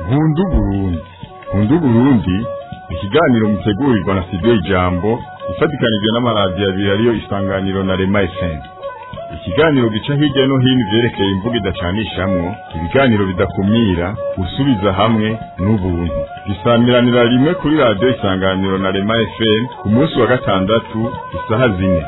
nkundu burundi nkundu burundi ikiganiro mutegurirwa na studio ijambo ifatikanijwe n'amaradiyo abiri ariyo isanganiro na rema fm ikiganiro gica hirya no hino ivyerekeye imvugo idacanishamwo ibiganiro bidakumira gusubiza hamwe n'ubuntu gisamiranira rimwe kuri radiyo isanganiro na rema fm ku munsi wa gatandatu isaha zine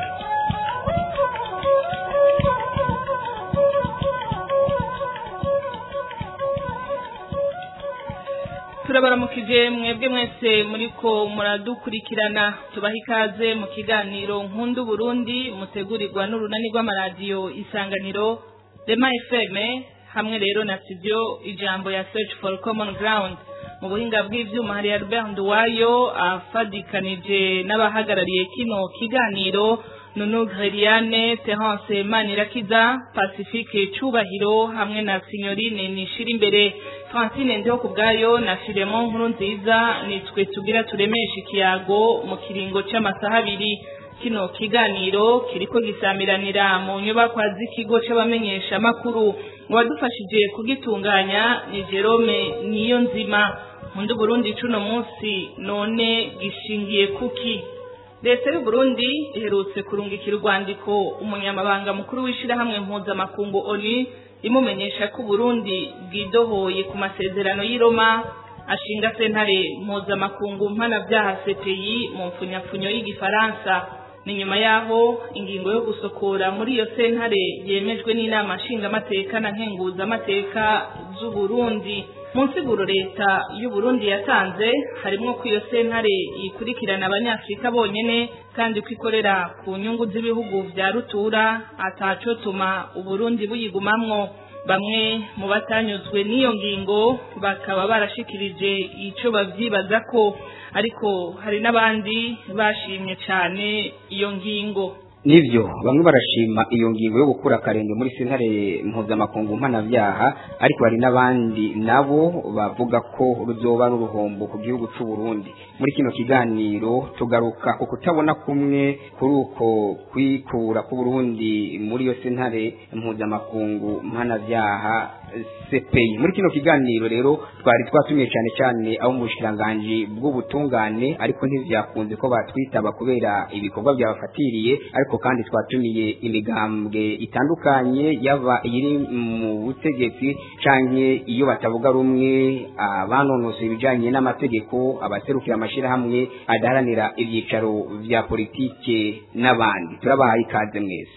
turabaramukije mwebwe mwese muriko muradukurikirana tubaha ikaze mu kiganiro nkundu burundi mutegurirwa n'urunani rw'amaradiyo isanganiro rema fm hamwe rero na studio ijambo ya search for common ground mu buhinga bw'ivyuma hari albert nduwayo afadikanije n'abahagarariye kino kiganiro nunu greliane terence manirakiza pacifique cubahiro hamwe na signorine nishira imbere francine ndiho ku bwayo na filemon nkuru nziza nitwe tugira turemesha ikiyago mu kiringo c'amasaha abiri kino kiganiro kiriko gisamiranira mu nyubakwa z'ikigo c'abamenyesha makuru uwadufashije kugitunganya ni jerome niyo nzima mundi burundi cuno munsi none gishingiye kuki leta y'u Burundi iherutse kurungikira urwandiko umunyamabanga mukuru w'ishirahamwe mpuzamakungu oni imumenyesha ko Burundi bwidohoye ku masezerano y'i Roma ashinga sentare mpuzamakungu mpanavyaha CPI mu mfunyapfunyo y'igifaransa ni nyuma yaho ingingo yo gusokora muri iyo sentare yemejwe n'inama nshingamateka na nkenguzamateka z'u Burundi mu nsiguro leta y'u Burundi yatanze harimwo ko iyo sentare yikurikirana abanyafrika bonyene kandi ko ikorera ku nyungu z'ibihugu vya rutura atacotuma uburundi buyigumamwo bamwe mu batanyuzwe n'iyo ngingo bakaba barashikirije ico bavyibaza ko ariko hari n'abandi bashimye cane iyo ngingo nivyo bamwe barashima iyo ngingo yo gukura akarenge muri sentare mpuzamakungu mpanavyaha ariko hari n'abandi nabo bavuga ko ruzoba n'uruhombo ku gihugu c'u Burundi muri kino kiganiro tugaruka ku kutabona kumwe kuri uko kwikura ku Burundi muri iyo sentare mpuzamakungu mpanavyaha CPI muri kino kiganiro rero twari twatumiye cyane cyane abo mu bushikiranganji bw'ubutungane ariko ntivyakunze ko batwitaba kubera ibikorwa byabafatiriye ariko kandi twatumiye imigambwe itandukanye yaba iri mu butegetsi canke iyo batavuga rumwe abanonosoye ibijanye n'amategeko abaserukira amashirahamwe adaharanira ivyicaro vya politike n'abandi turabahaye ikaze mwese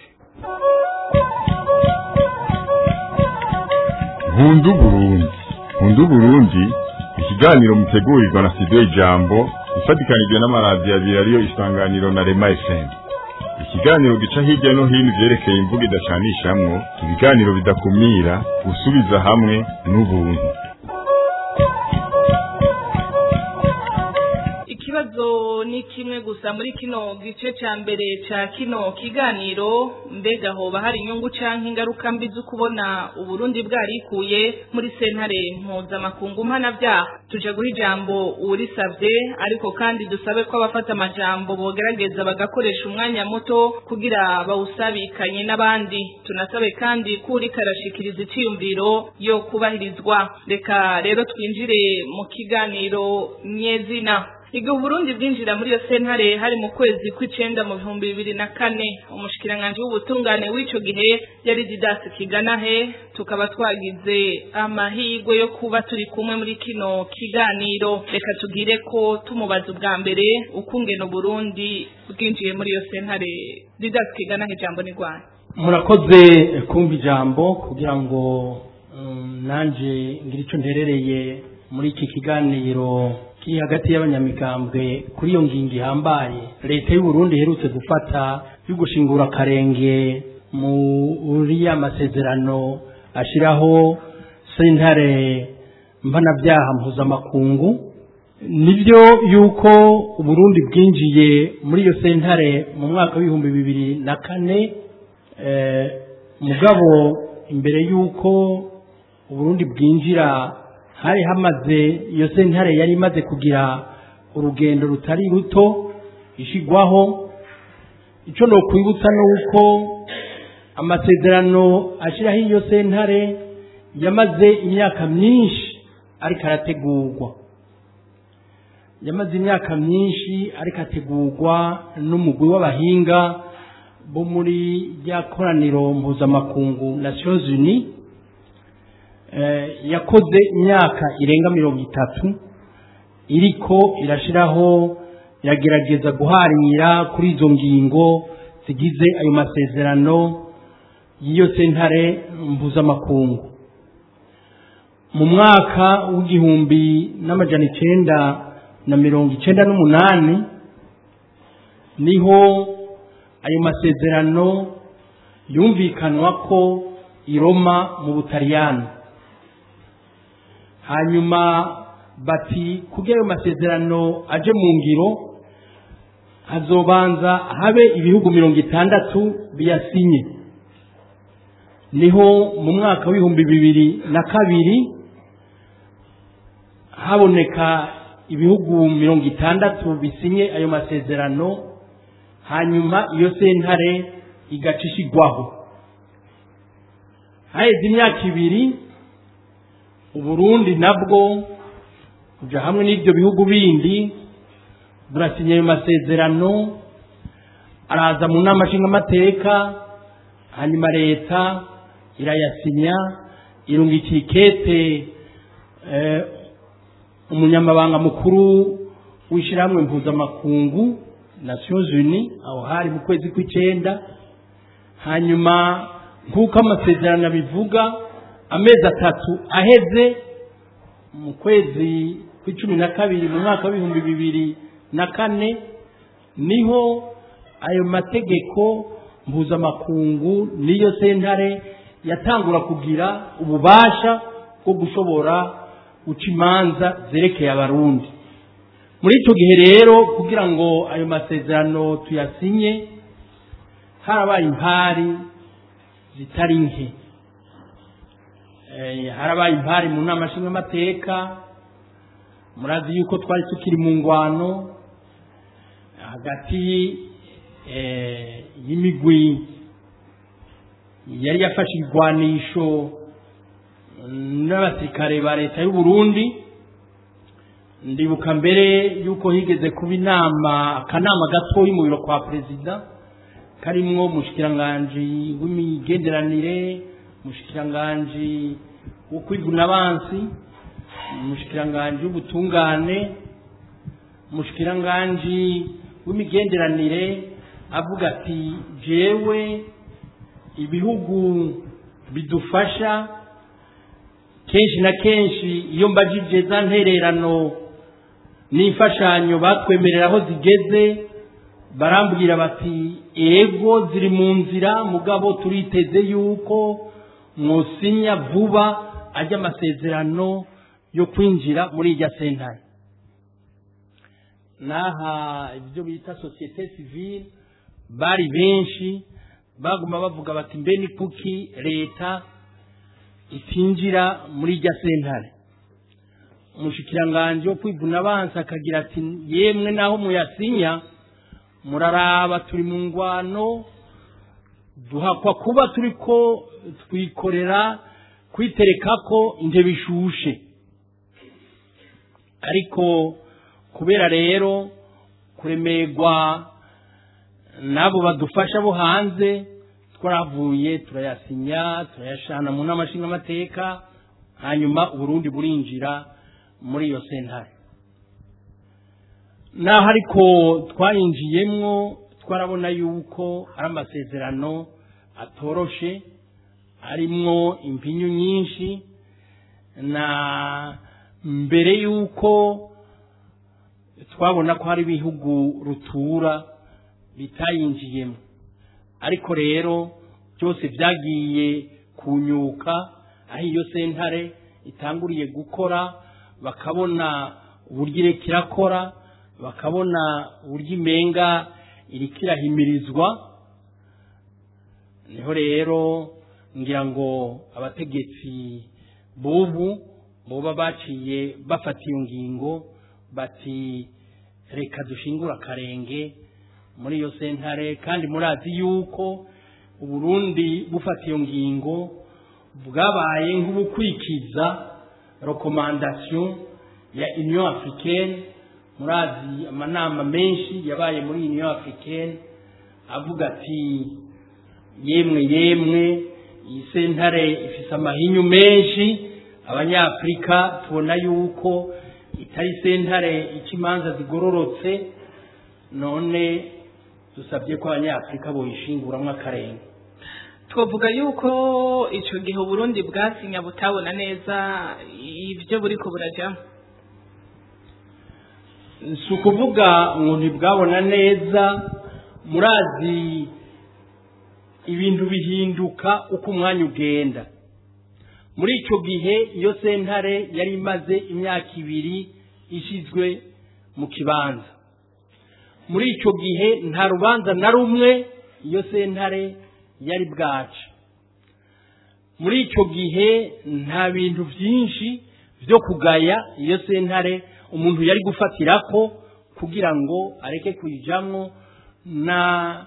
nkundu burundi nkundu burundi ikiganiro mutegurirwa na studio ijambo ifatikanijwe n'amaradiyo abiri ariyo isanganiro na rema fm ikiganiro gica hirya no hino ivyerekeye imvugo idacanishamwo ibiganiro bidakumira gusubiza hamwe n'ubuntu ikibazo ni kimwe gusa muri kino gice ca mbere ca kino kiganiro mbega hoba hari inyungu canke ingaruka mbi zo kubona uburundi bwarikuye muri sentare mpuzamakungu mpanavyaha tuje guha ijambo uwurisavye ariko kandi dusabe ko abafata amajambo bogerageza bagakoresha umwanya muto kugira bawusabikanye n'abandi tunasabe kandi ko uriko arashikiriza iciyumviro yo kubahirizwa reka rero twinjire mu kiganiro nyezina igihe uburundi bwinjira muri iyo sentare hari mu kwezi kw'icenda mu bihumbi bibiri na kane umushikiranganji w'ubutungane w'ico gihe yari didasi kiganahe tukaba twagize amahirwe yo kuba turi kumwe muri kino kiganiro reka tugire ko tumubaza ubwa mbere ukungena uburundi bwinjiye muri iyo sentare didasi kiganahe ijambo ni rwanda murakoze kumva ijambo kugira ngo nanje ngire ico nterereye muri iki kiganiro kiri hagati y'abanyamigambwe kuri iyo ngingo ihambaye leta y'u Burundi iherutse gufata yo gushingura akarenge muri ya masezerano ashiraho sentare mpanavyaha mpuzamakungu nibyo yuko uburundi bwinjiye muri iyo sentare mu mwaka w'ibihumbi bibiri na kane mugabo imbere yuko uburundi bwinjira hari hamaze iyo sentare yari imaze kugira urugendo rutari ruto ishigwaho icyo ni ukwibutsa ni uko amasezerano ashyiraho iyo sentare yamaze imyaka myinshi ariko arategurwa yamaze imyaka myinshi ariko ategurwa n'umugwi w'abahinga bo muri rya koraniro mpuzamakungu nations unies yakoze imyaka irenga mirongo itatu iriko irashiraho iragerageza guharira kuri izo ngingo zigize ayo masezerano y'iyo sentare mpuzamakungu mu mwaka w'igihumbi n'amajana icenda na mirongo icenda n'umunani niho ayo masezerano yumvikanwa ko i Roma mu butaliyani hanyuma bati kugira ayo masezerano aje mu ngiro hazobanza habe ibihugu mirongo itandatu biyasinye niho mu mwaka w'ibihumbi bibiri na kabiri haboneka ibihugu mirongo itandatu bisinye ayo masezerano hanyuma iyo sentare igacishigwaho haheze imyaka ibiri uburundi nabwo kuja hamwe n'ibyo bihugu bindi burasinya ayo masezerano araza mu nama nshingamateka hanyuma leta irayasinya irungikiye ikete umunyamabanga mukuru w'ishyirahamwe mpuzamakungu nations unies aho hari mu kwezi kw'icyenda hanyuma nk'uko amasezerano abivuga amezi atatu aheze mu kwezi kw'icumi na kabiri mu mwaka w'ibihumbi bibiri na kane niho ayo mategeko mpuzamakungu n'iyo sentare yatangura kugira ububasha bwo gushobora guca imanza zerekeye abarundi muri icyo gihe rero kugira ngo ayo masezerano tuyasinye harabaye impari zitari nke harabaye impari mu nama nshingamateka murazi yuko twari tukiri mu ngwano hagati y'imigwi yari yafashe ibigwanisho n'abasirikare ba leta y'u Burundi ndibuka mbere yuko higeze kuba inama akanama gatoyi mu biro kwa perezida karimwo umushikiranganji w'imigenderanire umushikiranganji wo kwiguna abansi umushikiranganji w'ubutungane umushikiranganji w'imigenderanire avuga ati jewe ibihugu bidufasha kenshi na kenshi iyo mbajije za ntererano n'imfashanyo batwemerera aho zigeze barambwira bati ego ziri mu nzira mugabo turiteze yuko mwosinya vuba ajya amasezerano yo kwinjira muri irya sentare n'aha ibyo bita sosiyete sivile bari benshi baguma bavuga bati mbe ni kuki leta itinjira muri irya sentare umushikiranganji wo kwivuna abansi akagira ati yemwe naho muyasinya muraraba turi mu ngwano duhakwa kuba turi ko twikorera kwitereka ko intebe ishushe ariko kubera rero kuremerwa n'abo badufasha bo hanze twaravuye turayasinya turayashana mu nama nshingamateka hanyuma uburundi burinjira muri iyo sentare naho ariko twayinjiyemwo twarabona yuko ari amasezerano atoroshe arimwo impinyu nyinshi na mbere yuko twabona ko hari ibihugu rutura bitayinjiyemo ariko rero byose byagiye kunyuka aho iyo sentare itanguriye gukora bakabona uburyo ireka irakora bakabona uburyo imenga iriko irahimirizwa niho rero ngira ngo abategetsi bubu boba baciye bafata iyo ngingo bati reka dushingura akarenge muri iyo sentare kandi murazi yuko uburundi bufata iyo ngingo bwabaye nk'ubukwikiza rekomandasiyo ya union africaine murazi amanama menshi yabaye muri union africaine avuga ati yemwe yemwe iyi sentare ifise amahinyu menshi abanyafurika tubona yuko itari sentare ica imanza zigororotse none dusabye ko abanyafurika boyishinguramwo akarenga twavuga yuko icyo gihe uburundi bwasinya butabona neza ibyo buri ko burajyamo si ukuvuga ngo ntibwabona neza murazi ibintu bihinduka uko umwanya ugenda muri icyo gihe iyo sentare yari imaze imyaka ibiri ishyizwe mu kibanza muri icyo gihe nta rubanza na rumwe iyo sentare yari bwaca muri icyo gihe nta bintu byinshi byo kugaya iyo sentare umuntu yari gufatira ko kugira ngo areke kuyijyamo na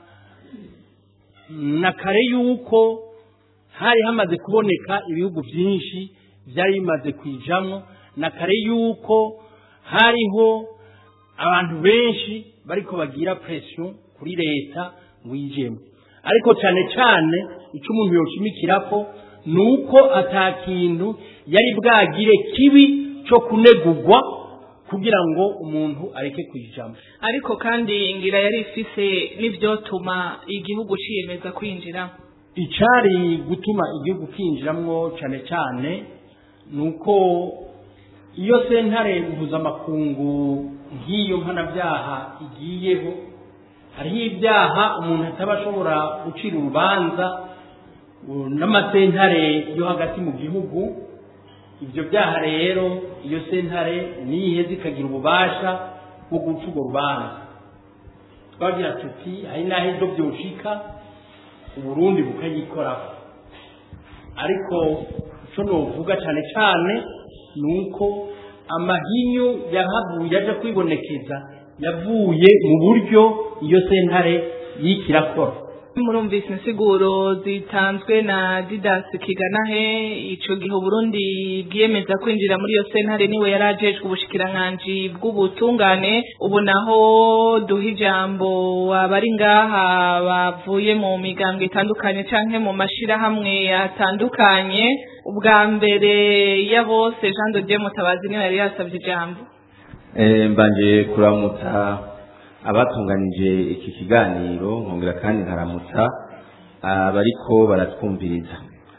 na kare yuko hari hamaze kuboneka ibihugu byinshi byari bimaze kwijamo na kare yuko hariho abantu benshi bariko bagira presiyo kuri leta ngo yijemo ariko cyane cyane icyo umuntu yoshimikira ko ni uko atakintu yari bwagire kibi cyo kunegugwa kugira ngo umuntu areke kwijamo ariko kandi ngira yari ifise n'ibyotuma igihugu ciyemeza kwinjiramo icyari gutuma igihugu kinjiramwo cyane cyane ni uko iyo sentare mpuzamakungu nk'iyo mpanabyaha igiyeho hariho ibyaha umuntu ataba ashobora gucira urubanza n'amasentare yo hagati mu gihugu ibyo byaha rero iyo sentare niyiheze ikagira ububasha bwo guca urwo rubanza twagira tuti hari n'aho ibyo byoshika uburundi bukayikoraho ariko icyo nuvuga cyane cyane ni uko amahinyu yahavuye aje kwibonekeza yavuye mu buryo iyo sentare yikirakora murumvise insiguro zitanzwe na didasi kiganahe ico gihe uburundi bwiyemeza kwinjira muri iyo sentare niwe yari ajejwe ubushikiranganji bw'ubutungane ubu naho duha ijambo abari ngaha bavuye mu migango itandukanye canke mu mashirahamwe atandukanye ubwa mbere ya bose jean de dieu mutabazi niwe yari yasavye ijambo mbanje kuramutsa abatunganije iki kiganiro nkongera kandi nkaramutsa abariko baratwumviriza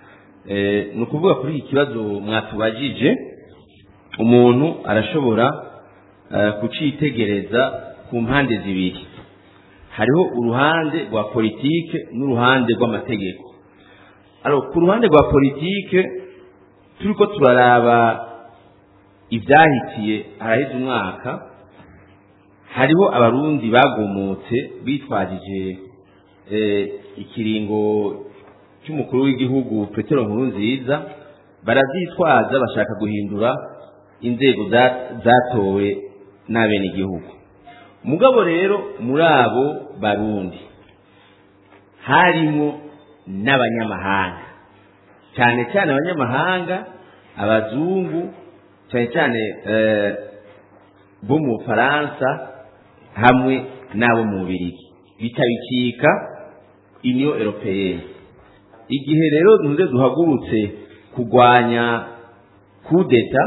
ni ukuvuga kuri iki kibazo mwatubajije umuntu arashobora kucitegereza ku mpande zibiri hariho uruhande rwa politike n'uruhande rw'amategeko ku ruhande rwa politike turiko turaraba ibyahitiye haraheze umwaka hariho abarundi bagumutse bitwajije ikiringo cy'umukuru w'igihugu petero nkuru nziza barabyitwaza bashaka guhindura inzego zatowe n'abenegihugu mugabo rero muri abo barundi harimo n'abanyamahanga cyane cyane abanyamahanga abazungu cyane cyane bo mu bufaransa hamwe n'abo mu bubirigi bitabikika uniyo eropeyeni igihe rero ntuze duhagurutse kurwanya kudeta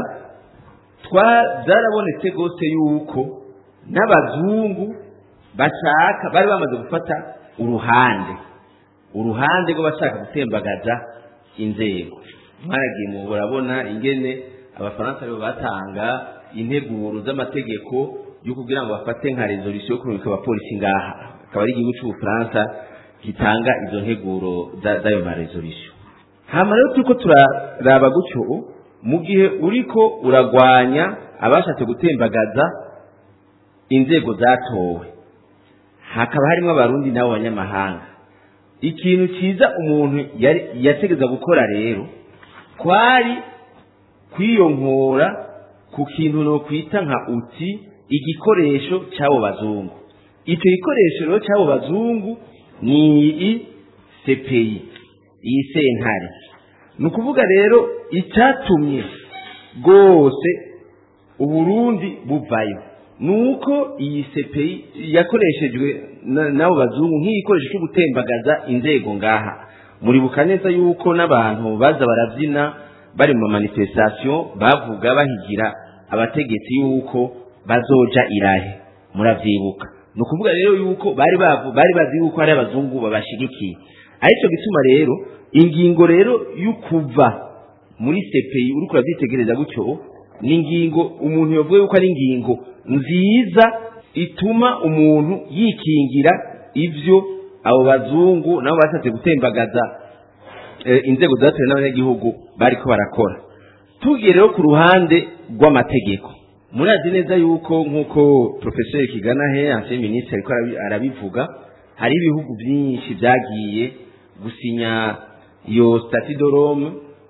byarabonetse rwose yuko n'abazungu bashaka bari bamaze gufata uruhande uruhande rw'abashaka gutembagaza inzego mwaragiye mu burabona ingene abafaransa aribo batanga integuro z'amategeko yo kugira ngo bafate nka resolution yo kurungika abapolisi ngaha akaba ari igihugu cy'ubufaransa gitanga izo nteguro z'ayo ma resolution hama rero turiko turaraba gutyo mu gihe uriko uragwanya abashatse gutembagaza inzego zatowe hakaba harimo abarundi n'abo banyamahanga ikintu cyiza umuntu yategeza gukora rero kwari kwiyonkora ku kintu no kwita nka uti igikoresho cy'abo bazungu icyo gikoresho rero cy'abo bazungu ni iyi sepeyi iyi sentare ni ukuvuga rero icyatumye bwose uburundi buvayo nuko iyi CPI yakoreshejwe na- n'abo bazungu nk'igikoresho cyo gutembagaza inzego ngaha muribuka neza yuko n'abantu baza barabyina bari mu manifestation bavuga bahigira abategetsi yuko bazoja irahe muravyibuka ni ukuvuga rero yuko bari bavu- bari bazi yuko hari abazungu babashigikiye aricyo gituma rero ingingo rero y'ukuva muri CPI uriko urabyitegereza gutyo ni ingingo umuntu yavuga yuko ari ingingo nziza ituma umuntu yikingira ivyo abo bazungu nabo bashatse gutembagaza eh, inzego zatowe n'abanyagihugu bariko barakora tugiye rero ku ruhande rw'amategeko murazi neza yuko nk'uko profeseri kigana he ancien ministre ariko arabi- arabivuga hari ibihugu byinshi byagiye gusinya iyo statut de Rome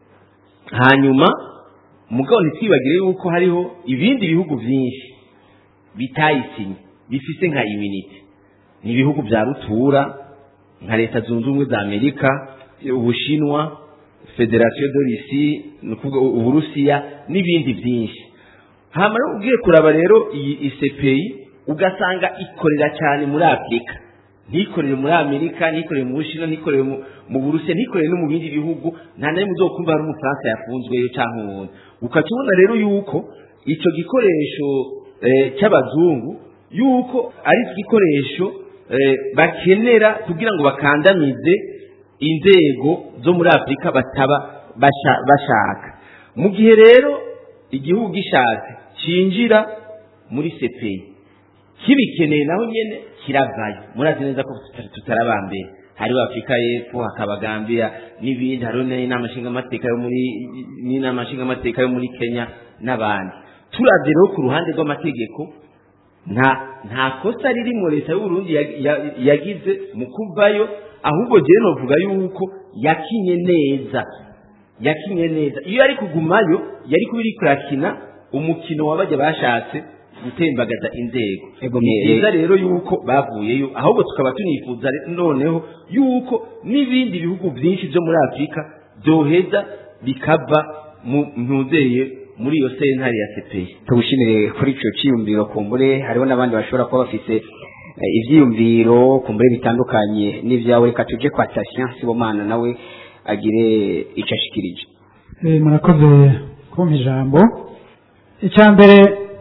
hanyuma mugabo ntitwibagire yuko hariho ibindi bihugu byinshi bitayisinye bifise nka immunity ni ibihugu bya rutura nka leta zunze ubumwe za amerika ubushinwa federasiyo de risi ni ukuvuga uburusiya n'ibindi byinshi hama rero ugiye kuraba rero iyi isepeyi ugasanga ikorera cyane muri afurika ntikorere muri amerika ntikorere mu bushinwa ntikorere mu- mu burusiya ntikorere no mu bindi bihugu nta na rimwe uzokumva hari umufaransa yafunzweyo cyangwa uwundi ukakibona rero yuko icyo gikoresho eh, cy'abazungu yuko ari igikoresho eh, bakenera kugira ngo bakandamize inzego zo muri afurika bataba basha- bashaka mu gihe rero igihugu gishatse cinjira muri sepeyi kibikeneye naho nyene kiravayo murazi neza ko tuta- tutarabambere hariho afurika y'epfo hakaba gambia n'ibindi hariho n'inama nshingamateka yo muri n'inama nshingamateka yo muri kenya n'abandi turavye rero ku ruhande rw'amategeko nta nta kosa ririmo leta y'uburundi ya- ya- yagize mu kuvayo ahubwo jewe novuga yuko yakinye neza yakinye neza iyo yari kugumayo yari kuba iri kurakina umukino wabajya bashatse gutembagaza inzego Ego, ni eh, byiza rero yuko bavuyeyo ahubwo tukaba tunifuza re- noneho yuko n'ibindi bihugu byinshi byo muri afurika byoheza bikava mu ntuzeye muri iyo sentare ya sepeyi tugushimire kuri icyo cyiyumviro kumbure hariho n'abandi bashobora kuba bafite eh, ibyiyumviro kumbure bitandukanye n'ibyawe reka tuje kwa Tatien Sibomana nawe agire icyo ashikirije Eh, murakoze kumpa ijambo icya mbere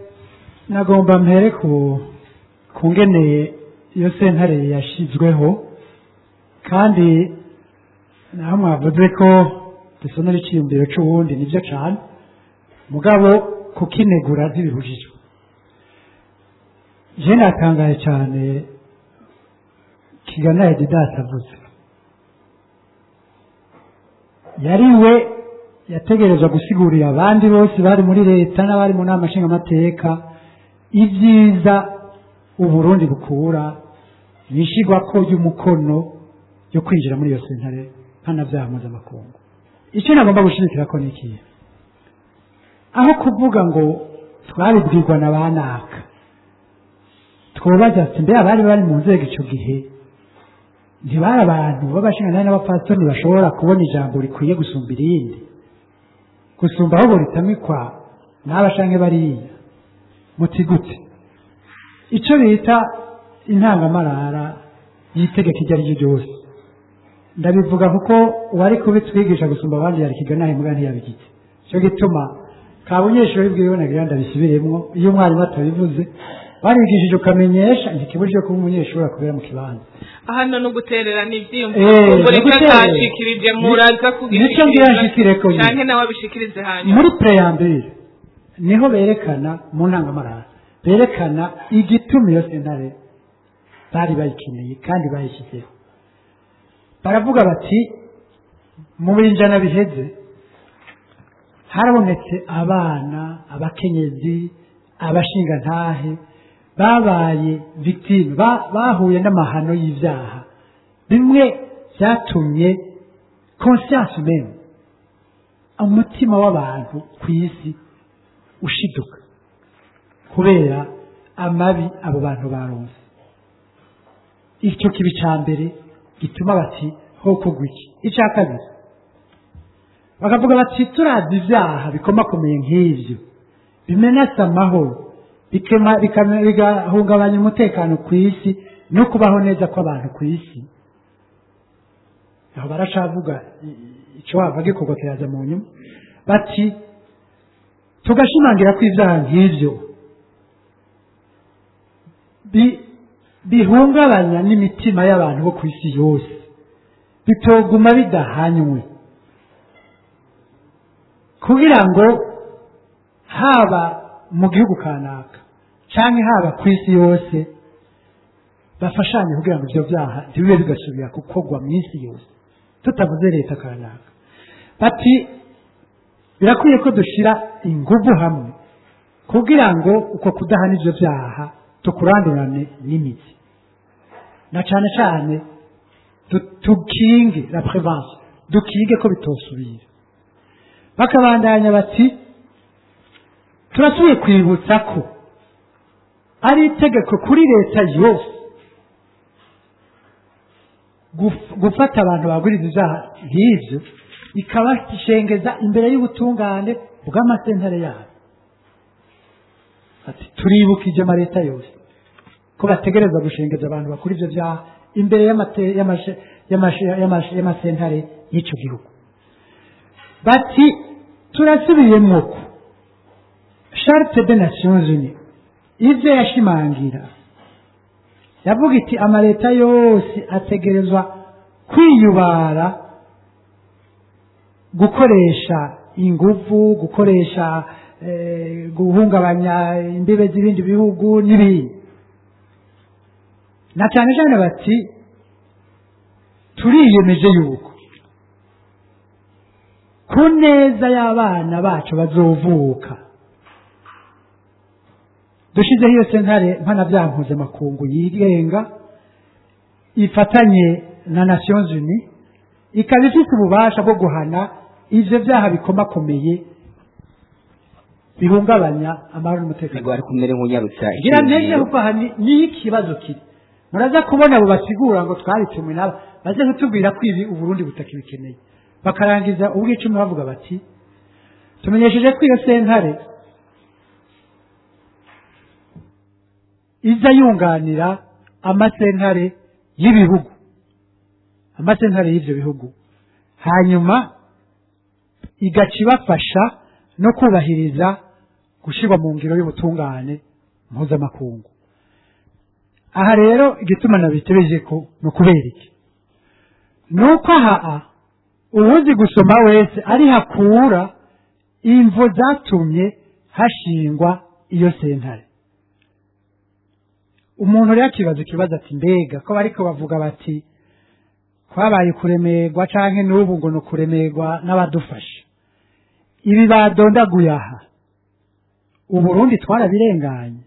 nagomba mpere ku ku ngene iyo sentare yashyizweho kandi naho mwavuze ko dusonera icyiyumviro cy'ubundi nibyo cyane mugabo kukinegura ntibibujijwe je natangaye cyane kigana edidasi avuze yari we yategerezwa gusigurira abandi bose bari muri leta n'abari mu nama nshingamateka ibyiza uburundi bukura yishyirwako y'umukono yo kwinjira muri iyo sentare mpanabyaha mpuzamakungu icyo nagomba gushimikira ko ni ikihe aho kuvuga ngo twabibwirwa na ba naka twobaza ati mbe abari bari mu nzego icyo gihe ntibari abantu b'abashinganani n'abapasitoni bashobora kubona ijambo rikwiye gusumba irindi gusumba aho buritamikwa n'abashange bariya muti gute icyo bita intangamarara y'itegeko iryo ari ryo ryose ndabivuga kuko uwari kubitwigisha gusumba abandi yari kigana imbwa ntiyabigize cyo gituma ka bunyeshuri bwiwe nagira ndabisubiremwo iyo umwarimu atabivuze barigishije ukamenyesha ntikibujije kuba umunyeshuri akubera mu kibanza hano no gutererana Eh, ibyiyumviro ngo no reka guterera. atashikirije muraza kugira Nicyo ngira nshikireko nyine. cyane nawe abishikirize hanyuma muri preyambere niho berekana mu ntangamarara berekana igituma iyo sentare bari bayikeneye kandi bayishyizeho baravuga bati mu binjana biheze harabonetse abana abakenyezi abashingantahe babaye victime ba- bahuye n'amahano y'ibyaha bimwe byatumye conscience meme umutima w'abantu ku isi ushiduka kubera amabi abo bantu baronse icyo kibi cya mbere gituma bati ho kugwa iki icya kabiri bakavuga bati turazi ibyaha bikomakomeye nk'ibyo bimenasa amahoro bikema- bikame- bigahungabanya umutekano ku isi no kubaho neza kw'abantu ku isi aho baracavuga i- i- icyo wava gikorwa kiraza mu nyuma bati tugashimangira ko ibyaha nk'ibyo bi- bihungabanya n'imitima y'abantu bo ku isi yose bitoguma bidahanywe kugira ngo haba mu gihugu kanaka cyangwa haba ku isi yose bafashanye kugira ngo ibyo byaha ntibibe bigasubira gukorwa mu isi yose tutavuze leta kanaka bati birakwiye ko dushyira ingufu hamwe kugira ngo uko kudahana ibyo byaha tukurandurane n'imizi na cyane cyane du- tukinge la prevention dukinge ko bitosubira bakabandanya bati turasubiye kwibutsa ko ari itegeko kuri leta yose guf- gufata abantu baguriza ibyaha nk'ibyo ikabashengeza imbere y'ubutungane bw'amasentare yabo ati turibukije amaleta yose ko bategereza gushengeza abantu bakora ibyo byaha imbere y'amate- y'amashe- y'amashe- y'amashe- y'amasentare y'icyo gihugu bati turasubiyemo ko charte de nations unies ibyo yashimangira yavuga iti amaleta yose ategerezwa kwiyubara gukoresha ingufu gukoresha eh, guhungabanya imbibe z'ibindi bihugu n'ibindi na cyane cyane bati turiyemeje yuko ku neza y'abana bacu bazovuka dushyizeho iyo sentare mpanabyaha mpuzamakungu yigenga ifatanye na nations unies ikaba ifite ububasha bwo guhana ibyo byaha bikomakomeye bihungabanya amahoro n'umutekano ntabwo bari kumere nk'unyarutsa ngira ntege kuko aha ni- niyo ikibazo kiri muraza kubona abo basigura ngo twabitumwe nabo baze kutubwira ko ibi uburundi butakibikeneye bakarangiza ubwicumi bavuga bati tumenyesheje ko iyo sentare iza yunganira amasentare y'ibihugu amasentare y'ibyo bihugu hanyuma igaca ibafasha no kubahiriza gushyirwa mu ngiro y'ubutungane mpuzamakungu aha rero igituma nabitebeje ko ni ukubera iki ni uko aha uwuzi gusoma wese ari hakura imvo zatumye hashingwa iyo sentare umuntu rero akibaza ikibazo ati mbega ko bariko bavuga bati kwabaye kuremerwa canke n'ubu ngo ni ukuremerwa n'abadufasha ibi badondaguye aha uburundi twarabirenganye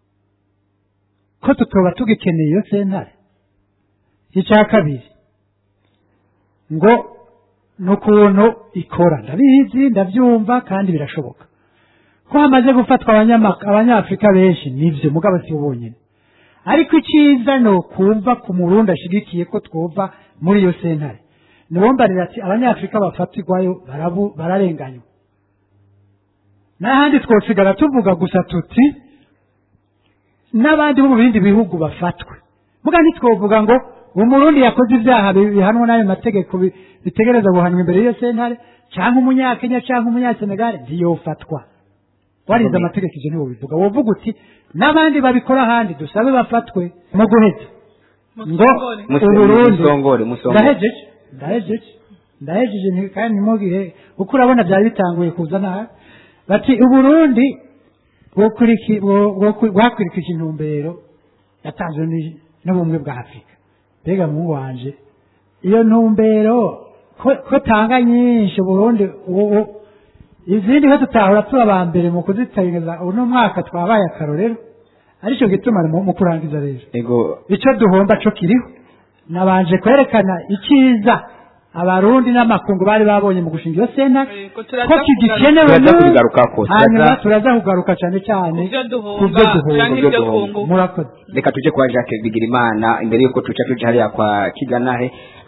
ko tutoba tugikeneye iyo sentare icya kabiri ngo ni ukuntu ikora ndabizi ndabyumva kandi birashoboka ko hamaze gufatwa abanyama- abanyafurika benshi nibyo mugabo si bo bonyine ariko icyiza ni ukumva ku murundi ashyigikiye ko twumva muri iyo sentare niwombarira ati abanyafurika bafatirwayo barabu- bararenganywa n'ahandi twosigara tuvuga gusa tuti n'abandi bo mu bindi bihugu bafatwe muga ntitwovuga ngo umurundi yakoze ibyaha bi- bihanwa n'ayo mategeko bi- bitegereza guhanwa imbere y'iyo sentare cyangwa umunyakenya cyangwa umunyasenegale ntiyofatwa warize amategeko ivyo ntiwo bivuga wovuga uti n'abandi babikora ahandi dusabe bafatwe mu guheza ngo Musongore. uburundi musongore musongore ndahejeje ndahejeje ndahejeje nti- kandi ntimugire kuko urabona byari bitanguye kuza nabi bati uburundi bwokuriki- bwo- bwo- bwakurikije intumbero yatanzwe ni- n'ubumwe bwa afurika mbega muhungu wanje iyo ntumbero ko ko tanga nyinshi uburundi ubu- ubu- izindi ho tutahora tuba aba mbere mu kuzitabiriza uno mwaka twabaye akarorero aricyo gituma mu mu kurangiza rero ego icyo duhomba cyo kiriho nabanje kwerekana icyiza abarundi n'amakungu bari babonye mu gushinga iyo senta Eh, ko turaza ko kigikenewe turaza n'ubu, kubigarukako hanyuma turaza turaza kugaruka cyane cyane Ku byo ku duhomba byo duhomba canke ibyo ibyo duhomba. twunguka murakoze reka tuje kwa Jacques Bigirimana imbere yuko tuca tuje hariya kwa Kiganahe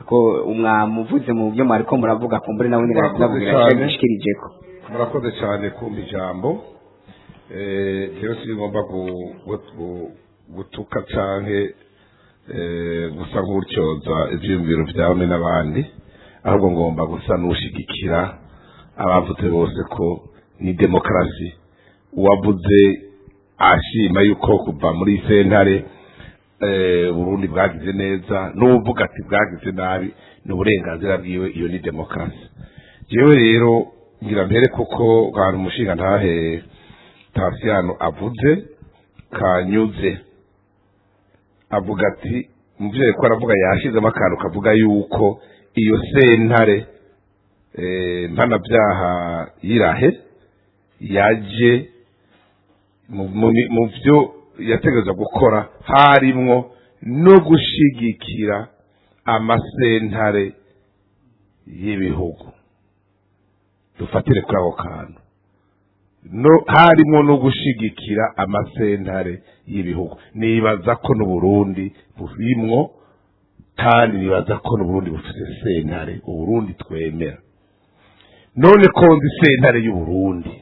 ko umwamuvuze mu byo mwariko muravuga kumbure nawe nyine Murakoze aravugira cyane. icyo gishyikirijeko murakoze cyane kumva ijambo Eh, rero sinigomba gu- gu- gu- gutuka canke eh, gusa nk'utyoza ivyiyumviro vyawe n'abandi ahubwo ngomba gusa n'ushigikira abavuze bose ko ni demokarasi uwavuze ashima yuko kuva muri sentare eh, Burundi bwagize neza n'uvuga ati bwagize nabi ni uburenganzira bwiwe iyo ni demokarasi jewe rero ngira mpere kuko hari umushinga ntahe Tasiano avuze kanyuze avuga ati muvyeyi ko aravuga yashizemo akantu kavuga yuko iyo sentare eh, mpanabyaha yirahe yaje mu- mu- mu byo yategereza gukora harimwo no gushigikira amasentare y'ibihugu dufatire kuri ako kantu no harimo no gushigikira amasentare y'ibihugu nibaza ko n'uburundi burimwo kandi nibaza ko n'uburundi bufite sentare uburundi twemera none ko nzi sentare y'uburundi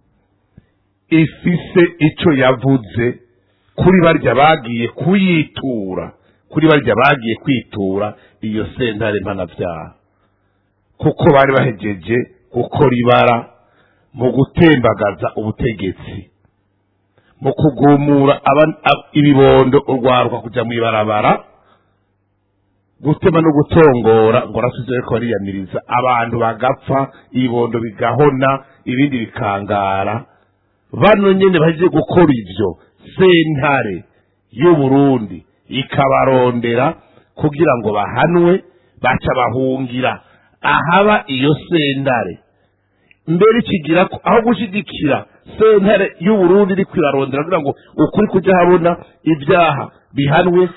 ifise ico yavuze kuri barya bagiye kuyitura kuri barya bagiye kwitura iyo sentare mpanavyaha kuko bari bahejeje gukora ibara mu gutembagaza ubutegetsi mu kugumura aba- ab- ibibondo urwaruka kuja mw'ibarabara gutema no gutongora ngo rasuze ko bariyamiriza abantu bagapfa ibibondo bigahona ibindi bikangara bano nyene baje gukora ivyo sentare y'uburundi ikabarondera kugira ngo bahanwe baca bahungira ahaba iyo sentare mbere ikigira ko aho gushigikira sentare y'uburundi iri kwirarondera kugira ngo ukuri kujya habona ibyaha bihanwe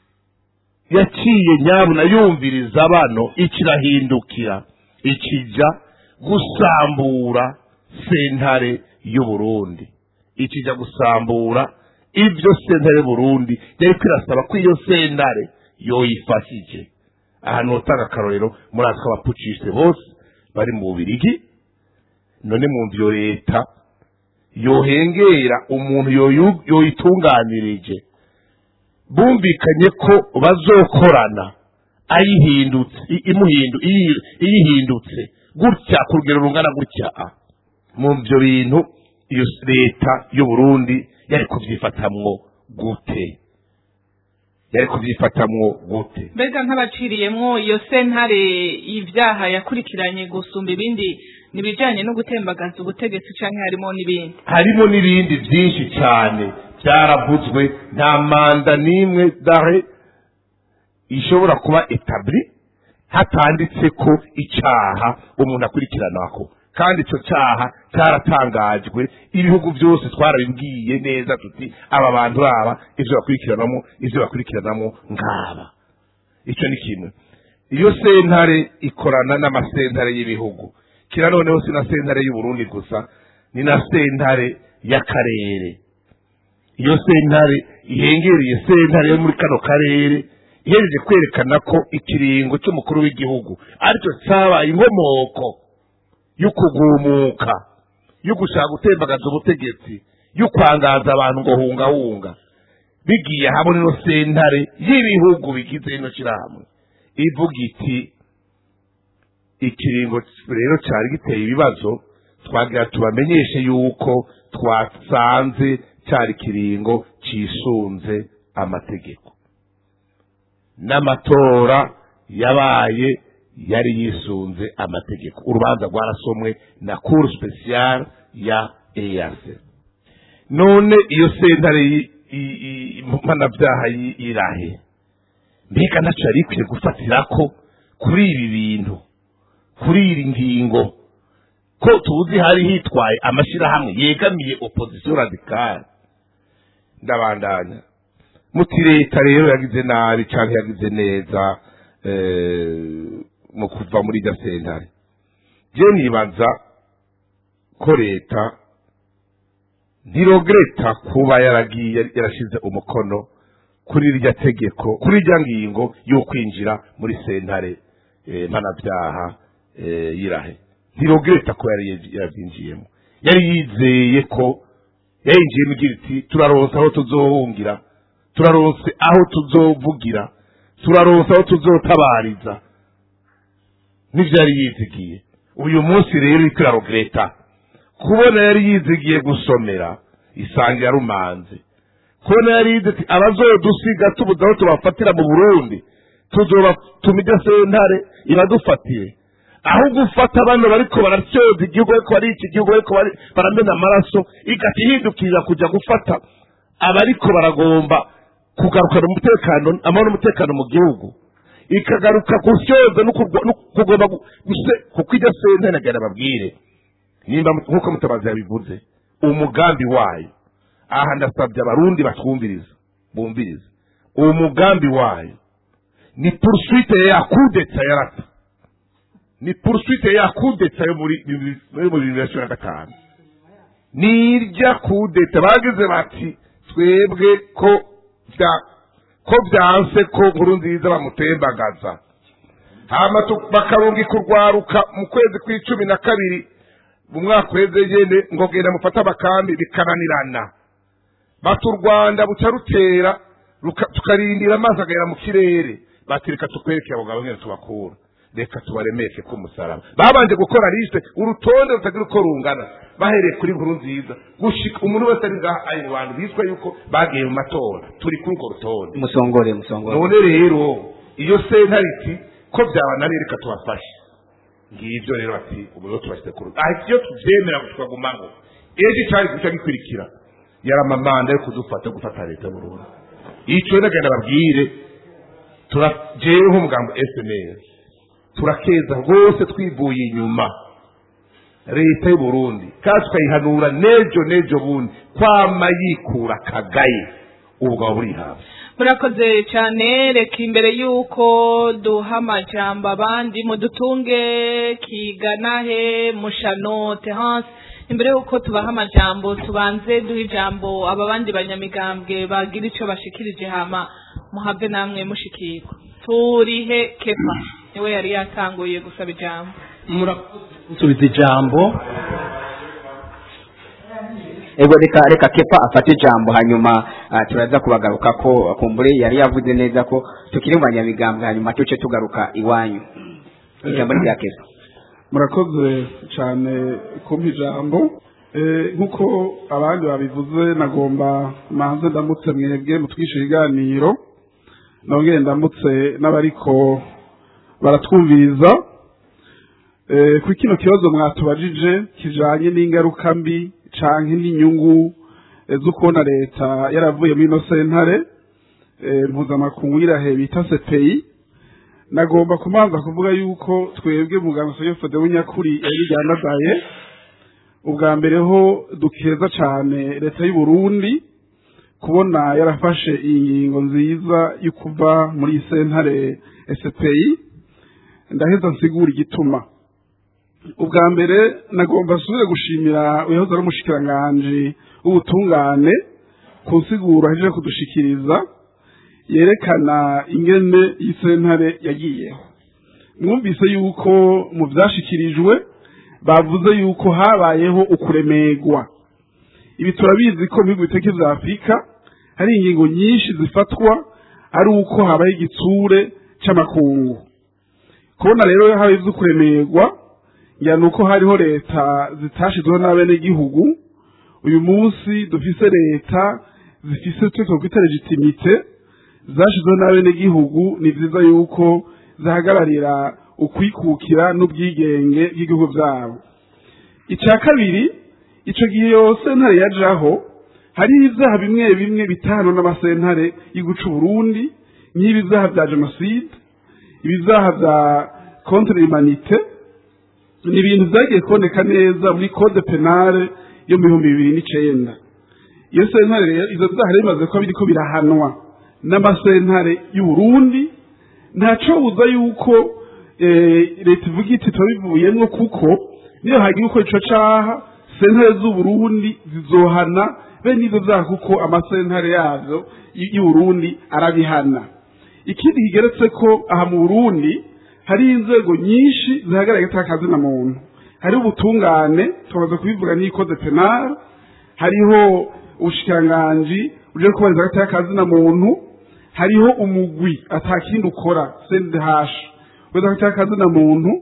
yaciye nyabuna yumviriza bano ikirahindukira ikijya gusambura sentare y'uburundi ikijya gusambura ibyo sentare y'uburundi yari kwirasaba ko iyo sentare yoyifashije ahantu hotanga akarorero muri ako abapucisite bose bari mu bubirigi none mu iyo leta yohengera umuntu yoyu- yoyitunganirije bumvikanye ko bazokorana ayihindutse i- imuhindu iyi- iyihindutse gutya ku rugero rungana gutya ah. mu byo bintu iyo leta y'uburundi yari kubyifatamwo gute yari kubyifatamwo gute mbega nk'abaciriyemwo iyo sentare y'ibyaha yakurikiranye gusumba ibindi nibijanye no gutembagaza ubutegetsi canke harimo n'ibindi harimo n'ibindi byinshi cyane byaravuzwe nta manda n'imwe dare ishobora kuba etabli hatanditse ko icyaha umuntu akurikiranako kandi icyo cyaha cyaratangajwe ibihugu byose twarabibwiye neza tuti aba bantu baba ibyo bakurikiranamo ibyo bakurikiranamo ngaba icyo ni kimwe iyo sentare ikorana n'amasentare y'ibihugu kira noneho si na sentare y'uburundi gusa ni na sentare y'akarere iyo sentare ihengereye sentare yo muri kano karere ihereje kwerekana ko ikiringo cy'umukuru w'igihugu aricyo cyabaye inkomoko yo kugumuka yo gushaka gutembagaza ubutegetsi yo kwangaza abantu ngo hungahunga bigiye hamwe n'ino sentare y'ibihugu bigize ino shyirahamwe ivuga iti ikiringo rero cyari giteye ibibazo twagira tubamenyeshe yuko twasanze cyari ikiringo cisunze amategeko n'amatora yabaye yari yisunze amategeko urubanza rwarasomwe na cour speciale ya EAC none iyo sentare y- y- y- mpanabyaha y- irahe mbega ntaco yari ikwiye gufatirako kuri ibi bintu kuri iri ngingo ko tuzi hari hitwaye amashyirahamwe yegamiye opozisiyo radikale ndabandanya muti leta rero yagize nabi cyangwa yagize neza eh, mu kuva muri iryo sentare je nibaza ko leta ntirogreta kuba yaragiye yarashize umukono kuri irya tegeko kuri irya ngingo yo kwinjira muri sentare eh, mpanabyaha eh, y'irahe ntirogreta ko yari yabyinjiyemo yari yizeye ko yayinjiyemo igira iti turaronse aho tuzohungira turaronse aho tuzovugira turaronse aho tuzotabariza nivyo yari yizigiye uyu munsi rero iriko irarogreta kubona yari yizigiye gusomera isanga yarumanze kubona yari yize ati abazodusiga tubuze aho tubafatira mu burundi tuzobatuma iryo sentare iradufatiye aho gufata bano bariko baracyoza igihugu bariko barica igihugu bariko bari- baramena amaraso igati ihindukirira kuja gufata abariko baragomba kugarukana umutekano amahoro n'umutekano mu gihugu ikagaruka gusyoza no kurwa- no kugomba gu- guse- kuko iryo sentare nagira babwire nimba mu- nk'uko mutabazi yabivuze umugambi wayo aha ndasabye abarundi batwumviriza bumviriza uwo mugambi wayo ni poursuite ya kudeta yarata ni poursuite ya kudeta yo muri muri- muri bibiri na cumi na gatanu ni irya kudeta bagize bati twebwe ko bya ko byanse ko nkuru nziza bamutembagaza hama tu- bakarungika urwaruka mu kwezi kw'icumi na kabiri mu mwaka uheze nyene ngo genda mufate amakambi bikananirana bati u rwanda buca rutera ruka- tukarindira amazi agahera mu kirere bati reka tukwereke abo ngabo nyene tubakura reka tubaremeke ku musaraba babanje gukora liste urutonde rutagira uko rungana bahereye kuri nkuru nziza gushika umuntu wese ari ngaha ari mu bantu bitwa yuko bagiye mu matora turi kuri urwo rutonde musongore musongore none rero iyo sentare iti ko byabananiye reka tubafashe ngibyo rero bati ubu rero tubashyize ku rugo ahita iyo tubyemera ngo tukagumaho ejo cyari guca gikurikira yari amamanda yo kudufata gufata leta burundu icyo rero nagenda babwire turajewe nk'umugambo fnl turakeza rwose twivuye inyuma leta y'u Burundi kandi tukayihanura nejo nejo bundi kwama yikura kagaye ubwo burihabwa murakoze cyane reka imbere y'uko duha amajambo abandi mudutunge kiganahe mushano terance imbere y'uko tubaha amajambo tubanze duha ijambo aba bandi banyamigambwe bagira icyo bashikirije hama muhabwe namwe mushikirwa turihe kefa niwe yari yatanguye gusaba ijambo musubiza ijambo ego reka reka kepa afate ijambo hanyuma ah, turaza kubagaruka ko kumbure yari yavuze neza ko tukiri mu banyamigambwe hanyuma tuce tugaruka iwanyu ijambo ni rya kepa murakoze cyane kumpa ijambo Eh, nk'uko abandi babivuze nagomba manze ndamutse mwebwe mutwishe ibiganiro nongere ndamutse n'abariko baratwumviriza Eh, kuri kino kibazo mwatubajije kijanye n'ingaruka mbi canke n'inyungu eh, zo kubona leta yaravuye muri ino sentare eh, mpuzamakungu y'irahe bita sepeyi nagomba kumanza kuvuga yuko twebwe muganga Sogefode w'inyakuri yari ryanadaye ubwa mbere ho dukeza cyane leta y'u Burundi kubona yarafashe iyi ngingo nziza yo kuva muri iyi sentare SPI ndaheza nsigura igituma ubwa mbere nagomba asubire gushimira uyahoze ari umushikiranganji w'ubutungane ku nsiguro ahejeje kudushikiriza yerekana ingene iyi sentare yagiyeho mwumvise yuko mu byashikirijwe bavuze yuko habayeho ukuremerwa ibi turabizi ko mu bihugu biteke bya afurika hari ingingo nyinshi zifatwa ari uko habaye igitsure c'amakungu kubona rero habaye ibyo kuremerwa ngira ni uko hariho leta zitashizweho n'abenegihugu uyu munsi dufise leta zifise twe twakwita legitimite zashyizweho n'abenegihugu ni byiza yuko zihagararira ukwikukira n'ubwigenge bw'igihugu byabo icya kabiri icyo gihe iyo sentare yajaho hariho ibyaha bimwe bimwe bitanu n'amasentare y'iguca Burundi nk'ibyaha bya jenoside ibyaha bya contre humanite ni ibintu byagiye kuboneka neza muri code penale yo mu bihumbi bibiri n'icyenda iyo sentare rero izo byaha rero bimaze kuba biriko birahanwa n'amasentare y'u Burundi ntacobuza yuko leta ivuga iti turabivuyemwo kuko niyo hagira uko ico caha sentare z'u Burundi zizohana bene ivyo vyaha kuko amasentare yavyo y- y'u Burundi arabihana ikindi kigeretse ko aha mu Burundi hari inzego nyinshi zihagarariye atakazi na muntu hari ubutungane tumaze kubivuga n'ikode penal hariho ubushikiranganji uje kubariza hagati y'akazi na muntu hariho umugwi atakindi ukora CNDH weza hagati y'akazi na muntu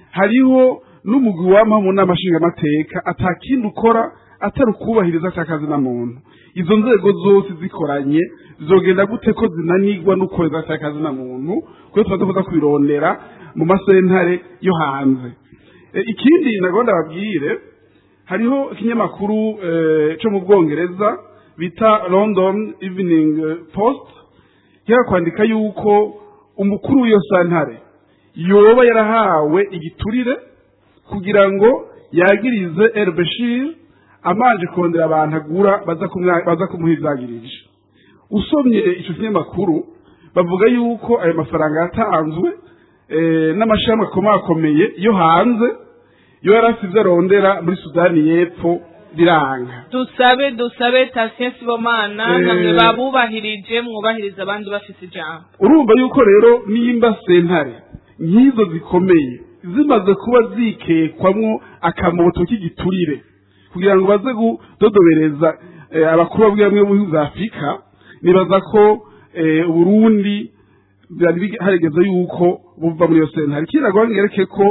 hariho n'umugwi wama mu nama nshingamateka atakindi ukora atari ukubahiriza atakazi na muntu izo nzego zose zikoranye zogenda gute ko zinanigwa n'ukoreza atakazi na muntu kuko tumaze kuza kubirondera mu masentare yo hanze E, ikindi nagomba babwire hariho ikinyamakuru eh, cyo mu bwongereza bita london evening eh, post kiga kwandika yuko umukuru w'iyo santare yoba yarahawe igiturire kugira ngo yagirize El Bashir amanje kurondera abantu agura baza kumwa- baza kumuha ivyagirije usomye ico kinyamakuru bavuga yuko ayo mafaranga yatanzwe eh, n'amashami akomakomeye yo hanze yo yari afite ivyo arondera muri sudani y'epfo biranga dusabe dusabe Tatien Sibomana Eh. namwe babubahirije mwubahiriza abandi bafise ijambo urumva yuko rero nimba sentare nk'izo zikomeye zimaze kuba zikekwamwo akamoto k'igiturire kugira ngo baze kudodobereza eh, abakuru bamwe bamwe mu bihugu vya afurika nibaza ko eh, uburundi byari bige- harigeze yuko buva muri iyo sentare ikindi nagomba ngereke ko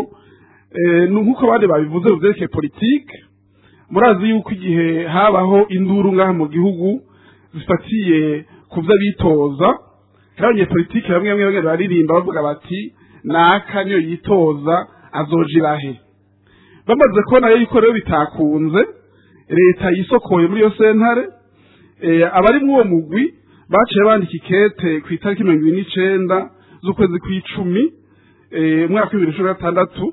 eh, ni nk'uko abandi babivuze mu vyerekeye politike murazi yuko igihe habaho induru ngaha mu gihugu zifatiye ku vyo bitoza hari abanyepolitike bamwe bamwe bamwe baririmba bavuga bati naka niyo yitoza azoja irahe bamaze kubona yuko rero bitakunze leta yisokoye muri iyo sentare eh, abari muri uwo mugwi baciye bandika ikete ku itariki mirongo ibiri n'icenda z'ukwezi kw'icumi eh, umwaka w'ibibiri na cumi na gatandatu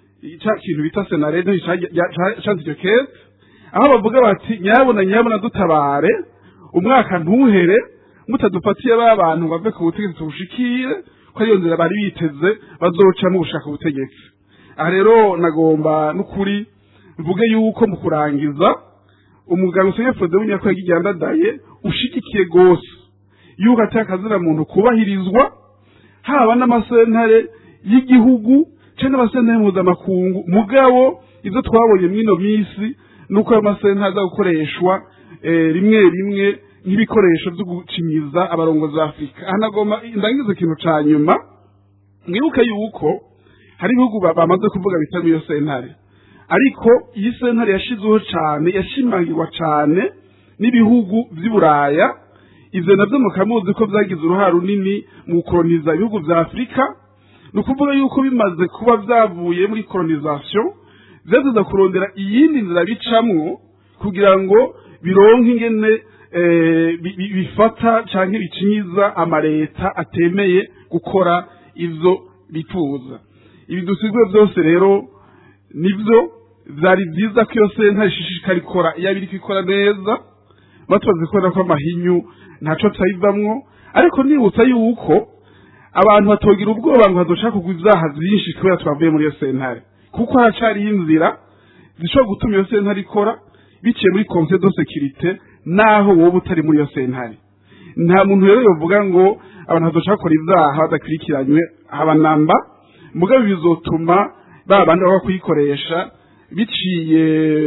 ca kintu bita senarede canditse icyo kete aho bavuga bati nyabona nyabona dutabare umwaka ntuhere mutadufatiye ba bantu ngo bave ku butegetsi tubushikire ko ariyo nzira bari biteze bazocamo gushaka ubutegetsi aha rero nagomba n'ukuri mvuge yuko mu kurangiza umuganga usenya Frode w'inyako yagiye andadaye ushigikiye gose yuko atari akazina muntu kubahirizwa haba n'amasentare y'igihugu cyangwa n'amasentare mpuzamakungu mugabo ibyo twabonye mw'ino minsi ni uko ayo masentare aza gukoreshwa eh, rimwe rimwe nk'ibikoresho byo gucinyiza abarongozi ba afurika aha nagomba ndangiza ikintu ca nyuma mwibuke yuko hari ibihugu ba- bamaze kuvuga bitari iyo sentare ariko iyi sentare yashizweho cane yashimangirwa cane n'ibihugu vy'i buraya ivyo navyo mukamuzi ko vyagize uruhare runini mu gukoloniza ibihugu vya afurika ni ukuvuga yuko bimaze kuba vyavuye muri kolonisation vyaziza kurondera iyindi nzira bicamwo kugira ngo bironke ingene eh, bi- bi- bifata canke bicinyiza amareta atemeye gukora ivyo bifuza ibi dusigwe byose rero nibyo vyari vyiza ko iyo sentare ishishikara ikora iyo abiri ikora neza batubaze kubona ko amahinyu ntaco tuyivamwo ariko nibutsa yuko abantu batogira ubwoba ngo hazoshaka kugwa ivyaha vyinshi kubera twavuye muri iyo sentare kuko haracariho inzira zishobora gutuma iyo sentare ikora biciye muri conseil de sécurité naho wowe utari muri iyo sentare nta muntu rero yovuga ngo abantu bazoshaka gukora ivyaha badakurikiranywe haba namba mugabo bizotuma ba bandi baba kuyikoresha biciye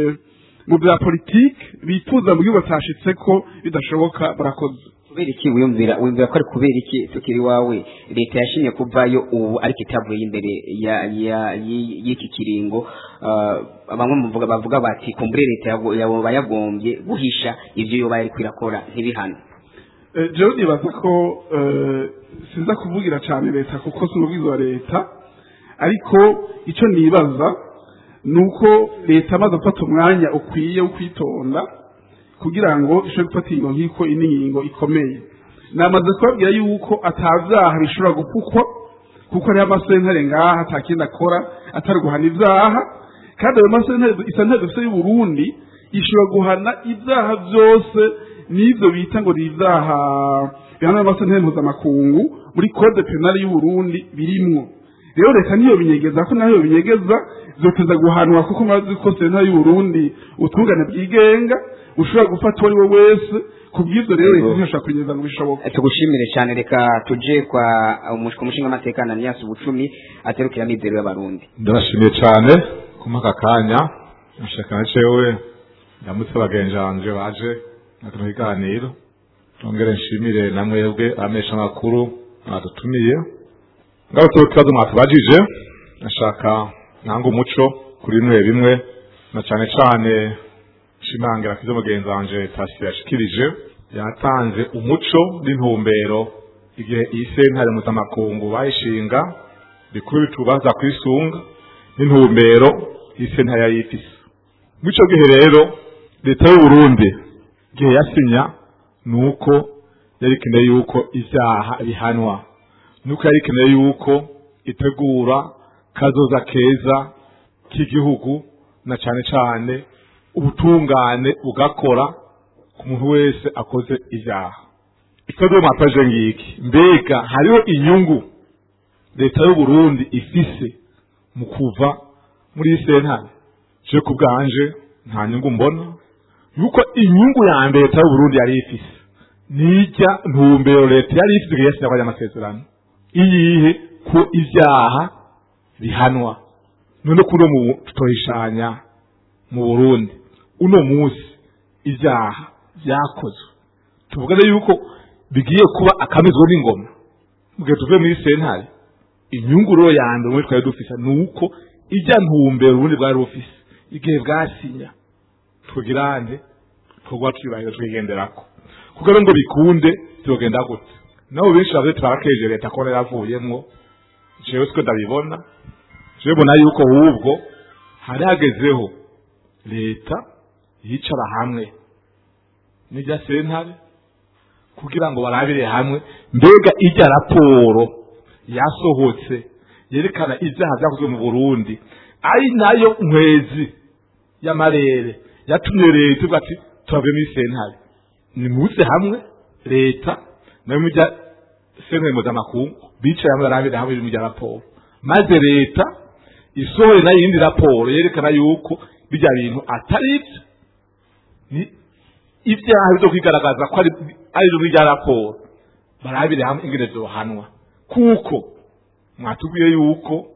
mu bya politike bifuza mu gihugu batashitseko bidashoboka barakoze kubera iki wiyumvira wiyumvira ko ari kubera iki tukiri iwawe leta yashimye kuvayo ubu ariko itavuye imbere ya ya y- y'iki kiringo ah, bamwe muvuga bavuga bati kumbure leta yago- yoba yagombye guhisha ivyo yoba yariko irakora ntibihano Eh, jewe nibaza ko eh, sinza kuvugira cyane leta kuko si umuvugizi wa leta ariko icyo nibaza ni uko leta amaze gufata umwanya ukwiye wo kwitonda kugira ngo ishobore gufata ingingo nk'iko iyi ni ingingo ikomeye namaze kubabwira yuko atavyaha bishobora gupfukwa kuko hariho amasentare ngaha atakindi akora atari guhana ivyaha kandi ayo masentare isentare dufite y'uburundi ishobora guhana ivyaha vyose n'ivyo bita ngo ni ivyaha bihana n'amasentare mpuzamakungu muri code penale y'uburundi birimwo rero leta niyo binyegeza ko nayo binyegeza zoteza guhanwa kuko murazi ko sentare y'uburundi utungane bwigenga ushobora gufata uwo ari we wese ku bw'ibyo rero leta ntishobora kunyereza ngo bishoboke tugushimire cyane reka tuje kwa umushika umushinga amateka Ananias Bucumi aterukira amizero y'abarundi ndabashimiye cyane kumpa aka kanya nashaka na cewe ndamutse bagenzanje baje na kino kiganiro tongere nshimire na mwebwe amesha amakuru mwadutumiye ngarutse ku kibazo mwatubajije nashaka nanga umuco kuri bimwe bimwe na cyane cyane shimangira kizo mugenzi wanje Tasi yashikirije yatanze umuco n'intumbero igihe iyi sentare mpuzamakungu bayishinga bikuru bitubaza kwisunga n'intumbero iyi sentare yari ifise muri ico gihe rero leta y'u Burundi igihe yasinya nuko yari ikeneye yuko ivyaha bihanwa nuko yari ikeneye yuko itegura kazoza keza k'igihugu na cane cane ubutungane bugakora ku muntu wese akoze ivyaha ikibazo mwapaje ngiki mbega hariho inyungu leta y'u Burundi ifise mu kuva muri iyi sentare je ku bwanje nta nyungu mbona yuko inyungu ya mbere leta y'u Burundi yari ifise nijya ntumbero leta yari ifise igihe yasinya amasezerano iyihe ko ivyaha bihanwa none kuno mu tutoyishanya mu Burundi uno munsi ivyaha vyakozwe tuvuga rero yuko bigiye kuba akamizwa n'ingoma mugihe tuvuye muri sentare inyungu rero ya mbere muri twari dufise ni uko ijya ntumbero ubundi bwari bufise igihe bwasinya tugirane twogwa twibahira twigenderako kuko rero ngo bikunde byogenda gute nabo benshi bavuze tubarakeje leta ko yaravuyemwo jewe siko ndabibona jewe mbona yuko ahubwo hari hagezeho leta yicara hamwe n'irya sentare kugira ngo barabire hamwe mbega ijya raporo yasohotse yerekana ibyaha byakozwe mu Burundi ari nayo nkwezi y'amarere yatumye leta ivuga ati turave muri sentare nimuze hamwe leta nayo mujya sentare mpuzamakungu bicaye hamwe barabire hamwe ibintu bya raporo maze leta isohore nayo iyindi raporo yerekana yuko bijya bintu atari ibyo ni ibyaha byo kwigaragaza ko ari ari rumwe rya raporo barabire hamwe ingene zohanwa kuko mwatubwiye yuko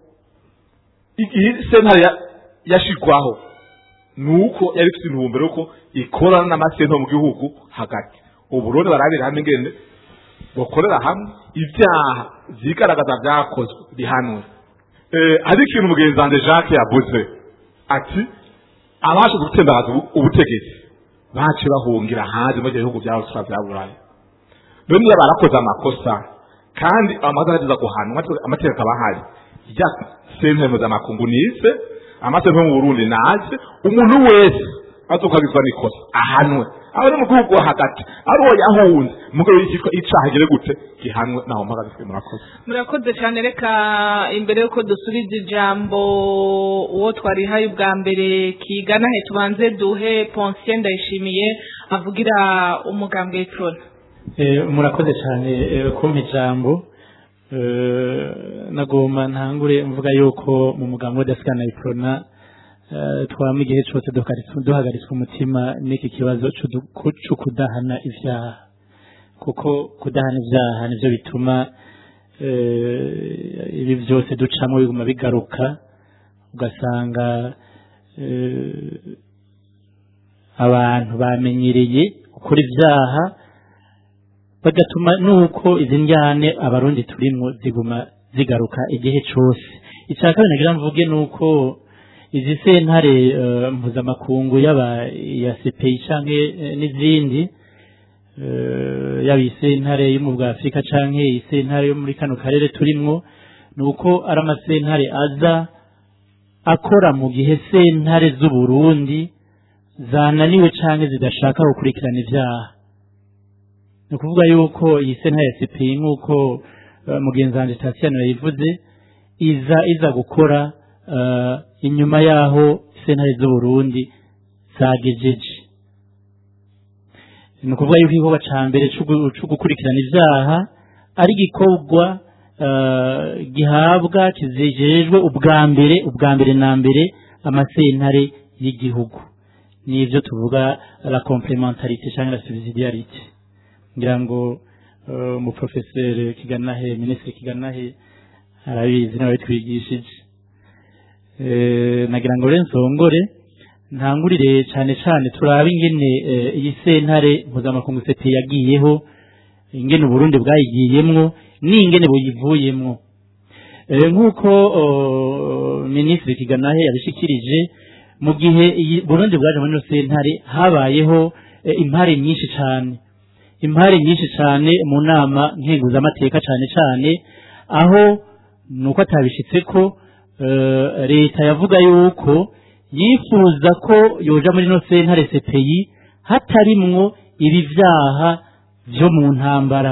igihe sentare yashigwaho nuko yari ifite intumbero ko ikorana n'amasento mu gihugu hagati uburundi barabire hamwe ingene bakorera hamwe ibyaha vyigaragaza vyakozwe bihanwe hari ikintu mugenzi wanje jacques yavuze ati abashe gutembagaza ubutegetsi bace bahungira hanze mu gihugu byabo twa byaburaye none niba barakoze amakosa kandi amaze ageza guhanwa amategeko aba ahari ijya sentare mpuzamakungu nize amasentare mu burundi naze umuntu wese azokagizwa n'ikosa ahanwe aho ni mu gihugu hagati ari uwo yahunze mugabo yitwa icaha gire gute gihanwe naho mpagaze murakoze murakoze cyane reka imbere yuko dusubiza ijambo uwo twarihaye ubwa mbere kigana he tubanze duhe Poncien ndayishimiye avugira umugambwe w'Iprona murakoze cyane kumpa ijambo nagomba ntangure mvuga yuko mu mugambi w'adasikana iprona twama igihe cyose duhagaritswe umutima n'iki kibazo cyo kudahana ibyaha kuko kudahana ibyaha nibyo bituma ibi byose ducamo biguma bigaruka ugasanga abantu bamenyereye gukora ibyaha bagatuma nuko izi njyane abarundi turimo ziguma zigaruka igihe cyose icya kabiri nagira mvuge nuko izi sentare mpuzamakungu yaba iya CPI canke n'izindi yaba isentare yo mu bwa Afurika canke isentare yo muri kano karere turimwo nuko ari amasentare aza akora mu gihe sentare z'u Burundi zananiwe canke zidashaka gukurikirana ivyaha ni ukuvuga yuko iyi sentare ya CPI nk'uko mugenzi wanjye Tatiana yayivuze iza iza gukora inyuma yaho sentare z'u Burundi zagejeje ni ukuvuga yuko igikorwa cya mbere cyo gukurikirana ibyaha ari igikorwa eh, gihabwa kizejejwe ubwa mbere ubwa mbere na mbere amasentare y'igihugu n'ibyo tuvuga la complementarité cyangwa la subsidiarité ngira ngo eh, umuprofeseri kiganahe minisitiri kiganahe arabizi nawe twigishije Eh, nagira ngo rero nsongore ntangurire cyane cyane turabe ingene eh, iyi sentare mpuzamakungu sete yagiyeho ingene uburundi bwayigiyemwo n'ingene buyivuyemwo Eh, nk'uko oh, minisitiri kiganahe yabishikirije mu gihe iyi burundi bwaje muri ino sentare habayeho eh, impare nyinshi cyane impare nyinshi cyane mu nama nkenguzamateka cyane cyane aho nuko atabishitse ko eh, leta yavuga yuko yifuza ko yoja muri ino sentare CPI hatarimwo ibi vyaha vyo mu ntambara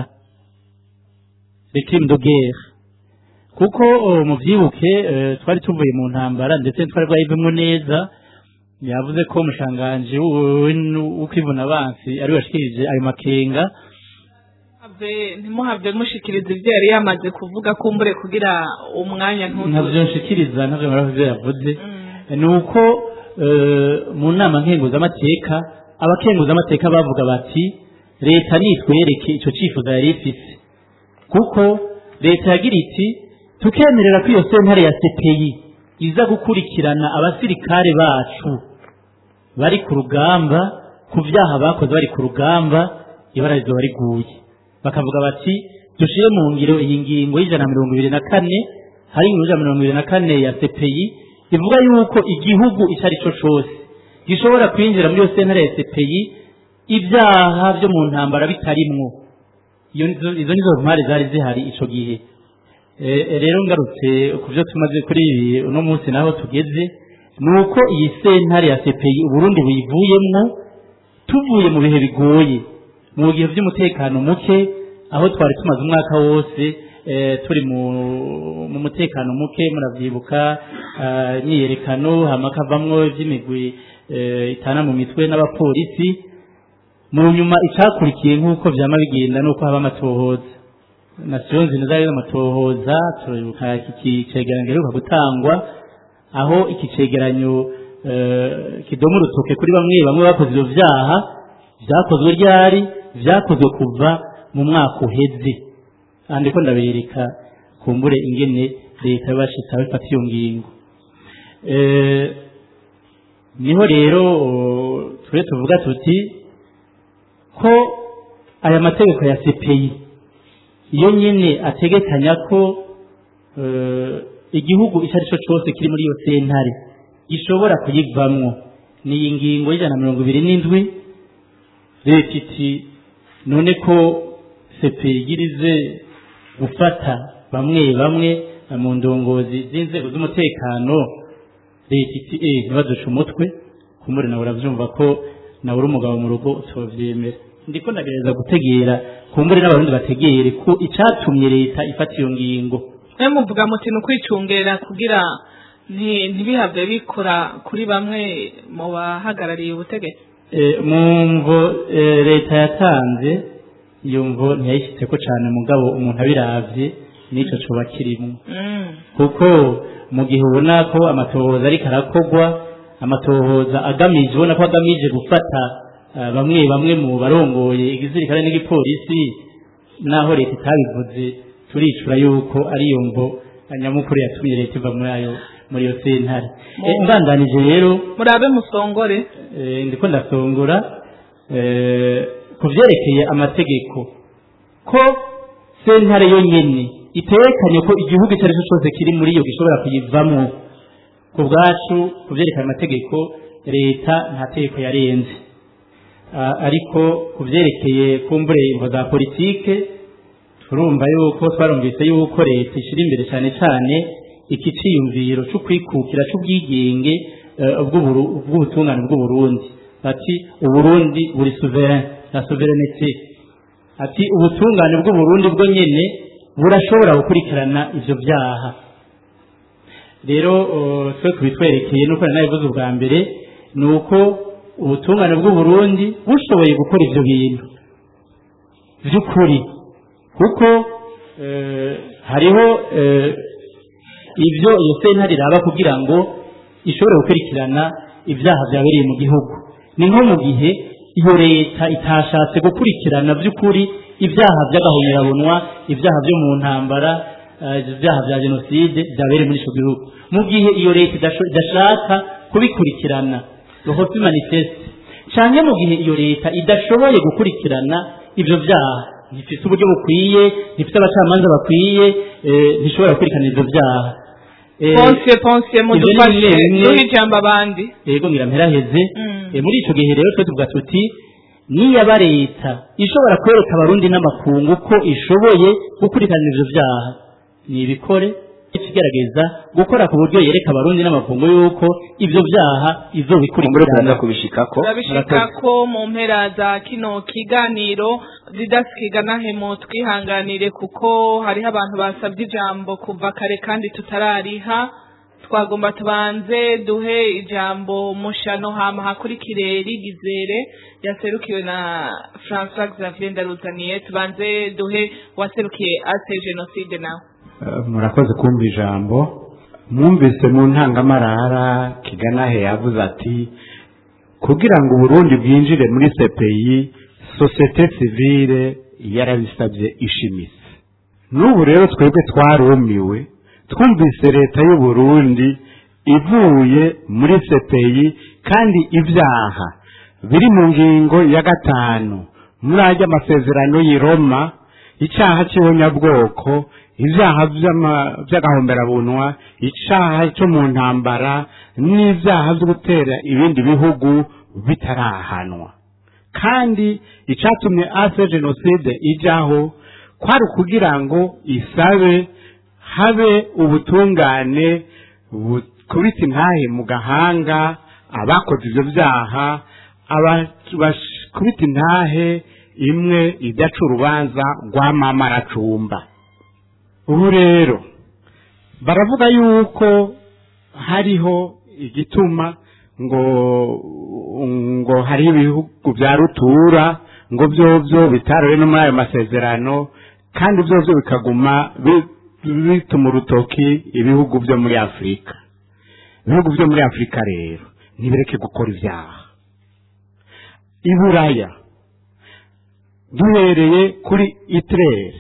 les crimes de guerre kuko oh, muvyibuke eh, twari tuvuye mu ntambara ndetse twari bwayivemwo neza yavuze ko umushanganji w'ukwivuna abansi ari washikirije ayo makenga Have- ntimuhave mushikiriza ibyo yari yamaze kuvuga kumbure kugira umwanya ntabyo ntutu nshikiriza ntabyo muravuze yavuze ni uko eh, mu nama nkenguzamateka abakenguzamateka bavuga bati leta nitwereke icyo cyifuzo yari ifise kuko leta yagira iti tukemerera ko iyo sentare ya CPI iza gukurikirana abasirikare bacu bari ku rugamba ku byaha bakoze bari ku rugamba ibara rizoba riguye bakavuga bati dushire mu ngiro iyi ngingo y'ijana na mirongo ibiri na kane hari ingingo y'ijana na mirongo ibiri na kane ya CPI ivuga yuko igihugu icyo ari cyo cyose gishobora kwinjira muri iyo sentare ya CPI ibyaha byo mu ntambara bitarimwo iyo nizo izo nizo ntwari zari zihari ico gihe Eh, rero ngarutse ku byo tumaze kuri ibi uno munsi naho tugeze ni uko iyi sentare ya CPI uburundi buyivuyemwo tuvuye mu bihe bigoye mu gihe by'umutekano muke aho twari tumaze umwaka wose eh, turi mu, mu mutekano muke muravyibuka ah, imyiyerekano hama kavamwo ivy'imigwi eh, itana mu mitwe n'abapolisi mu nyuma icakurikiye nk'uko vyama bigenda nuko haba amatohoza nasiyo nzina zari amatohoza turibuka iki cegeranyo giheruka gutangwa aho iki cegeranyo eh, kidoma urutoke kuri bamwe bamwe bakoze ivyo vyaha vyakozwe ryari vyakozwe kuva mu mwaka uheze aha ndiko ndabereka kumbure ingene leta yabashitse abifata iyo ngingo Eh, niho rero oh, twe tuvuga tuti ko aya mategeko ya CPI iyo nyine ategekanya ko eh, igihugu icyo ari cyo cyose kiri muri iyo sentare gishobora kuyivamwo ni iyi ngingo y'ijana na mirongo ibiri n'indwi leta iti none ko sepe igirize gufata bamwe bamwe mu ndongozi z'inzego z'umutekano leta iti eh ntibaduce umutwe kumuri nawe urabyumva ko nawe uri umugabo mu rugo utovyemera ndiko ndagereza gutegera kumbure n'abarundi bategere ko icatumye leta ifata iyo ngingo mwe muvuga muti ni ukwicungerera kugira nti- ntibihave bikora kuri bamwe mu bahagarariye ubutegetsi Eh, mu mvo eh, leta yatanze iyo mvo ntiyayishyitseko cane mugabo umuntu abiravye n'ico coba kirimwo Mm. kuko mu gihe ubona ko amatohoza ariko arakogwa amatohoza agamije ubona ko agamije gufata eh, bamwe bamwe mu barongoye igisirikare n'igipolisi naho leta itabivuze turicura yuko ariyo mvo nyamukuru yatumye leta iva muri ayo muri iyo sentare Eh, mbandanije rero murabe musongore eh, ndiko ndasongora eh, ku vyerekeye amategeko ko sentare yonyene itekanye ko igihugu icyo ari cyo cyose kiri muri iyo gishobora kuyivamwo ku bwacu ku vyerekeye amategeko leta nta tegeko yarenze Ah, ariko ku vyerekeye kumbure imvo za politike turumva yuko twarumvise yuko leta ishyira imbere cyane cyane iki ciyumviro cyo kwikukira cy'ubwigenge eh, bw'uburu- bw'ubutungane bw'uburundi ati uburundi buri souverain la souveraineté ati ubutungane bw'uburundi bwo nyene burashobora gukurikirana ivyo vyaha rero eh, twe kubitwerekeye nuko nari nabivuze ubwa mbere ni uko ubutungane bw'uburundi bushoboye gukora ivyo bintu vy'ukuri kuko eh, hariho eh, ibyo iyo sentare iraba kugira ngo ishobore gukurikirana ibyaha byabereye mu gihugu ni nko mu gihe iyo leta itashatse gukurikirana by'ukuri ibyaha by'agahomerabunwa ibyaha byo mu ntambara eh, ibyaha bya jenoside byabereye muri icyo gihugu mu gihe iyo leta idasho- idashaka kubikurikirana rohosi manifeste cyane mu gihe iyo leta idashoboye gukurikirana ibyo byaha ntifite uburyo bukwiye ntifite abacamanza bakwiye eh, ntishobora gukurikirana ibyo byaha Eh, ponse ponse ibyo ni mudufashe bimwe- duhe ijambo abandi yego ngira mperaheze Mm. Eh, muri icyo gihe rero twe tuvuga tuti niyaba leta ishobora kwereka abarundi n'amakungu ko ishoboye gukurikirana ivyo vyaha nibikore ikigerageza gukora ku buryo yereka abarundi n'amakungu yuko ivyo vyaha kumbure izobikurikirana turaza kubishikako turabishika ko mu mpera za kino kiganiro didasikiga nahemo twihanganire kuko hariho abantu basabye ijambo kuva kare kandi tutarariha twagomba tubanze duhe ijambo mushano hama hakurikire rigizere yaserukiwe na François Xavier Ndaruzaniye tubanze duhe waserukiye ase jenoside nawe Eh, murakoze kumva ijambo mwumvise mu ntangamarara kiganahe yavuze ati kugira ngo uburundi bwinjire muri cpi sosiyete sivile yarabisabye ishimise n'ubu rero twebwe twarumiwe twumvise leta y'uburundi ivuye muri cpi kandi ibyaha biri mu ngingo ya gatanu muri ajya amasezerano y'i roma icyaha cy'ibonyabwoko ibyaha by'ama- by'agahomberabunwa icyaha cyo mu ntambara n'ibyaha byo gutera ibindi bihugu bitarahanwa kandi icyatumye ase jenoside ijyaho kwari ukugira ngo isabe habe ubutungane bukubita intahe mu gahanga abakoze ibyo byaha aba- bakubita intahe imwe idaca urubanza rwa mama aracumba ubu rero baravuga yuko hariho igituma ngo ngo hari ibihugu bya rutura ngo byovyo bitarowe no muri ayo masezerano kandi byovyo bikaguma bi- bituma urutoki ibihugu byo muri afurika ibihugu byo muri afurika rero ntibireke gukora ibyaha i buraya duhereye kuri itirere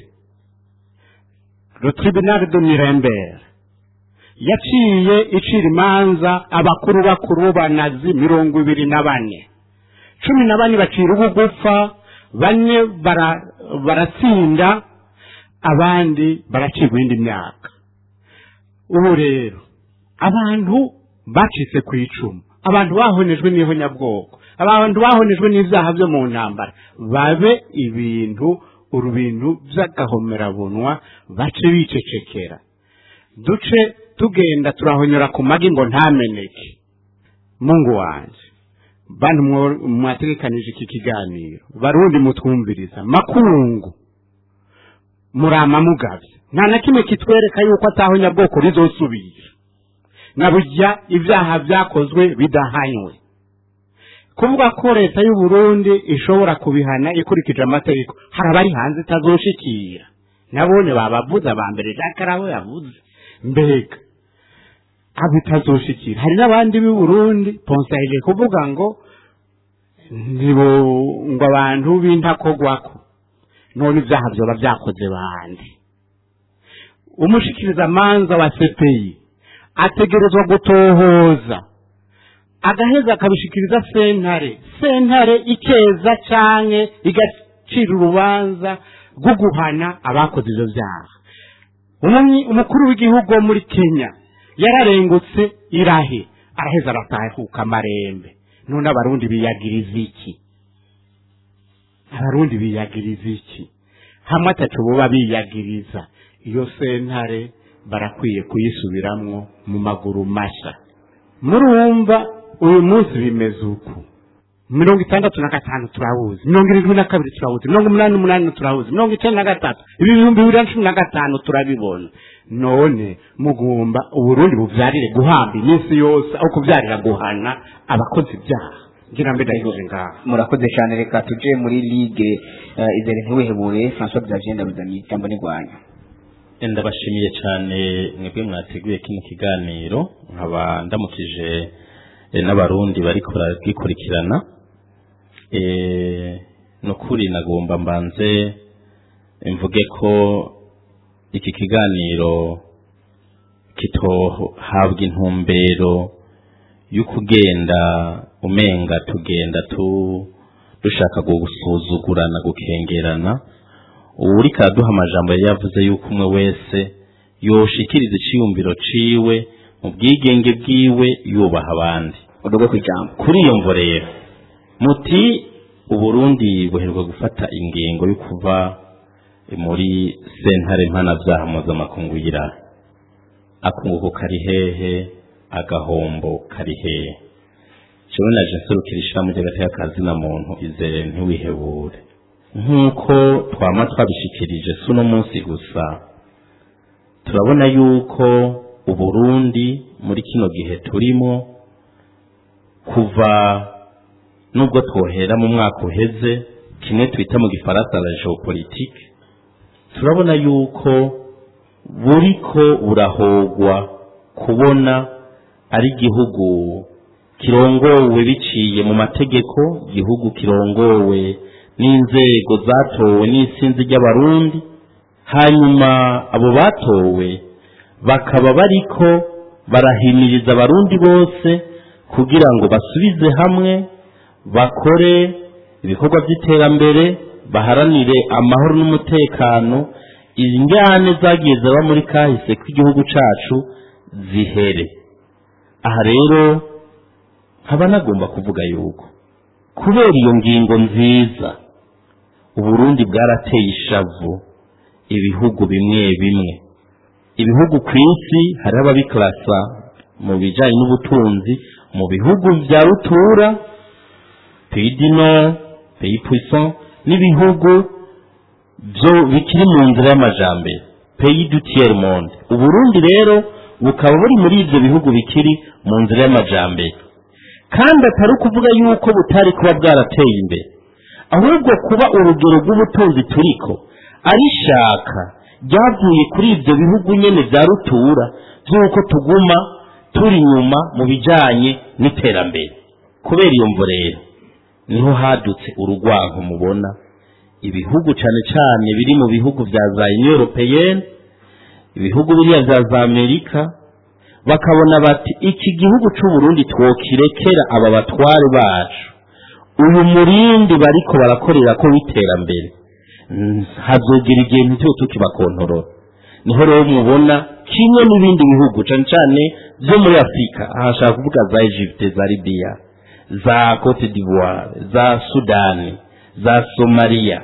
le tribunal de nuremberg yaciye icira imanza abakuru bakuru b'abanazi mirongo ibiri na bane cumi na bane bacira ubugupfa bane bara- baratsinda abandi baracibwa indi myaka ubu rero abantu bacitse ku icumu abantu bahonejwe n'ihonyabwoko abantu bahonejwe n'ibyaha byo mu ntambara babe ibintu urubintu by'agahomerabunwa bace bicecekera duce tugenda turahonyora ku magi ngo ntameneke mungu wanje bantu mwo- mwategekanije iki kiganiro barundi mutwumviriza makungu murama mugavye nta na kimwe kitwereka yuko atahonyabwoko rizosubira na burya ibyaha byakozwe bidahanywe kuvuga ko leta y'u Burundi ishobora kubihana ikurikije amategeko hari abari hanze itazoshikira nabone babavuze aba mbere Jacques Karabo yavuze mbega abo itazoshikira hari n'abandi b'i Burundi ponsaje kuvuga ngo ntibo ngo abantu b'intakogwako none ibyaha byoba byakoze bande umushikiriza manza wa CPI ategerezwa gutohoza agaheza akabishikiriza sentare sentare ikeza canke igacira urubanza rwo guhana abakoze ivyo vyaha Umumyi- umukuru w'igihugu wo muri kenya yararengutse irahe araheza aratahuka amarembe none abarundi biyagiriza iki abarundi biyagiriza iki hamwe atatu boba biyagiriza iyo sentare barakwiye kuyisubiramwo mu maguru masha murumva uyu munsi bimeze uku mirongo itandatu na gatanu turabuzi mirongo irindwi na kabiri turabuzi mirongo umunani n'umunani turabuzi mirongo icenda na gatatu ibi bihumbi bibiri na cumi na gatanu turabibona none mugomba uburundi buvyarire guhamba iminsi yose aho kuvyarira guhana abakoze ibyaha ngira mbe ndayihoje ngaha murakoze cyane reka tuje muri ligue uh, izere ntiwihebure François Xavier Ndabuzaniye ijambo nirwanya ndabashimiye cyane mwebwe mwateguye kino kiganiro nkaba ndamukije eh, n'abarundi bariko baragikurikirana Eh, ni ukuri nagomba mbanze mvuge ko iki kiganiro kitohabwa intumbero y'ukugenda umenga tugenda tu dushaka gusuzugurana gukengerana uri kaduha amajambo yari yavuze yuko umwe wese yoshikiriza iciyumviro ciwe mu bwigenge bwiwe yubaha abandi udogo kwijambo kuri iyo mvo rero muti uburundi buheruka gufata ingingo yo kuva muri sentare mpanavyaha mpuzamakungu y'irahe akunguko kari hehe agahombo kari hehe jewe naje nserukira ishirahamwe ry'agateka na muntu izere ntiwihebure nk'uko twama twabishikirije si uno munsi gusa turabona yuko uburundi muri kino gihe turimo kuva nubwo twohera mu mwaka uheze kimwe twita mu gifaransa la geopolitique turabona yuko buriko burahogwa kubona ari igihugu kirongowe biciye mu mategeko igihugu kirongowe n'inzego zatowe n'isinzi ry'abarundi hanyuma abo batowe bakaba bariko barahimiriza abarundi bose kugira ngo basubize hamwe bakore ibikorwa by'iterambere baharanire amahoro n'umutekano ingane zagiye zaba muri kahise k'igihugu cacu zihere aha rero nkaba nagomba kuvuga yuko kubera iyo ngingo nziza uburundi bwarateye ishavu ibihugu bimwe bimwe ibihugu ku isi hariho ababikarasa mu bijyanye n'ubutunzi mu bihugu bya rutura pays du nord pays puissant n'ibihugu byo bikiri mu nzira y'amajambere pays du tiers monde uburundi rero bukaba buri muri ibyo bihugu bikiri mu nzira y'amajambere kandi atari ukuvuga yuko butari kuba bwarateye imbere ahubwo kuba urugero rw'ubutunzi turiko arishaka ryavuye kuri ibyo bihugu nyene vya rutura by'uko tuguma turi inyuma mu bijanye n'iterambere kubera iyo mvo rero niho hadutse urugwanko mubona ibihugu cane cane biri mu bihugu vya za union européenne ibihugu biriya vya za amerika bakabona bati iki gihugu c'uburundi twokirekera aba batware bacu uyu murindi bariko barakorera ko w'iterambere hazogera igihe ntituba tukibakontorora niho rero mubona kimwe n'ibindi bihugu cane cane vyo muri afurika aha nshaka kuvuga za egypte za libiya za cote d'ivoire za sudani za somaliya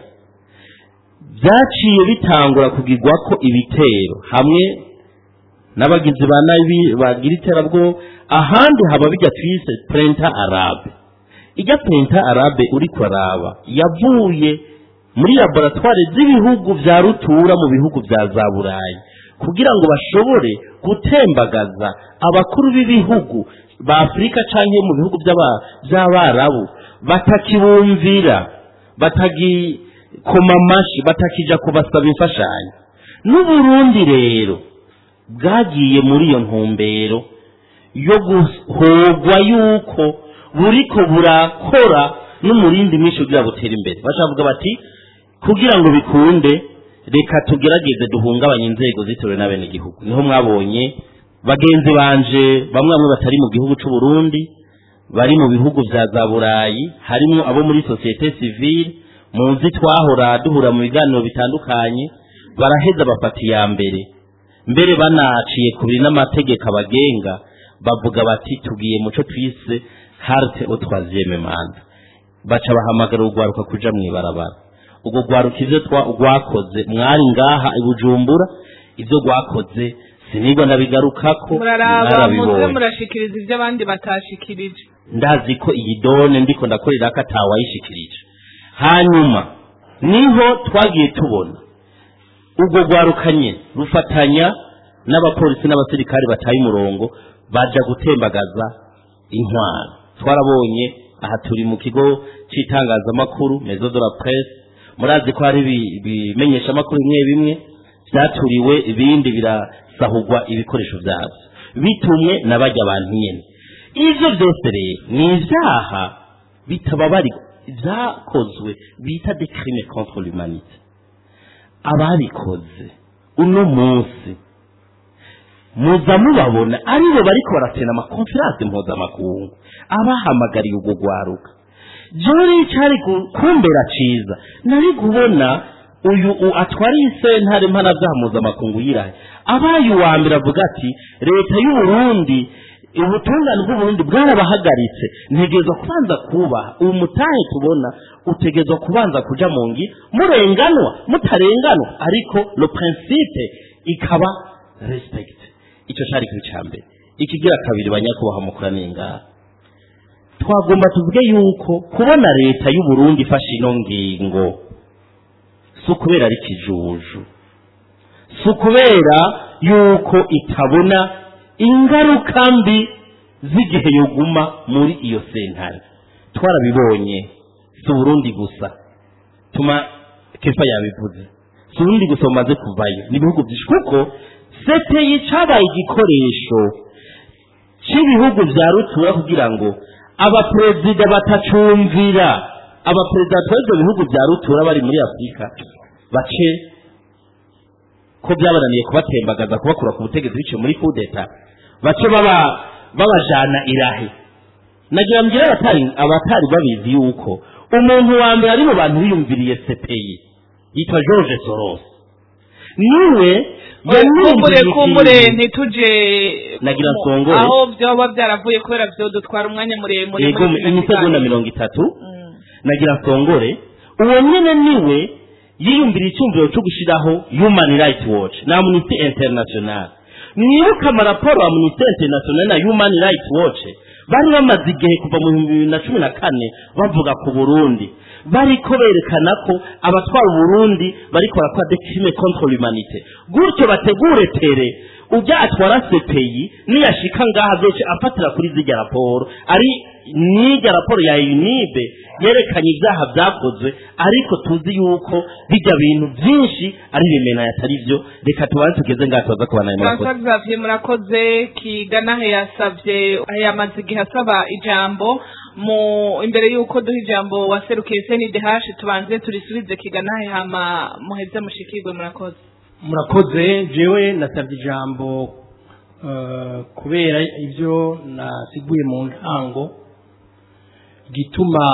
vyaciye bitangura kugirwako ibitero hamwe n'abagizi ba nabi bagira iterabwo ahandi haba bijya twise prenta arabe ijya prenta arabe uriko araba yavuye muri laboratware z'ibihugu vya rutura mu bihugu vya za burayi kugira ngo bashobore gutembagaza abakuru b'ibihugu ba afurika canke mu bihugu vy'aba- vy'abarabu batakibumvira batagikoma amashi batakija kubasaba imfashanyo n'uburundi rero bwagiye muri iyo ntumbero yo guhogwa yuko buriko burakora n'umurindi mwinshi kugira butere imbere bashavuga bati kugira ngo bikunde reka tugerageze duhungabanye inzego zitewe n'abenegihugu niho mwabonye bagenzi banje bamwe bamwe batari mu gihugu c'u Burundi bari mu bihugu vya za burayi harimo abo muri societe civile muzi twahora duhura mu biganiro bitandukanye baraheza bafata iya mbere mbere banaciye kubiri n'amategeko abagenga bavuga bati tugiye muco twise harte au troisième manda baca bahamagara urwaruka kuja mw'ibarabara ubwo rwaruka ivyo twa- rwakoze mwari ngaha i bujumbura ivyo rwakoze sinigwa ndabigarukako muraraba muze mwarabibonye murashikiriza ibyo abandi batashikirije ndazi ko iyi done ndiko ndakorera ko atawayishikirije hanyuma niho twagiye tubona ubwo rwarukanye rufatanya n'abapolisi n'abasirikari bataye umurongo baja gutembagaza intwaro twarabonye aha turi mu kigo c'itangazamakuru maison de la presse murazi ko hari ibi- ibimenyeshamakuru bimwe bimwe byaturiwe ibindi birasahurwa ibikoresho byabyo bitumwe na bajya abantu nyine ibyo byose rero ni ibyaha bitababarika byakozwe bita de crime contre l'humanité ababikoze uno munsi muza mubabona aribo bariko baratena amakonferanse mpuzamakungu abahamagariye ubwo gwaruka jewe cari ku- kumbera ciza nari kubona uyu u- atwariye isentare mpanavyaha mpuzamakungu yirahe abaye uwa mbere avuga ati leta y'uburundi ubutungane bw'uburundi bwarabahagaritse ntegerezwa kubanza kubaha ubu mutahe tubona utegerezwa kubanza kuja mu ngi murenganwa mutarenganwa ariko le principe ikaba respect icyo cari kuri ca mbere ikigira kabiri banyakubaha mukoraniye ngaha twagomba tuvuge yuko kubona leta y'uburundi ifashe ino ngingo si ukubera ari kijuju si ukubera yuko itabona ingaruka mbi z'igihe yoguma muri iyo sentare twarabibonye si uburundi gusa tuma kefa yabivuze si uburundi gusa bumaze kuvayo n'ibihugu byinshi kuko seteyi cabaye igikoresho cy'ibihugu bya rutura kugira ngo abaperezida batacumvira abaperezida batwara ibyo bihugu bya rutura bari muri afurika bace ko byabananiye kubatembagaza kubakura ku butegetsi biciye muri kudeta bace baba babajana irahe nagira mbwira abatari abatari babizi yuko umuntu wa mbere ari mu bantu biyumviriye sepeyi yitwa george soros niwe kumbure yamwumviriye kumbure ikintu. ntituje Nagira mu- nsongore. aho byoba byaravuye kubera byo dutwara umwanya muremure yego muri kino imisegonda kiganiro. mirongo itatu nagira nsongore uwo nyine niwe yiyumvira icyumviro cyo gushyiraho human rights watch na amnesty international mwibuke amaraporo ya amnesty international na human rights watch bari bamaze igihe kuva mu bihumbi bibiri na cumi na kane bavuga ku burundi bariko berekana ko abatwara uburundi bariko barakora de crime contre l'humanité gutyo bategure tere ujya atwara sepeyi niyashika ngaha byose afatira kuri zirya raporo ari n'irya raporo ya unibe yerekanye ibyaha byakozwe ariko tuzi yuko bijya bintu byinshi ari ibimena atari byo reka tubanze tugeze ngaha tubaza kubana ayo murakoze François Xavier murakoze kigana yasavye yamaze igihe asaba ijambo mu imbere y'uko duha ijambo waserukiye CNDH tubanze turisubize kigana hama muheze mushikirwe murakoze murakoze jewe nasabye ijambo eh, kubera ibyo nasiguye mu ntango gituma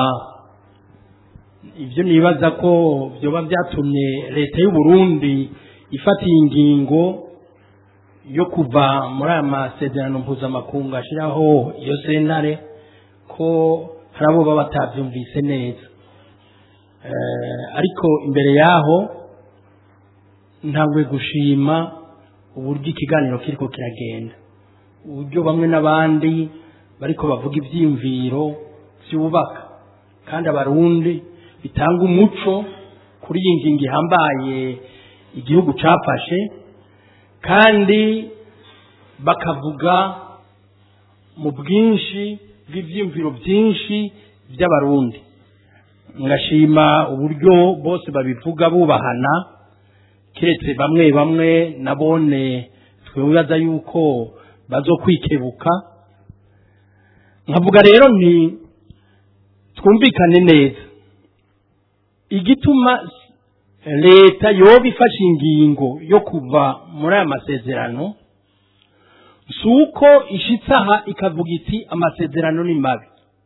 ibyo nibaza ko byoba byatumye leta y'u Burundi ifata iyi ngingo yo kuva muri aya masezerano mpuzamakungu ashyiraho iyo sentare ko hari abo baba batabyumvise neza Eh, ariko imbere yaho ntangwe gushima uburyo ikiganiro kiriko kiragenda uburyo bamwe n'abandi bariko bavuga ivyiyumviro vyubaka kandi abarundi bitanga umuco kuri iyi ngingo ihambaye igihugu cafashe kandi bakavuga mu bwinshi bw'ivyiyumviro byinshi by'abarundi ngashima uburyo bose babivuga bubahana keretse bamwe bamwe nabone twibaza yuko bazokwikebuka nkavuga rero nti twumvikane neza igituma leta yoba ifashe ingingo yo kuva muri aya masezerano si uko ishitse aha ikavuga iti amasezerano ni mabi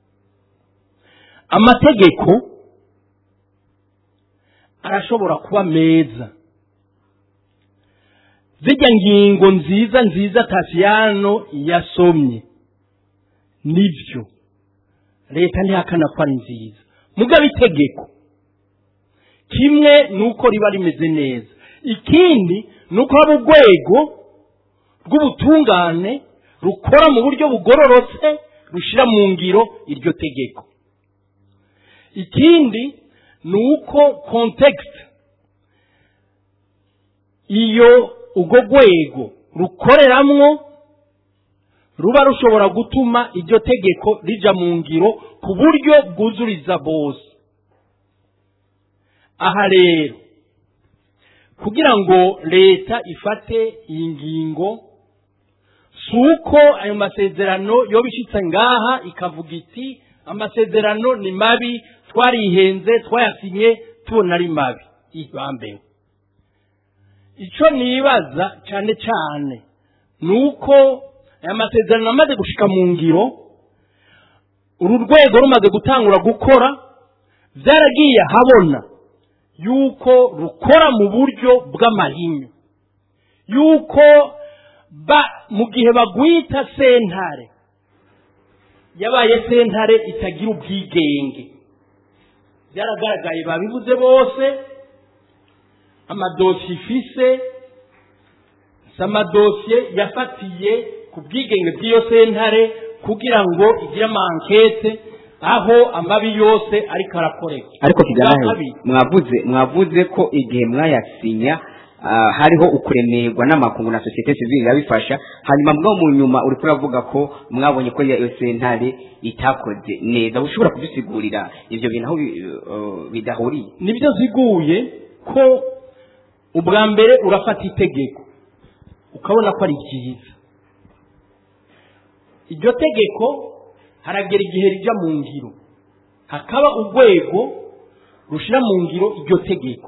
amategeko arashobora kuba meza zijya ngingo nziza nziza tasiyano yasomye nibyo leta ntihakana ko ari nziza mugabo itegeko kimwe ni uko riba rimeze neza ikindi ni uko haba urwego rw'ubutungane rukora mu buryo bugororotse rushyira mu ngiro iryo tegeko ikindi ni uko kontekisite iyo urwo rwego rukoreramwo ruba rushobora gutuma iryo tegeko rija mu ngiro ku buryo bwuzuriza bose aha rero kugira ngo leta ifate iyi ngingo si uko ayo masezerano yoba ishitse ngaha ikavuga iti amasezerano ni mabi twarihenze twayasinye tubona ari mabi ibambewe icyo nibaza cyane cyane ni uko aya masezerano amaze gushika mu ngiro uru rwego rumaze gutangura gukora byaragiye ahabona yuko rukora mu buryo bw'amahinyu yuko ba mu gihe bagwita sentare yabaye sentare itagira ubwigenge byaragaragaye babivuze bose amadosiye ifise si amadosiye yafatiye ku bwigenge bw'iyo sentare kugira ngo igire amankete aho amabi yose ariko arakoreka ariko kijyana Bwa he kabiri, mwavuze mwavuze ko igihe mwayasinya ah, hariho ukuremerwa n'amakungu na sosiyete sivile irabifasha hanyuma mwo mu nyuma uri kuravuga ko mwabonye ko iyo sentare itakoze neza ushobora kudusigurira ibyo bintu aho bi- eh, bidahuriye nibyo ziguye ko ubwa mbere urafata itegeko ukabona ko ari ryiza iryo tegeko haragera igihe rijya mu ngiro hakaba urwego rushyira mu ngiro iryo tegeko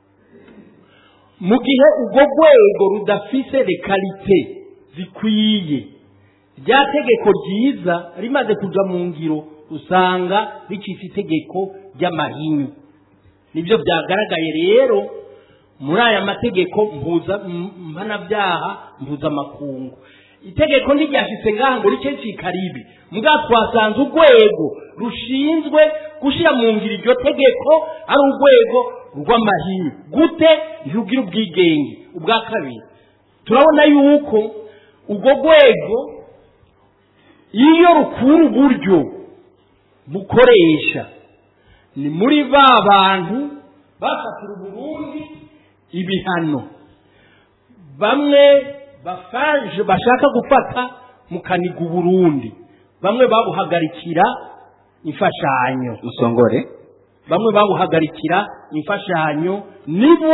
mu gihe urwo rwego rudafise rekarite zikwiye rya tegeko ryiza rimaze kuja mu ngiro usanga ricitse itegeko ry'amahinyu nibyo byagaragaye rero muri aya mategeko mpuza m- mpanabyaha mpuzamakungu itegeko ntiryashitse ngaha ngo rice cikaribi mbwa twasanze urwego rushinzwe gushyira mu ngiro iryo tegeko ari urwego rw'amahinyu gute ntirugira ubwigenge ubwa kabiri turabona yuko urwo rwego iyo rukura uburyo bukoresha ni muri ba bantu bafatira uburundi ibihano bamwe bafaje bashaka gufata mu kaniga uburundi bamwe babuhagarikira imfashanyo musongore bamwe babuhagarikira imfashanyo nibo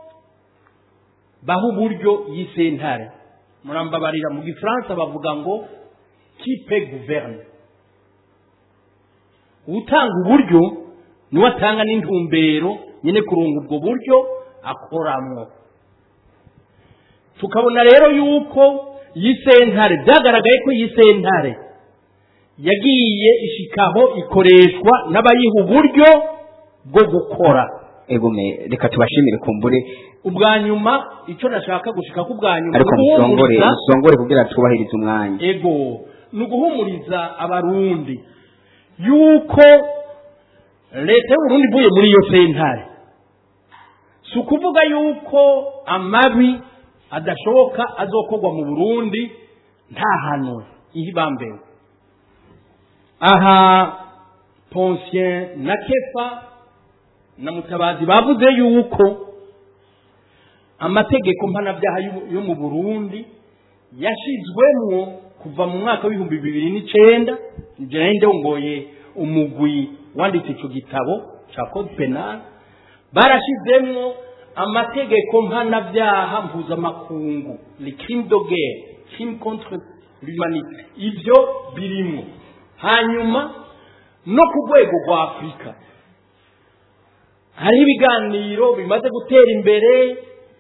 baha uburyo y'isentare murambabarira mu gifaransa bavuga ngo kipe guverne utanga uburyo niwe atanga n'intumbero nyine kurunga ubwo buryo akoramwo tukabona rero yuko iyi sentare byagaragaye ko iyi sentare yagiye ishikaho ikoreshwa n'abayiha uburyo bwo gukora egome reka tubashimire kumbure ubwa nyuma icyo nashaka gushika ku bwa nyuma ariko ni musongore uguhumuriza- musongore kugira twubahirize umwanya ego ni uguhumuriza abarundi yuko leta y'uburundi ivuye muri iyo sentare si ukuvuga yuko amabi adashoboka azokorwa mu burundi nta hantu ihibambewe aha ponsien na kefa na mutabazi bavuze yuko amategeko mpanabyaha y'u- yo mu burundi yashizwemwo kuva mu mwaka w'ibihumbi bibiri n'icenda nje nari ndongoye umugwi wanditse ico gitabo ca code penal barashizemwo amategeko mpanabyaha mpuzamakungu le crime de guerre crime contre l'humanité ivyo birimwo hanyuma no ku rwego rwa afurika hariho ibiganiro bimaze gutera imbere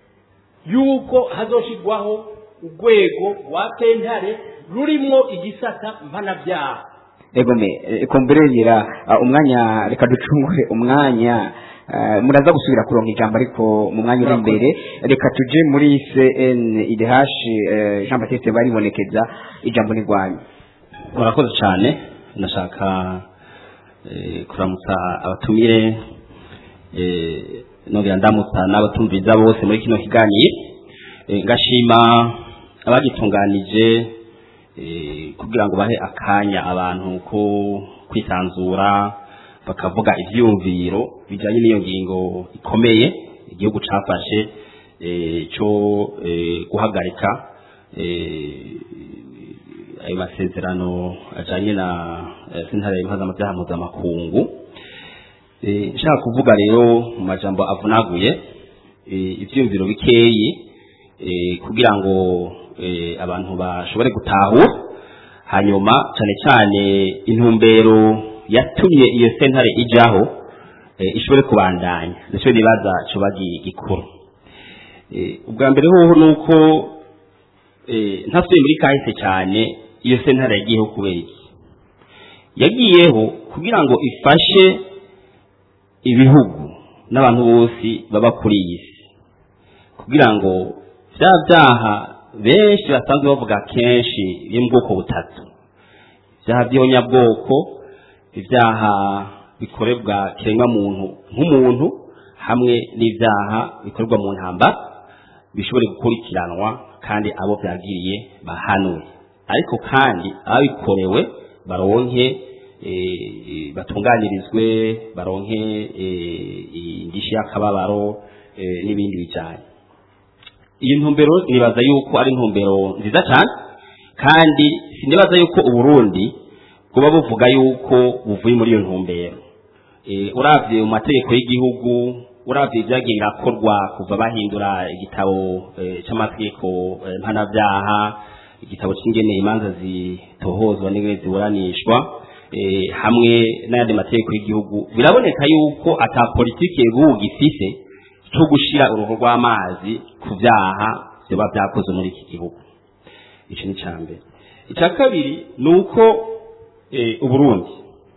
yuko hazoshirwaho urwego rwa sentare rurimwo igisata mpanabyaha egome eh, kumbure ngira ah, umwanya reka ducungure umwanya ah, muraza gusubira kuronka ijambo ariko mu mwanya uri imbere reka tuje muri CNIDH eh, Jean Baptiste baribonekeza ijambo ni rwanyu murakoze cyane ndashaka eh, kuramutsa abatumire eh, nongera ndamutsa n'abatumviriza bose muri kino kiganiro Eh, ngashima abagitunganije eh, kugira ngo bahe akanya abantu ko kwisanzura bakavuga ivyumviro bijanye n'iyo ngingo ikomeye igihugu cafashe eh, cyo eh, guhagarika eh, ayo masezerano ajanye na eh, sentare mpuzamabyaha mpuzamakungu Eh, nshaka kuvuga rero mu majambo avunaguye eh, ivyumviro bikeyi eh, kugira ngo eh, abantu bashobore gutahura hanyuma cyane cyane intumbero yatumye iyo sentare ijaho eh, ishobore kubandanya nicyo nibaza coba gi- gikuru Eh, ubwa mbere hoho nuko eh, ntasubiye muri kahise cyane iyo sentare yagiyeho kubera iki yagiyeho kugira ngo ifashe ibihugu n'abantu bose baba kuri iyi si kugira ngo bya byaha benshi basanzwe bavuga kenshi biri mu bwoko butatu ibyaha by'ihonyabwoko ibyaha bikorerwa kiremwamuntu nk'umuntu hamwe n'ibyaha bikorerwa mu ntambara bishobore gukurikiranwa kandi abo byagiriye bahanwe ariko kandi ababikorewe baronke eh, batunganirizwe baronke eh, indishyi y'akababaro eh, n'ibindi bijyanye iyi ntumbero nibaza yuko ari intumbero nziza cyane kandi sinibaza yuko uburundi buba buvuga yuko buvuye muri iyo ntumbero Eh, uravye mu mategeko y'igihugu uravye ibyagiye birakorwa kuva bahindura igitabo eh, c'amategeko eh, mpanavyaha igitabo c'ingene imanza zitohozwa n'ingene ziburanishwa eh, hamwe n'ayandi mategeko y'igihugu biraboneka yuko ata politiki y'igihugu gifise cyo gushira uruhu rw'amazi ku vyaha vyoba vyakozwe muri iki gihugu ico ni ca mbere icya kabiri ni uko eh, uburundi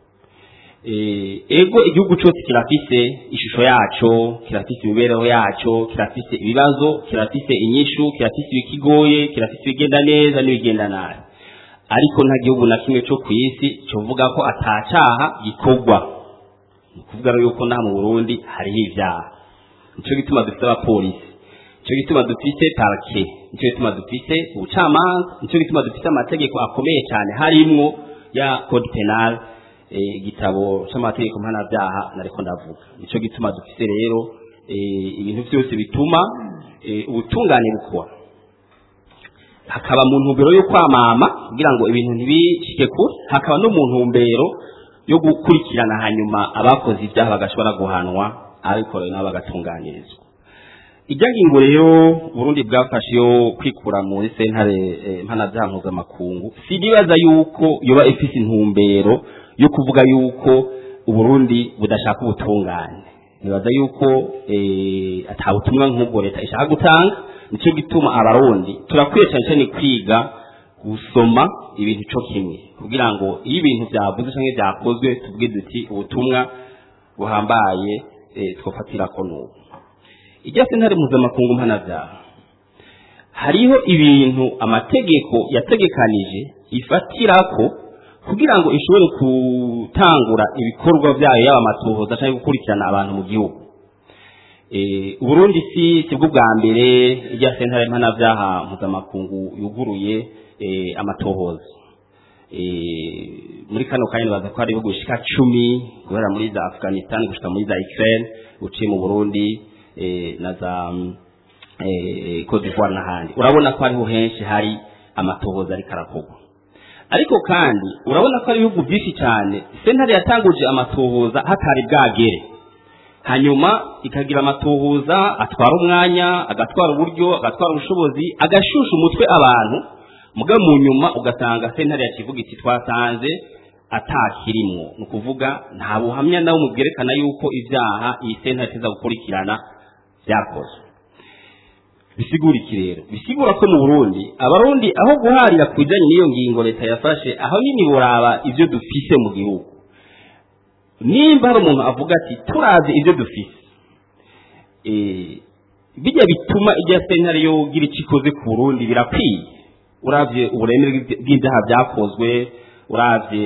eh, ego igihugu cyose kirafise ishusho yaco kirafise imibereho yaco kirafise ibibazo kirafise inyishu kirafise ibikigoye kirafise ibigenda neza n'ibigenda nabi ariko nta gihugu na kimwe cyo ku isi cyovuga ko atacaha gikorwa ni ukuvuga rero yuko nta mu burundi hariho ibyaha nicyo gituma dufite abapolisi nicyo gituma dufite parake nicyo gituma dufite ubucamanza nicyo gituma dufite amategeko akomeye cyane harimwo ya code penal eh, igitabo c'amategeko mpanabyaha nariko ndavuga nicyo gituma dufite rero eh, ibintu byose bituma eh, ubutungane bukora hakaba mu ntumbero yo kwamama kugira ngo ibintu ntibicike kure hakaba no mu ntumbero yo gukurikirana hanyuma abakoze ibyaha bagashobora guhanwa ababikorewe nabo bagatunganirizwa ijya ngingo rero burundi bwafashe yo kwikura muri sentare eh, mpanabyaha mpuzamakungu sinibaza yuko yoba ifise intumbero yo kuvuga yuko uburundi budashaka ubutungane nibaza yuko eh, ata butumwa nk'ubwo leta ishaka gutanga nicyo gituma abarundi turakwiye cyane cyane kwiga gusoma ibintu cyo kimwe kugira ngo iyo ibintu byavuze cyangwa byakozwe tuvuge duti ubutumwa buhambaye eh, twofatira ko nubu ijya sentare mpuzamakungu mpanabyaha hariho ibintu amategeko yategekanije ifatirako kugira ngo ishobore gutangura ibikorwa byayo yaba amatohoza cyangwa gukurikirana abantu mu gihugu Eh, uburundi si sibwo bwa mbere ijya sentare mpanabyaha mpuzamakungu yuguruye eh, amatohoza Eh, muri kano kanya nibaza ko hari ibihugu bishika cumi guhera muri za afghanistan gushika muri za ukraine uciye mu burundi eh, na za mm, eh, cote d'ivoire n'ahandi urabona ko hariho henshi hari amatohoza ariko arakorwa ariko kandi urabona ko hari ibihugu byinshi cyane sentare yatanguje amatohoza hatari bwagere hanyuma ikagira amatohoza atwara umwanya agatwara uburyo agatwara ubushobozi agashusha umutwe abantu muga mu nyuma ugasanga sentare yakivuga iti twasanze atakirimwo ni ukuvuga nta buhamya nawe mubwerekana yuko ibyaha iyi sentare iza gukurikirana byakozwe bisigura iki rero bisigura ko mu burundi abarundi aho guharira ku bijyanye n'iyo ngingo leta yafashe aho nyine buraba ibyo dufise mu gihugu nimba hari umuntu avuga ati turazi ibyo dufise eh, bijya bituma ijya sentare yo gira icyo ikoze ku burundi birakwiye uravye uburemere bw'ibyaha byakozwe uravye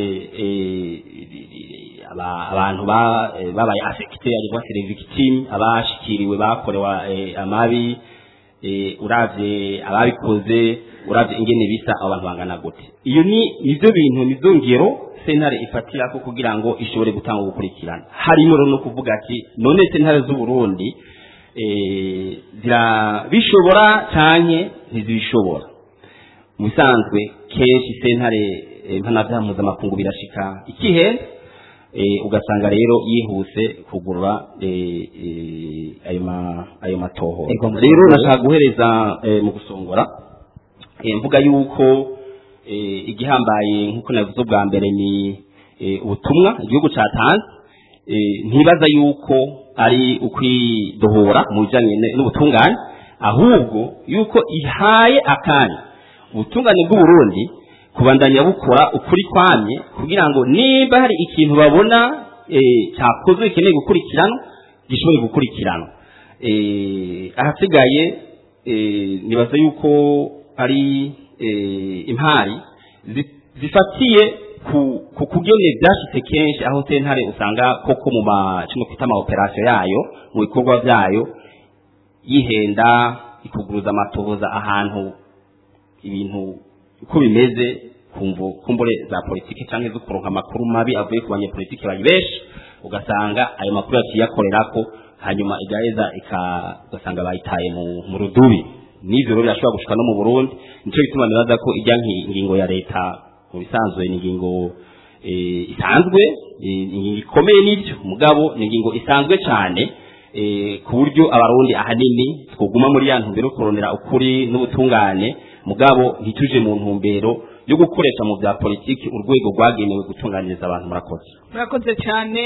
eh, aba- abantu ba- eh, babaye affecte ariko c'est les victimes abashikiriwe bakorewa eh, amabi eh, uravye ababikoze uravye ingene bisa abantu bangana gute iyo ni nivyo bintu nizo ngero sentare ifatirako kugira ngo ishobore gutanga gukurikirana harimo rero no kuvuga ati none sentare z'uburundi eh, zirabishobora canke ntizibishobora mu bisanzwe kenshi sentare eh, mpanavyaha mpuzamakungu birashika ikihenda eh, ugasanga rero yihuse kugurura eh, eh, ayo ma- ayo matoho Ego, mu rero gusongora. nashaka guhereza eh, mu gusongora eh, mvuga yuko eh, igihambaye nk'uko navuze bwa mbere ni eh, ubutumwa igihugu cyatanze eh, ntibaza yuko ari ukwidohora mu bijyanye ne- n'ubutungane ahubwo yuko ihaye akanya ubutungane bw'uburundi kubandanya bukora ukuri kwamye kugira ngo niba hari ikintu babona eh, cyakozwe gikeneye gukurikiranwa gishobore gukurikiranwa eh, ahasigaye eh, nibaza yuko ari eh, impari zi- zifatiye ku ku kugene byashitse kenshi aho sentare usanga koko mu ma kino kwita ama operation yayo mu bikorwa byayo yihenda ikuguruza amatohoza ahantu ibintu uko bimeze kumvo kumbure za politike canke zo kuronka amakuru mabi avuye ku banyepolitike bari benshi ugasanga ayo makuru yaciyakorerako hanyuma igaheza ika- ugasanga bayitaye mu, mu rudubi n'ivyo rero birashobora gushika no mu burundi nico gituma nibaza ko ijya nki- ngingo ya leta mu bisanzwe ni ingingo eh, isanzwe eh, ingingo ikomeye n'ibyo mugabo ni ingingo isanzwe cyane eh, ku buryo abarundi ahanini twoguma muri ya ntumbero yo kurondera ukuri n'ubutungane mugabo ntituje mu ntumbero yo gukoresha mu bya politiki urwego rwagenewe gutunganiriza abantu murakoze murakoze cyane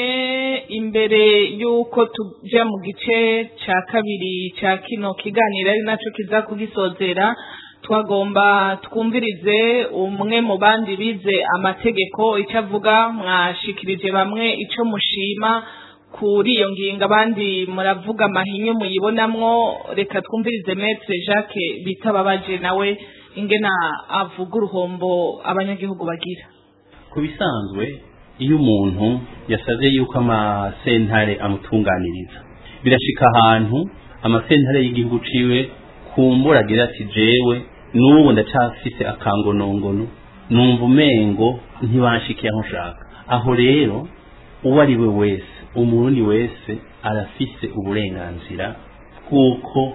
imbere y'uko tujya mu gice cya kabiri cya kino kiganiro ari nacyo kiza kugisozera twagomba twumvirize umwe mu bandi bize amategeko icyo avuga mwashikirije bamwe icyo mushima kuri iyo ngingo abandi muravuga amahinyu muyibonamwo reka twumvirize metre jacques bitababaje nawe ingena avuga uruhombo abanyagihugu bagira ku bisanzwe iyo umuntu yasaze yuko amasentare amutunganiriza birashika ahantu amasentare y'igihugu ciwe kumbura agira ati jewe n'ubu ndacafise akangonongono numva umengo ntibanshikiye aho nshaka aho rero uwo ari we wese umurundi wese arafise uburenganzira bw'uko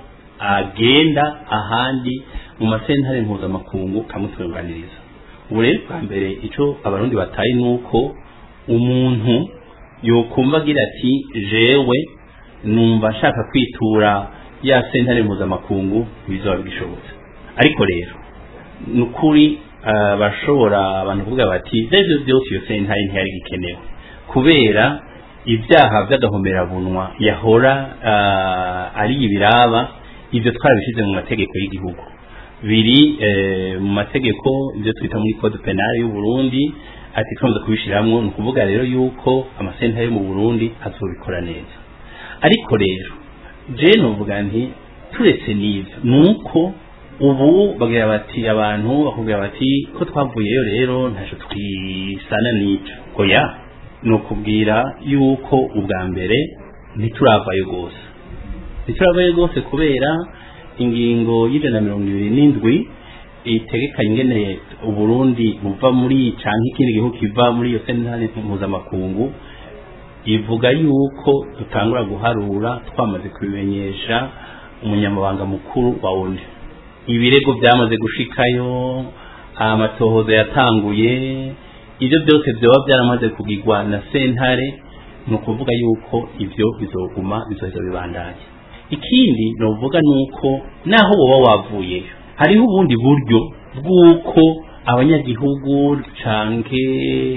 agenda ahandi mu masentare mpuzamakungu kamutunganiriza ubu rero bwa mbere icyo abarundi bataye ni uko umuntu yokumva agira ati jewe numva nshaka kwitura ya sentare mpuzamakungu bizaba bigishobotse ariko rero ni ukuri ah, bashobora abantu kuvuga bati ibyo byose iyo sentare ntiyari gikenewe kubera ibyaha by'agahomerabunwa yahora ah, ari ibiraba ibyo twarabishyize mu mategeko y'igihugu biri eh, mu mategeko ibyo twita muri code penal y'u Burundi ati twamaze kubishiramwo ni ukuvuga rero yuko amasentare yo mu Burundi azobikora neza ariko rero je novuga nti turetse n'ivyo nuko ubu bagira bati abantu bakubwira bati ko twavuyeyo rero ntaco twisana n'ico oya ni ukubwira yuko ubwa mbere ntituravayo rwose ntituravayo rwose kubera ingingo y'ijana na mirongo ibiri n'indwi itegekanye ingene uburundi buva muri canke ikindi gihugu kiva muri iyo sentare mpuzamakungu ivuga yuko dutangura guharura twamaze kubimenyesha umunyamabanga mukuru wa ONU ibirego byamaze gushikayo amatohoza yatanguye ibyo byose byoba byaramaze kugirwa na sentare ni ukuvuga yuko ibyo bizoguma bizoheza bibandanye ikindi novuga ni uko naho woba wavuyeyo hariho ubundi buryo bw'uko abanyagihugu canke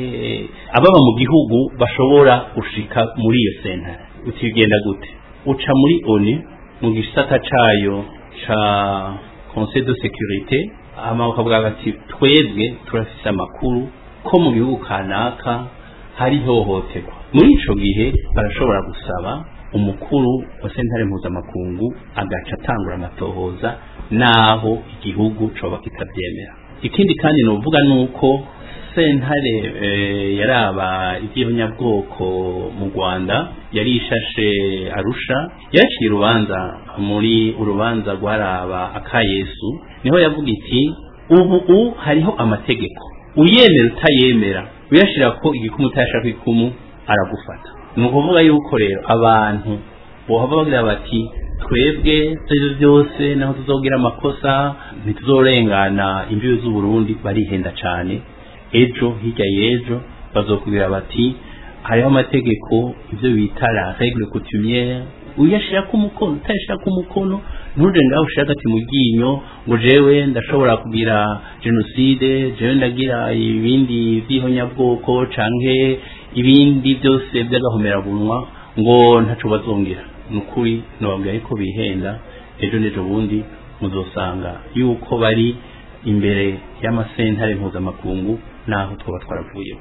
ababa mu gihugu bashobora gushika muri iyo sentare ukigenda gute uca muri oni mu gisata cayo ca conseil de sécurité hama bakavuga bati twebwe turafise amakuru ko mu gihugu kanaka hari ihohoterwa muri ico gihe barashobora gusaba umukuru wa sentare mpuzamakungu agaca atangura amatohoza naho igihugu coba kitabyemera ikindi kandi novuga nuko sentare eh, yaraba iby'abanyabwoko mu Rwanda yari ishashe arusha yaciye urubanza muri urubanza rwaraba akayesu niho yavuga iti ubu u hariho amategeko uyemera utayemera uyashira ko igikumu utayashaka ikumu aragufata ni ukuvuga yuko rero abantu bohava bagira bati twebwe ibyo byose naho tuzogira amakosa ntituzorengana imbibi z'uburundi barihenda cyane ejo hirya y'ejo bazokubwira bati hariho amategeko ibyo bita la règle coutumière uyashirako umukono utayashirako umukono ntuje ngaho ushaka ati mu ryinyo ngo jewe ndashobora kugira jenoside jewe ndagira ibindi by'ihonyabwoko canke ibindi byose by'agahomerabunwa ngo ntaco bazongera ni ukuri nababwira yuko bihenda ejo n'ejo bundi muzosanga yuko bari imbere y'amasentare mpuzamakungu n'aho twaba twaravuyeho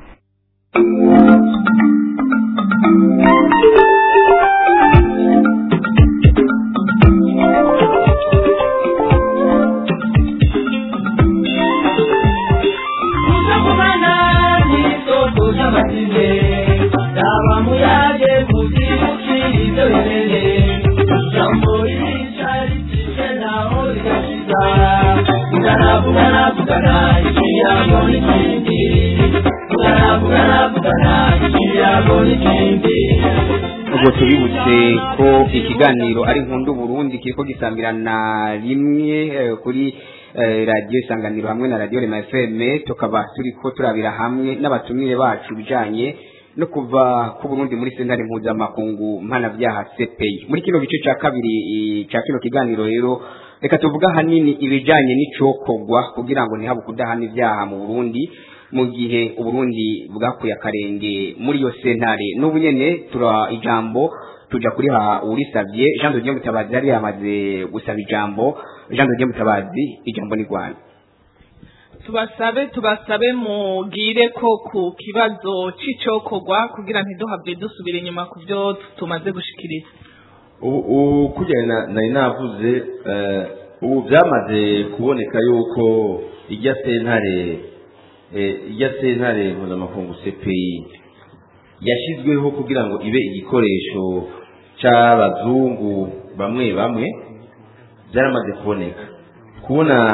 ubwo tubibutse ko ikiganiro ari nkundu Burundi kiriko gisambirana rimwe eh, kuri eh, radio isanganiro hamwe na radio Rema FM tukaba turiko turabira hamwe n'abatumire bacu bijanye no kuva ku Burundi muri sentare mpuzamakungu mpanavyaha CPI muri kino gice ca kabiri eh, ca kino kiganiro rero reka tuvuga hanini ibijanye n'icokogwa kugira ngo ntihabe kudahana ivyaha mu Burundi mu gihe uburundi bwakuye akarenge muri iyo sentare n'ubu nyene tura ijambo tuja kuri ha urisavye Jean de Dieu Mutabazi yari yamaze gusaba ijambo Jean de Dieu Mutabazi ijambo ni Rwanda tubasabe tubasabe mugire ko ku kibazo c'icokorwa kugira ntiduhave dusubira inyuma ku byo tumaze gushikiriza ubu kugenda nari navuze eh, ubu byamaze kuboneka yuko ijya sentare eh, ijya sentare mpuzamakungu CPI yashyizweho kugira ngo ibe igikoresho cy'abazungu bamwe bamwe byaramaze kuboneka kubona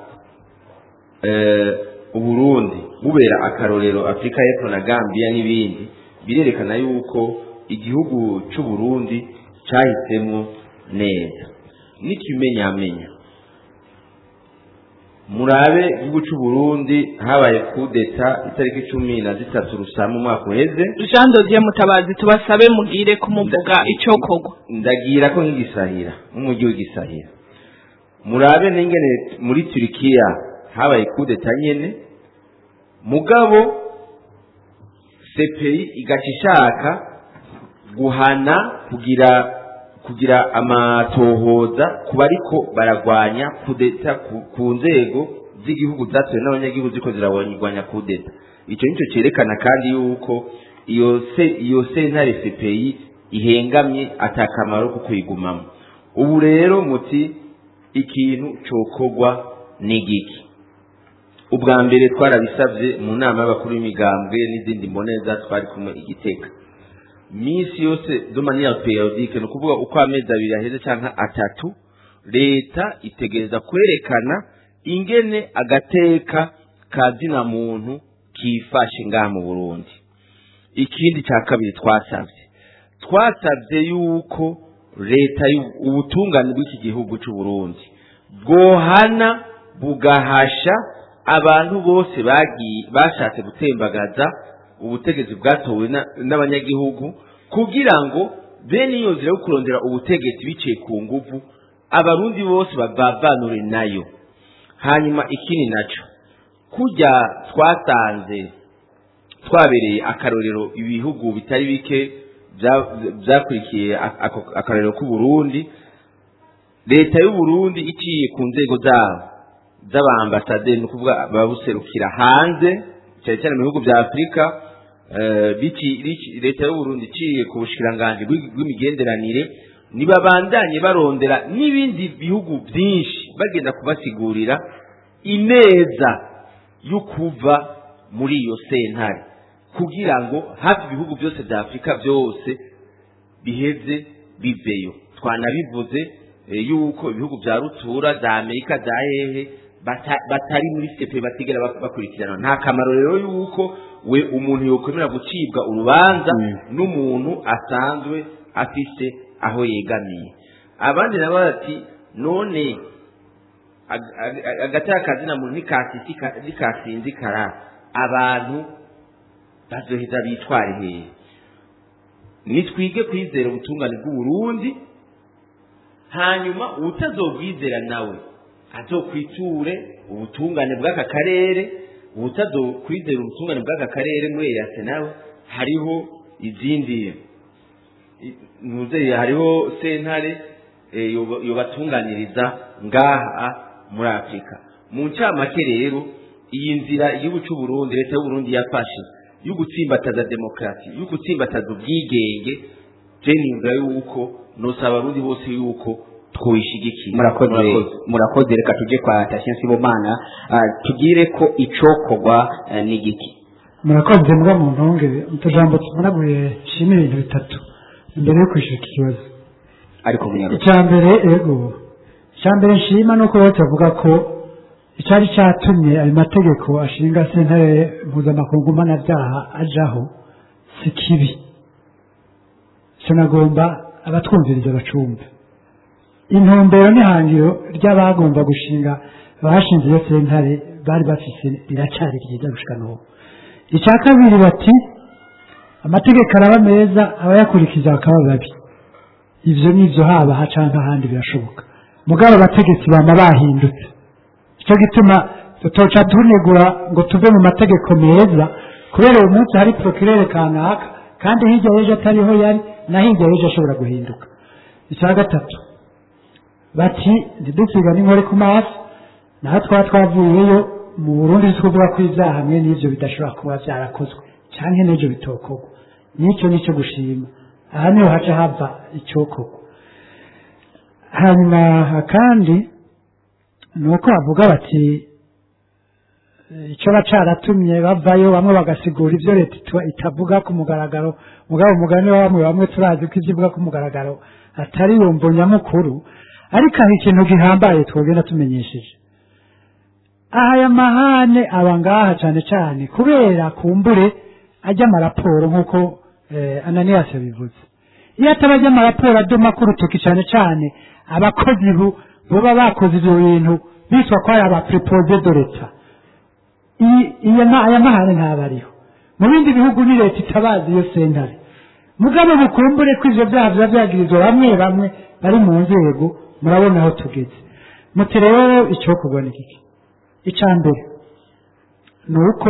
eh, uburundi bubera akarorero afurika y'epfo na gambia n'ibindi birerekana yuko igihugu cy'uburundi cyahisemo neza n'ikimenyamenya murabe igihugu cy'uburundi habaye kudeta itariki cumi na zitatu rusama umwaka uheze Jean Dodier Mutabazi tubasabe mugire kumuvuga icokorwa ndagira ko nk'igisahira nk'umujyi w'igisahira murabe n'ingene muri turikiya habaye kudeta nyene mugabo CPI igaca ishaka guhana kugira kugira amatohoza ku bariko baragwanya kudeta ku, ku nzego z'igihugu zatowe n'abanyagihugu ziko ziragwanya kudeta ico nico cerekana kandi yuko iyo se iyo sentare CPI ihengamye atakamaro ko kuyigumamo ubu rero muti ikintu cokorwa n'igiki ubwa mbere twarabisabye mu nama y'abakuru b'imigambwe n'izindi mboneza twari kumwe igiteka minsi yose de manière periodique ni ukuvuga uko amezi abiri aheze cyangwa atatu leta itegereza kwerekana ingene agateka ka zina muntu kifashe ngaha mu burundi ikindi cya kabiri twasabye twasabye yuko leta ubutungane bw'iki gihugu cy'u Burundi bwohana bugahasha abantu bose bagiye bashatse gutembagaza ubutegetsi bwatowe n'abanyagihugu kugira ngo bene iyo nzira yo kurondera ubutegetsi biciye ku nguvu abarundi bose babavanure nayo hanyuma ikindi nacyo kujya twasanze twabereye akarorero ibihugu bitari bike byakurikiye akarorero k'uburundi leta y'uburundi iciye ku nzego zabo z'abambasaderi ni ukuvuga ababuserukira hanze cyane cyane mu bihugu bya afurika leta y'uburundi iciye ku bushikiranganji bw'imigenderanire ntibabandanye barondera n'ibindi bihugu byinshi bagenda kubasigurira ineza yo kuva muri iyo sentare kugira ngo hafi ibihugu byose bya afurika byose biheze biveyo twanabivuze yuko ibihugu bya rutura za amerika za hehe batari muri sepe batigera bakurikirana nta kamaro rero yuko we umuntu yokwemera gucibwa urubanza n'umuntu asanzwe afise aho yegamiye abandi nabo bati none agateka kazina muntu nikasinzikara abantu bazoheza bitware hehe nitwige kwizera ubutungane bw'uburundi hanyuma utazobwizera nawe azokwiture ubutungane bw'aka karere utazokwizera ubutungane bw'aka karere muri eyase nawe hariho izindi ntuzeye hariho sentare eh, yoba- yobatunganyiriza ngaha muri afurika mu ncamake rero iyi nzira igihugu cy'u Burundi leta y'u Burundi yafashe yo gutsimbataza demokarasi yo gutsimbataza ubwigenge je nimba yuko nosaba abarundi bose yuko twoyishigikiye murakoze murakoze reka tujye kwa Tatien Sibomana ah, tugire ko icokorwa eh, ni giki murakoze mbwa mu ntonge utujambo tuvunaguye shima ibintu bitatu imbere yo kwishyura iki kibazo ariko munyaruka icya mbere ego icya mbere nshima ni uko bose bavuga ko icyari cyatumye ayo mategeko ashinga sentare mpuzamakungu mpanabyaha ajaho si kibi sinagomba abatwumviriza bacumbe intumbero n'ihangiro ry'abagomba gushinga abashinze iyo sentare bari bafise riracyari ryiza gushika n'ubu icya kabiri bati amategeko araba meza abayakurikiza bakaba babi ivyo nivyo haba haca nk'ahandi birashoboka mugabo abategetsi bama bahindutse icyo gituma tutoca tunegura ngo tuve mu mategeko meza kubera uyu munsi hari procureur kanaka kandi hirya y'ejo atariho yari na hirya y'ejo ashobora guhinduka icya gatatu bati ntidusiga n'inkore ku maso naho twaba twavuyeyo mu burundi tukuvuga ko ibyaha hamwe n'ibyo bidashobora kuba byarakozwe cyangwa n'ibyo bitokorwa n'icyo nicyo gushima aha niho haca hava icyokorwa hanyuma kandi ni uko bavuga bati eh, icyo bacaratumye bavayo bamwe bagasigura ibyo leta ita- itavuga ku mugaragaro mugabo umugani wa bamwe bamwe turazi ko ibyo ivuga ku mugaragaro atari yumvo nyamukuru ariko hari ikintu gihambaye twogenda tumenyesheje aha aya mahane aba ngaha cyane cyane kubera kumbure ajya amaraporo nk'uko eh, ananiyasi yabivuze iyo ataba ajya amaraporo adoma ku rutoki cyane cyane abakozi bu baba bakoze ibyo bintu bitwa ko ari aba prepoze de leta iyi- iyo ma- aya mahane ntaba ariho mu bindi bihugu ni leta itabazi iyo sentare mugabo bukumbure ko ivyo byaha biba byagirizwa bamwe bamwe bari mu nzego murabona aho tugeze muti rero icyokorwa ni kiki icya mbere ni uko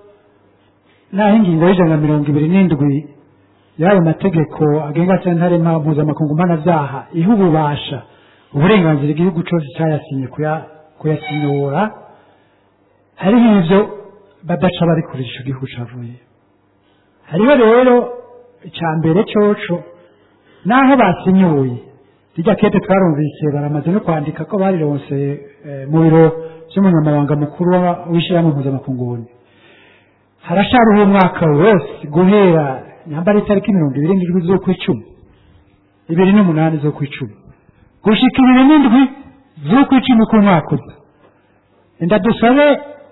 naho ingingo y'ijana na mirongo ibiri n'indwi y'ayo mategeko agenga sentare mpa- mpuzamakungu mpanabyaha iha ububasha uburenganzira igihugu cyose cyayasinye kuya- kuyasinyura hariho ibyo badaca bari kurisha icyo gihugu cyavuye hariho rero icya mbere coco naho basinyuye rijya kete twarumvise baramaze no kwandika ko barironse eh, mu biro by'umunyamabanga mukuru wa- w'ishyirahamwe mpuzamakungu harashariho umwaka wose guhera nyambara itariki mirongo ibiri n'indwi z'ukwicumi ibiri n'umunani z'ukwicumi gushika ibiri n'indwi z'ukwicumi k'umwaka uza enda dusabe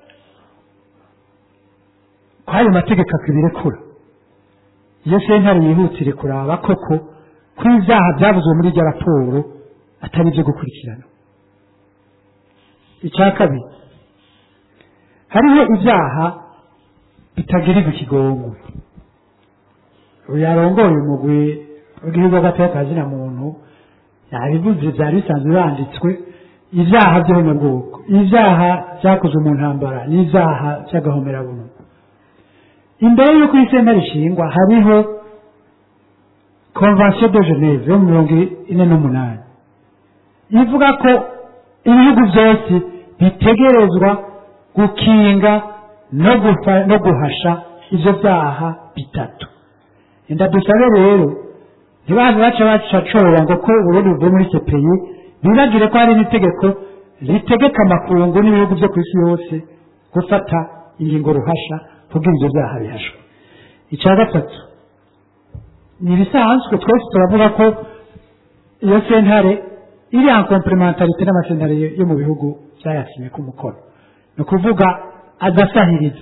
ko ayo mategeko akibirekura iyo sentare yihutire kuraba koko ko ibyaha byavuzwe muri iryo raporo atari ibyo gukurikirana icya kabiri hariho ibyaha bitagirirwa ikigongo uyu yarongoye umugwi w'igihugu w'agateka ka zina muntu yabivuze byari bisanzwe banditswe ibyaha by'abanyabwoko ibyaha byakozwe mu ntambara n'ibyaha by'agahomerabuntu imbere y'uko iyi sentare ishingwa hariho convention de geneve yo mu mirongo ine n'umunani ivuga ko ibihugu byose bitegerezwa gukinga no gufa- no guhasha ibyo byaha bitatu enda dusabe rero ntibaze baca bacacora ngo ko uburundi buvuye muri cpi bibagire ko hari n'itegeko ritegeka amakungu n'ibihugu byo ku isi yose gufata ingingo ruhasha kugira ibyo byaha bihashwe icya gatatu ni ibisanzwe twese turavuga ko iyo sentare iri en complementarité n'amasentare yo- yo mu bihugu byayasinye ku mukono ni ukuvuga adasahiriza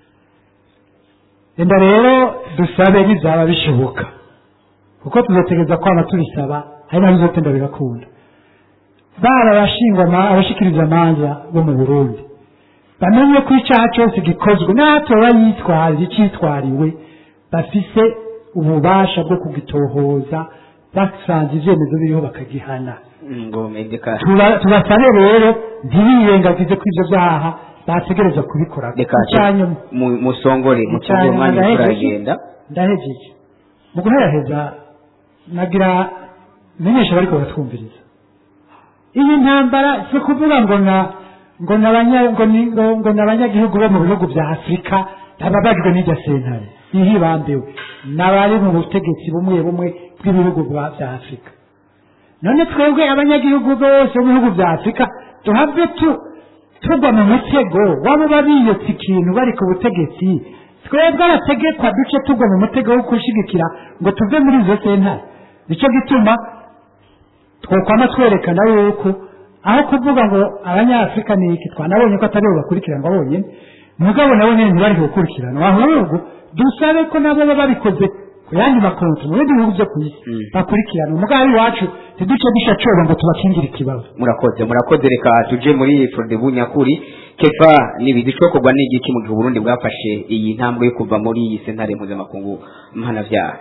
enda rero dusabe bizaba bishoboka kuko tuzategereza kwama tubisaba hari naho bizotenda bigakunda baba abashingwa abashikiriza amanza bo mu burundi bamenye ko icyaha cyose gikozwe n'atoba yitwaje icyitwariwe bafise ububasha bwo kugitohoza basanze ivyemezo biriho bakagihana ngo medeka Tuba- tubasabe rero ntibirengagize ko ivyo vyaha bategerezwa kubikora reka Icyanyuma- mu- musongore musongore Icyanyuma umwanya ndahejeje. uragenda ndahejeje mu guheraheza nagira menyesha bariko baratwumviriza iyi ntambara si kuvuga ngo na ngo n'abanya ngo ni- ngo ngo n'abanyagihugu bo mu bihugu bya afurika bababajwe n'irya sentare ihibambiwe n'abari mu butegetsi bumwe bumwe bw'ibihugu bwa- bya afurika none twebwe abanyagihugu bose bo mu bihugu bya afurika tuhave tu tugwa mu mutego waba babiyotse ikintu bari ku butegetsi twebwe abategekwa duce tugwa mu mutego wo kushigikira ngo tuve muri izo sentare nicyo gituma twokwama twerekana yuko aho kuvuga ngo abanyafurika ni iki twanabonye ko atari bo bakurikiranwa bonyine mugabo nabo nyine ntibari gukurikiranwa ahubwo dusabe ko nabo baba babikoze ku yandi makonti mu bindi bihugu byo ku isi bakurikirana umugabo iwacu ntiduce dushacoba ngo tubakingire ikibazo murakoze murakoze reka tuje muri frodebu nyakuri kefa nibizi cokorwa n'igiki mu gihe uburundi bwafashe iyi ntambwe yo kuva muri iyi sentare mpuzamakungu mpanavyaha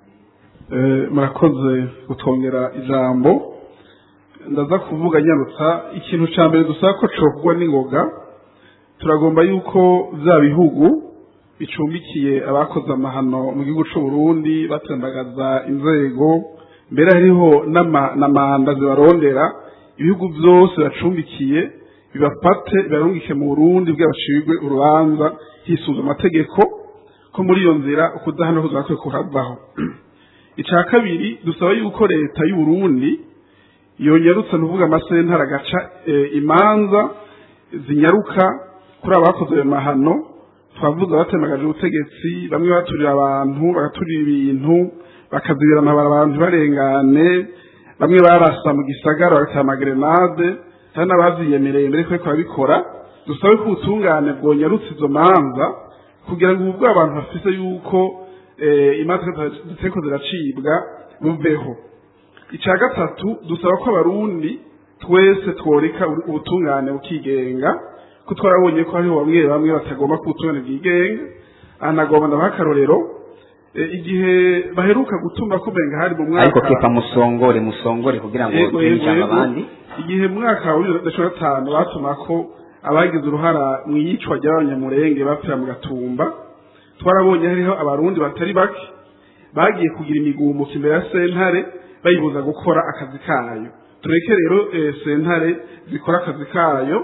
Eh, murakoze gutongera ijambo ndaza kuvuga nyarutsa ikintu ca mbere dusaba ko cokugwa n'ingoga turagomba yuko vya bihugu bicumbikiye abakoze amahano mu gihugu c'u Burundi batembagaza inzego mbere hariho n'ama- na manda zibarondera ibihugu vyose bacumbikiye bibafate bibarungike mu Burundi bwabacirwe urubanza hisunzwe amategeko ko muri iyo nzira ukudahana kuzakwe kuhavaho icya kabiri dusaba yuko leta y'u Burundi yongerutse nuvuga amasentara agaca eh, imanza zinyaruka kuri abakoze ayo mahano twavuze batemagaje ubutegetsi bamwe baturira abantu bagaturira ibintu bakazibira amabara abantu barengane bamwe barasa mu gisagara bagatera amagrenade hari n'abaziyemereye mbere ko bariko barabikora dusabe ko ubutungane bwonyarutse izo manza kugira ngo ubwo abantu bafise yuko eh, imanza ziteko ziracibwa buveho icya gatatu dusaba ko abarundi twese tworeka ubu- ubutungane bukigenga ko twarabonye ko hariho bamwe bamwe batagomba ko ubutungane bwigenga anagomba ndabaha akarorero eh, igihe baheruka gutuma ko benga hari mu mwaka ariko kefa musongore musongore kugira ngo Yego, duhe yego, ijambo yego. abandi igihe mu mwaka wa bibiri na cumi na gatanu batuma ko abagize uruhara mu iyicwa ry'abanyamurenge bapfira mu gatumba twarabonye hariho abarundi batari bake bagiye kugira imigumuko imbere ya sentare bayibuza gukora akazi kayo tureke rero eh, sentare zikora akazi kayo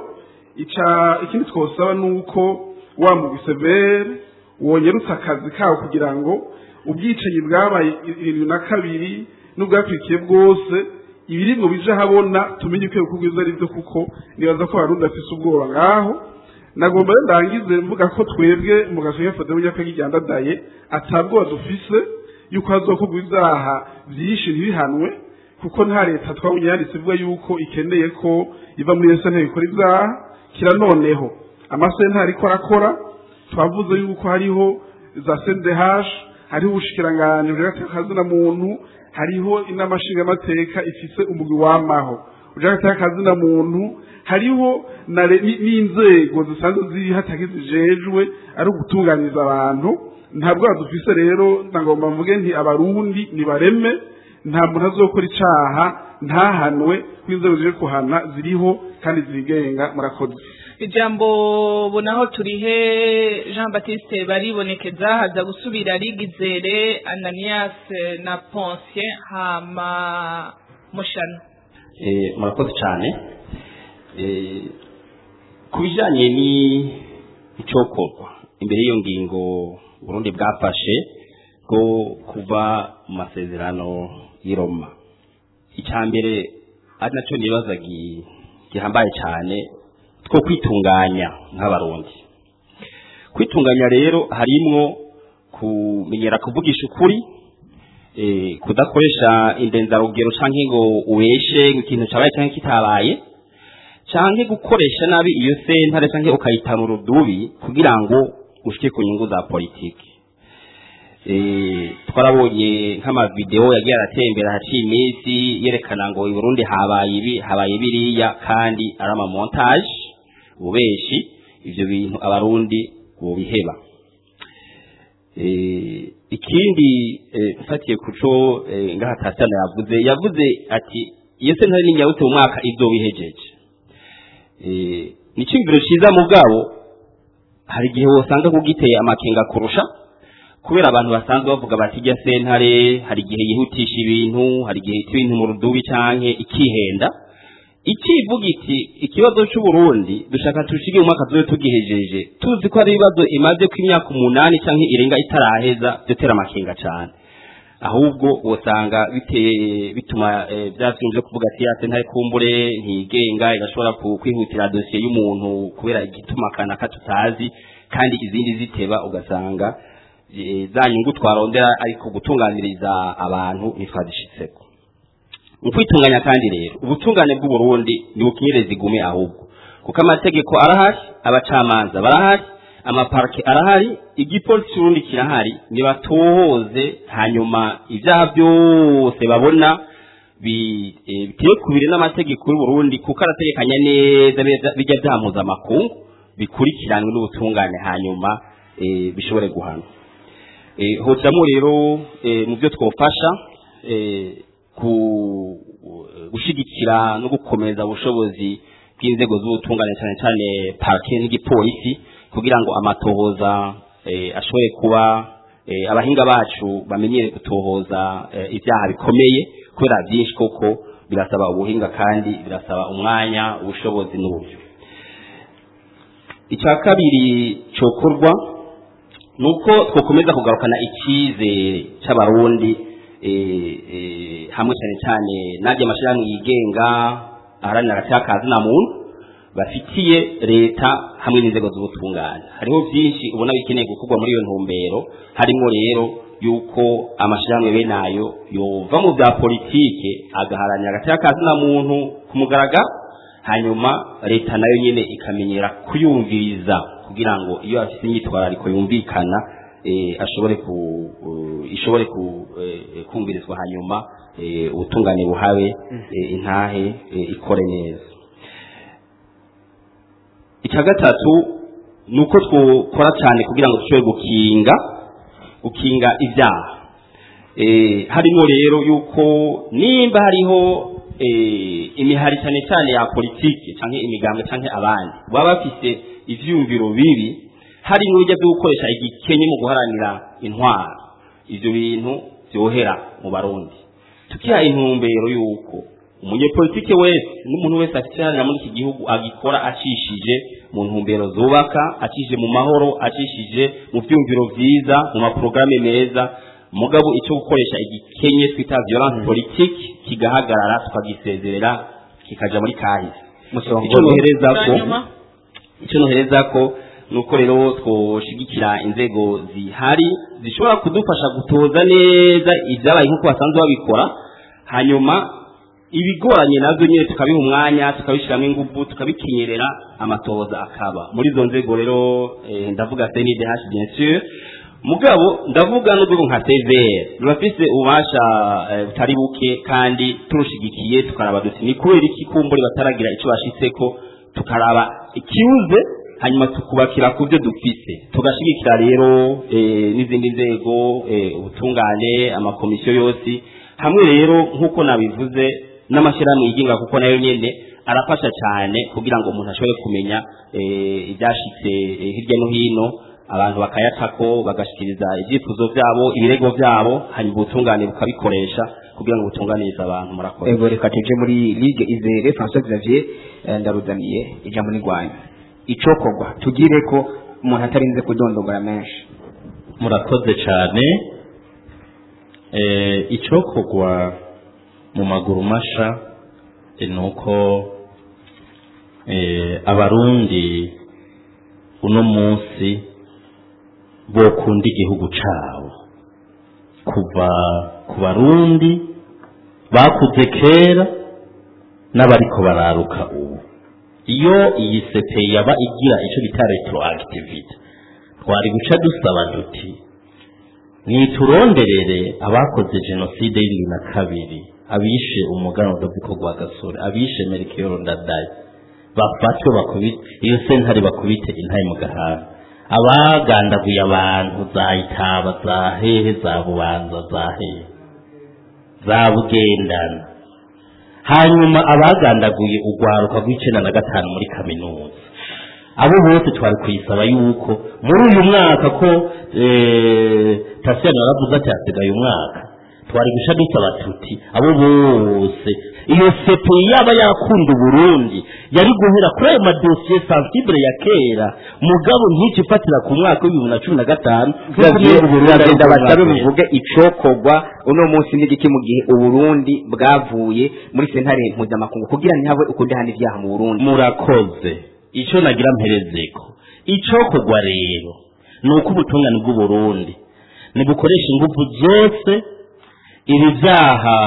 ica ikindi twosaba ni uko wa mugwi severe wongerutse akazi kawo kugira ngo ubwicanyi bwabaye irindwi na kabiri n'ubwakurikiye bwose ibiringo bije habona tumenye uko ibikorwa ibyo ari byo kuko nibaza ko abarundi bafise ubwoba ngaho nagomba rero ndangize mvuga ko twebwe mu gasoya fode w'inyakagi ryandadaye atabwoba dufise yuko hazokorwa ibyaha byinshi ntibihanwe kuko nta leta twabonye yanditse ivuga yuko ikeneye ko iva muri iyo sentare ikora ibyaha kira noneho amasentare ariko arakora twavuze yuko hariho za sendehash hariho ubushikiranganji bw'agatekazina muntu hariho inama nshingamateka ifise umugwi wamaho bw'agatekazina muntu hariho na re- ni- n'inzego zisanzwe ziri hatake zijejwe ari ugutunganiriza abantu ntabwo dufise rero ndagomba mvuge nti abarundi nibareme nta muntu azokora icaha ntahanwe ko inzego ziri kuhana ziriho kandi zigenga murakoze ijambo bonaho turihe jean baptiste baribonekeza haza gusubira rigizere ananias na ponsien hama mushano Eh, murakoze cyane Eh, ku bijyanye n'icokorwa imbere y'iyo ngingo burundi bwafashe bwo kuva mu masezerano y'i Roma icya mbere ari nacyo nibaza gi- gihambaye cyane two kwitunganya nk'abarundi kwitunganya rero harimwo kumenyera kuvugisha ukuri eh, kudakoresha indenzarugero canke ngo ubeshe ngo ikintu cabaye canke kitabaye canke gukoresha nabi iyo sentare canke ukayitana urudubi kugira ngo ushike ku nyungu za politiki eh, twarabonye nk'amavideo yagiye aratembera haciye iminsi yerekana ngo i Burundi habaye ibi habaye biriya kandi ari amamontage ubeshi ivyo bintu abarundi bobiheba Eh, ikindi eh, mfatiye kuco eh, ngaha tasana yavuze yavuze ati iyo sentare n'inyabute mu mwaka izoba ihejeje Eh, ni icyumviro cyiza mugabo hari igihe wosanga kugiteye amakenga kurusha kubera abantu basanzwe bavuga bati ijya sentare hari igihe yihutisha ibintu hari igihe yita ibintu mu rudubi canke ikihenda ikivuga iti ikibazo c'uburundi dushaka tushige mu mwaka tuzobe tugihejeje tuzi ko hari ibibazo imaze ko imyaka umunani canke irenga itaraheza vyotera amakenga cane ahubwo wosanga biteye bituma eh, vyavyumvye kuvuga ati ya sentare kumbure ntigenga igashobora ku- kwihutira dosiye y'umuntu kubera igituma kanaka tutazi kandi izindi ziteba ugasanga eh, za nyungu twarondera ariko gutunganiriza abantu ntitwazishitseko mu kwitunganya kandi rero ubutungane bw'uburundi ntibukenyereza igume ahubwo kuko amategeko arahari abacamanza barahari amaparike arahari igipolisi cy'urundi kirahari nibatohoze hanyuma ibyaha byose babona bi- eh, biteye kubiri n'amategeko y'uburundi kuko arategekanya neza bijya- bijya byaha mpuzamakungu bikurikiranwe n'ubutungane hanyuma eh, bishobore guhanwa Eh, hojamo rero eh, mu byo twofasha eh, ku gushigikira no gukomeza ubushobozi bw'inzego z'ubutungane cyane cyane parike n'igipolisi kugira ngo amatohoza eh, ashobore kuba eh, abahinga bacu bamenyere gutohoza eh, ibyaha bikomeye kubera byinshi koko birasaba ubuhinga kandi birasaba umwanya ubushobozi n'uburyo icya kabiri cyokorwa ni uko twakomeza kugarukana icyizere cy'abarundi eh, eh, hamwe cyane cyane n'ajya amashyirahamwe yigenga aharanira agati na muntu bafitiye leta hamwe n'inzego z'ubutungane hariho byinshi ubona bikeneye gukorwa muri iyo ntumbero harimo rero yuko amashyirahamwe bene ayo yova mu bya politike agaharanira agati na muntu ku mugaragaro hanyuma leta nayo nyine ikamenyera kuyumviriza kugira ngo iyo afite imyitwarariko yumvikana eh, ashobore ku uh, ishobore ku eh, kumvirizwa hanyuma eh, ubutungane buhabe eh, intahe eh, ikore neza icya gatatu ni uko twakora cyane kugira ngo dushobore gukinga gukinga ibyaha eh, harimo rero yuko nimba hariho eh, imihari cyane cyane ya politiki cyangwa imigambwe cyangwa abandi baba bafite ivyumviro bibi hari n'uburyo bwo gukoresha igikenye mu guharanira intwaro ivyo bintu vyohera mu barundi tukiha intumbero yuko umunyepolitike wese n'umuntu wese afite iharanira muri iki gihugu agikora acishije mu ntumbero zubaka acishije mu mahoro acishije mu vyumviro vyiza mu maporogaramu meza mugabo icyo gukoresha igikenye twita violence politique kigahagarara tukagisezerera kikaja muri kahise icyo nohereza ko icyo nohereza ko nuko rero twoshigikira inzego zihari zishobora kudufasha gutoza neza ibyabaye nk'uko basanzwe babikora hanyuma ibigoranye nabyo nyine tukabiha umwanya tukabishyiramo ingufu tukabikenyerera amatoza akaba muri izo nzego rero eh, ndavuga CNDH bien sûr mugabo ndavuga n'urwego nka CVR rurafise ububasha eh, butari buke kandi turushigikiye tukaraba duti ni kubera iki kumburi bataragira icyo bashitseko tukaraba ikibuze hanyuma tukubakira ku byo dufise tugashigikira rero eh, n'izindi nzego eh, ubutungane amakomisiyo yose hamwe rero nk'uko nabivuze n'amashyirahamwe yigenga kuko nayo nyene arafasha cyane kugira ngo umuntu ashobore kumenya eh, ibyashitse eh, hirya no hino abantu bakayacako bagashikiriza ibyifuzo byabo ibirego byabo hanyuma ubutungane bukabikoresha kugira ngo butunganirize abantu murakoze ego reka tuje muri ligue izere François Xavier eh, ndaruzaniye ijambo n'igwanyu icokorwa tugire ko umuntu atarinze kudondogora menshi murakoze cyane eh, icokorwa mu maguru masha eh, ni uko eh, abarundi uno munsi bokunda igihugu cabo kuva ku barundi bakuze kera n'abariko bararuka ubu iyo iyi sepe yaba igira icyo bita retroactivity twari guca dusaba duti mwituronderere abakoze jenoside y'ibiri na kabiri abishe umuganwa Doviko Rwagasore abishe Melchior Ndadaye bafatwe bakubite iyo sentare bakubite intaye mu gahanga abagandaguye abantu za itaba za hehe za bubanza za hehe za bugendana hanyuma abagandaguye urwaruka rw'icenda na gatanu muri kaminuza abo bose twari kuyisaba yuko muri uyu mwaka ko tasiyani yaravuze ati hasigaye umwaka twari guca dusaba tuti abo bose iyo sepe yaba yakunda uburundi yari guhera kuri ayo madosiye sensibile ya kera mugabo ntice ifatira ku mwaka w'ibihumbi na cumi na gatanu uragenda basabe muvuge icokorwa uno munsi n'igiki mu gihe uburundi bwavuye muri sentare mpuzamakungu kugira ntihabe ukundi handi ibyaha mu burundi murakoze icyo nagira mperezeko icokorwa rero ni uko ubutungane bw'uburundi nibukoresha ingufu zose ibi byaha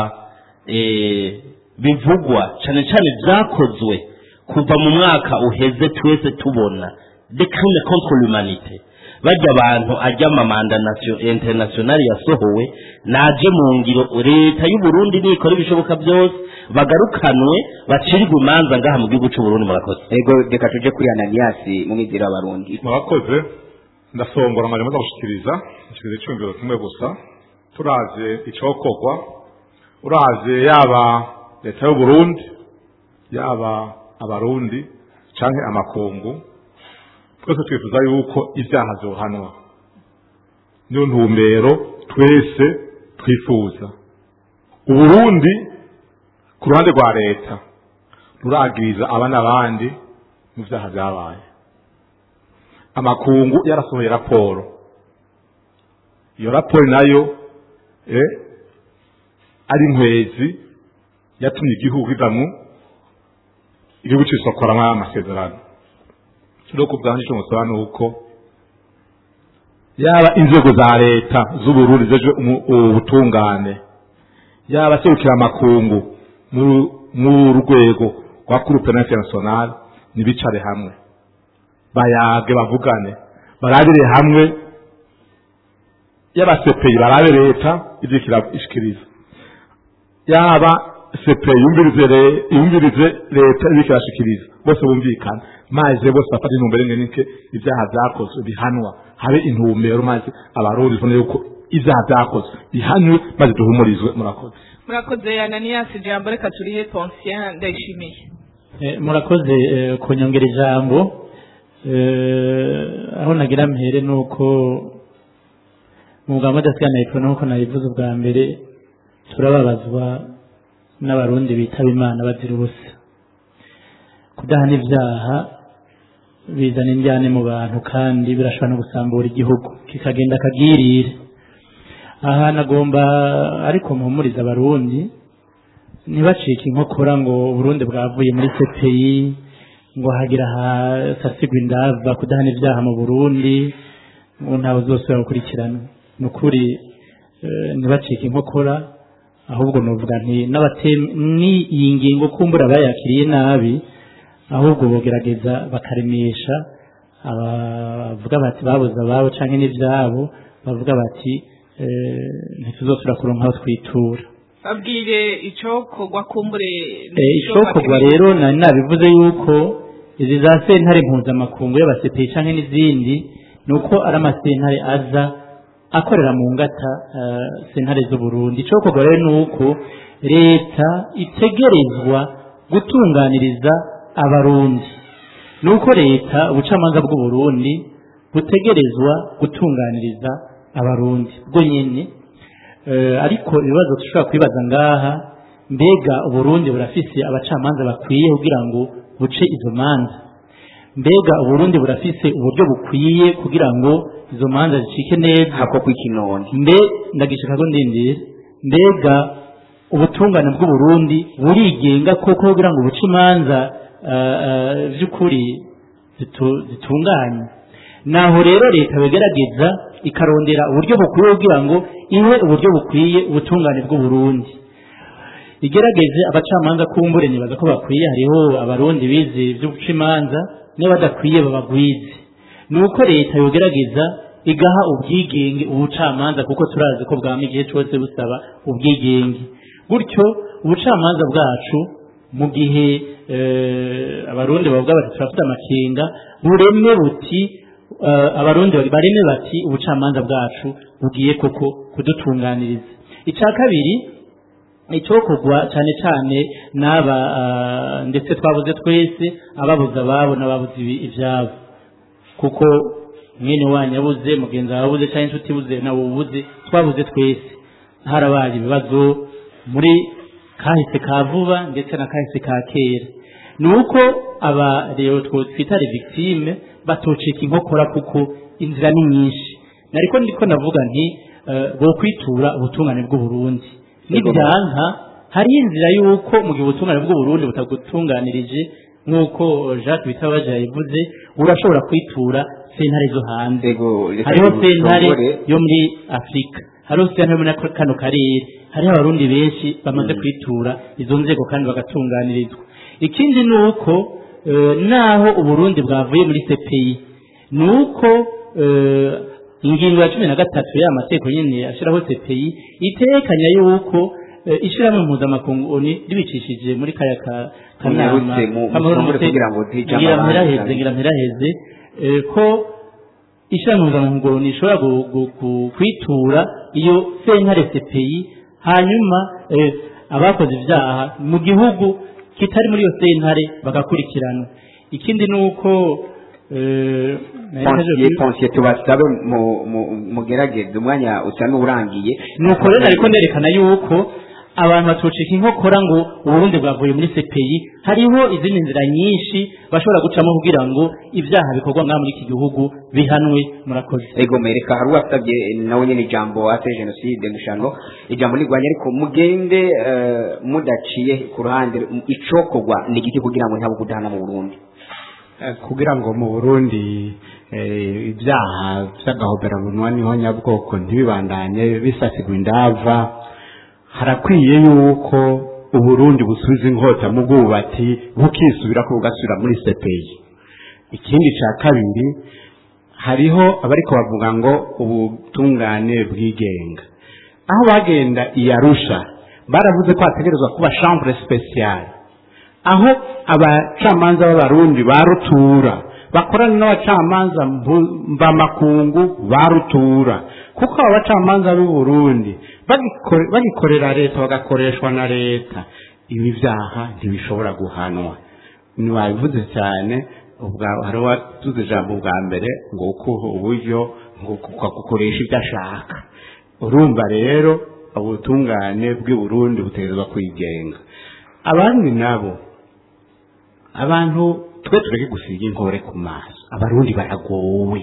bivugwa cyane cyane byakozwe kuva mu mwaka uheze twese tubona de crime contre l'humanité bajya abantu ajya amamanda internationali yasohowe naje mu ngiro leta y'uburundi nikora ibishoboka byose bagarukanwe bacirwe imanza ngaha mu gihugu cy'uburundi murakoze ego reka tuje kuri ananiyasi mu mizero y'abarundi murakoze ndasongora amajambo ndagushikiriza nshikiriza icyumviro kimwe gusa turaze icokorwa uraze yaba leta y'uburundi yaba abarundi canke amakungu twese twifuza yuko ibyaha vyohanwa niyo ntumbero twese twifuza uburundi ku ruhande rwa leta ruragiriza aba n'abandi mu vyaha vyabaye amakungu yarasohoye raporo iyo raporo nayo eh, ari nkwezi yatumye igihugu kivamwo igihugu cisokoramwo amasezerano rero ku bwanje ico musaba ni uko yaba inzego za leta z'uburundi zeje ubutungane yaba serukira amakungu mu rwego rwa groupe international nibicare hamwe bayage bavugane barabire hamwe yaba CPI barabe leta ivyo kirashikiriza yaba CPI yumvirize yumvirize leta ivyo kirashikiriza bose bumvikana maze bose bafata intumbero imwe nike ibyaha vyakozwe bihanwa habe intumbero maze abarundi tubone yuko ibyaha vyakozwe bihanwe maze duhumurizwe murakoze murakoze ananiyasi ijambo reka turihe ponsien ndayishimiye murakoze kunyongera ijambo aho nagira mpere ni uko mu bwa adasigana nk'uko nabivuze ubwa mbere turababazwa n'abarundi bitaba imana bazira ubusa kudahana ibyaha bizana injyane mu bantu kandi birashobora no gusambura igihugu kikagenda akagirire aha nagomba ariko mpumuriza abarundi ntibacike inkokora ngo uburundi bwavuye muri CPI ngo hagira hasasigwa indava kudahana ibyaha mu burundi ngo ntawe uzosubira gukurikirana ni ukuri ntibacike inkokora ahubwo nuvuga nti ni iyi ngingo kumbura bayakiriye nabi ahubwo bogerageza bakaremesha abavuga bati babuze ababo cyangwa n'ibyabo bavuga bati ntituzosubira kuronka aho twitura babwire icokorwa kumbure icokorwa rero nari nabivuze yuko izi za sentare mpuzamakungu y'abasepeye cyangwa n'izindi ni uko ari amasentare aza akorera mu ngata sentare z'uburundi icokorwa rero ni uko leta itegerezwa gutunganiriza abarundi ni uko leta ubucamanza bw'uburundi butegerezwa gutunganiriza abarundi bwo nyine ariko ibibazo dushobora kwibaza ngaha mbega uburundi burafise abacamanza bakwiye kugira ngo buce izo manza mbega uburundi burafise uburyo bukwiye kugira ngo izo manza zicike neza hako kw'ikinoni mbe ndagishaka ko ndindire mbega ubutungane bw'uburundi burigenga koko kugira ngo buce imanza by'ukuri zitunganye naho rero leta bigerageza ikarondera uburyo bukwiye kugira ngo ihe uburyo bukwiye ubutungane bw'uburundi igerageze abacamanza kumbure nibaza ko bakwiye hariho abarundi bize ibyo guca imanza niba badakwiye babagwize ni uko leta yogerageza igaha ubwigenge ubucamanza kuko turazi ko bwama igihe cyose busaba ubwigenge gutyo ubucamanza bwacu mu gihe abarundi bavuga bati turafite amakenga bureme buti eh, abarundi bari- bareme bati ubucamanza bwacu bugiye koko kudutunganiriza icya kabiri icyokorwa cyane cyane n'aba ah, ndetse twabuze twese ababuze ababo n'ababuze ibi- ibyabo kuko mwene wanyu yabuze mugenzi wawe abuze cyangwa inshuti ibuze nawe ubuze twabuze twese harabaye ibibazo muri kahise ka vuba ndetse na kahise ka kera ni uko aba rero two twita victime batoceka inkokora kuko inzira ni nyinshi nariko ndiko navuga nti eh, bo kwitura ubutungane bw'uburundi nibyanka hari inzira y'uko mu gihe ubutungane bw'uburundi butagutunganirije nk'uko jacques bitabaje yabivuze urashobora kwitura sentare zo hanze hariho sentare yo muri afurika hariho sentare yo muri kano karere hariho abarundi benshi bamaze kwitura izo nzego kandi bagatunganirizwa ikindi ni uko eh, naho uburundi bwavuye muri cpi ni uko eh, ingingo ya cumi na gatatu y'amategeko nyine ashyiraho cpi itekanya yuko eh, ishyirahamwe mpuzamakungu oni ribicishije muri kaya ka- kanama Munyarutse, mu- k'amahoro musongore n'umute- kugira ngo ntijambo ngira abandi. mpiraheze ngira mpiraheze eh, ko ishyirahamwe mpuzamakungu oni rishobora gu- gu- gu- kwitura iyo sentare cpi hanyuma eh, abakoze ibyaha mu gihugu kitari muri iyo sentare bagakurikirana ikindi ni uko eh, ponsiye ponsiye tubasabe mu- mu- mugerageze umwanya usa n'urangiye nuko rero ariko nerekana yuko abantu batoceka inkokora ngo uburundi bwavuye muri CPI hariho izindi nzira nyinshi bashobora gucamo kugira ngo ibyaha bikorwa ngaha muri iki gihugu bihanwe murakoze ego mereka hari uwasabye nawe nyine ijambo ate jenoside mushano ijambo nirwanya ariko mugende eh, mudaciye ku ruhande icokorwa ni igiki kugira ngo ntabwo kudahana mu burundi Eh, kugira ngo mu burundi eh, ibyaha by'agahoberabunwa niho nyabwoko ntibibandanye bisasigwa indava harakwiye yuko uburundi busubiza inkota mu bwubati bukisubira ko bugasubira muri sepeyi ikindi cya kabiri hariho abariko bavuga ngo ubutungane bwigenga aho bagenda i arusha baravuze ko hategerezwa kuba chambre spéciale aho abacamanza b'abarundi ba rutura bakorana n'abacamanza mbu- mvamakungu ba rutura kuko aba bacamanza b'u Burundi bagikore- bagikorera leta bagakoreshwa na leta ibi byaha ntibishobora guhanwa ntiwabivuze cyane ubwa hari uwatuze ijambo bwa mbere ngo ukuha uburyo ngo ukagukoresha ibyo ashaka urumva rero ubutungane bw'i Burundi butegerezwa kwigenga abandi nabo abantu twe tureke gusiga inkore ku maso abarundi baragowe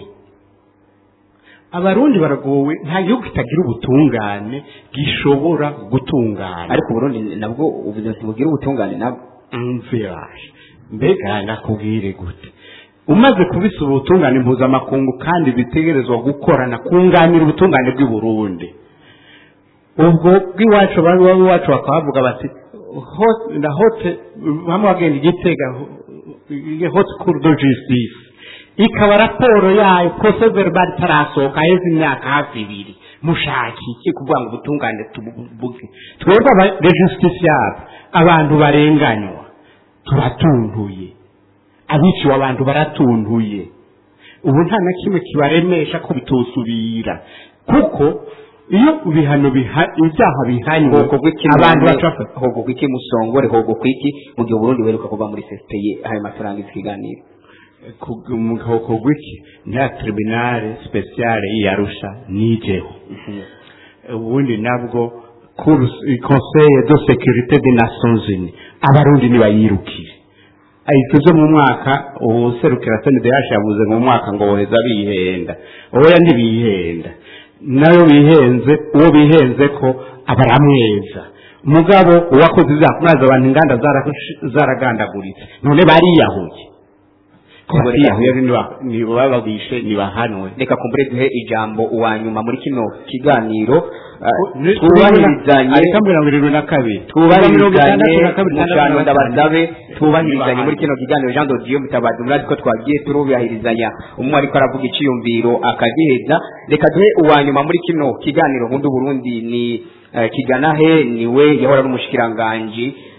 abarundi baragowe nta gihugu kitagira ubutungane gishobora gutungana ariko uburundi nabwo ubuzima bugira ubutungane nabwo mviraje mbega nakubwire gute umaze kubisa ubutungane mpuzamakungu kandi bitegerezwa gukorana kunganira ubutungane bw'i Burundi ubwo bw'iwacu bari iwacu bakavuga bati hot- na hote bamwe bagenda igitega hot cour de justice ikaba raporo yayo procès verbal itarasohoka heza imyaka hafi ibiri mushaka iki kuvuga ngo ubutungane tubuvuge twebwe aba rejusitisiyabe abantu barenganywa turatunduye abiciwe abantu baratunduye ubu nta na kimwe kibaremesha ko bitosubira kuko iyo ibihano biha- ibyaha bihanywe abantu baca hogo kwiki musongore hogo kwiki mu gihe uburundi buheruka kuva muri CPI ayo mafaranga ikiganiro umugabo gwiki nta tribunale speciale y'Arusha nijeho ubundi nabwo cour- conseil de sécurité des nations unies abarundi nibayirukire ahita uzo mu mwaka userukira sndh yavuze mu mwaka ngo woheza bihenda oya ntibihenda nayo bihenze uwo bihenze ko abaramweza mugabo uwakoze ibyaha mwazi abantu inganda zara- zaragandaguritse none bariyahuye ko bariyahuye niba- niba babishe nibahanwe reka kumbure duhe ijambo uwa nyuma muri kino kiganiro uh, twubahirizanye twubahirizanye ariko mirongo irindwi na kabiri twubahirizanye mushano ndabasabe twubahirizanye muri kino kiganiro jean dodiyo mutabazi murazi ko twagiye turubahirizanya umwe ariko aravuga iciyumviro akagiheza reka duhe uwa nyuma muri kino kiganiro nkunda burundi ni eh, kigana he niwe yahora ari umushikiranganji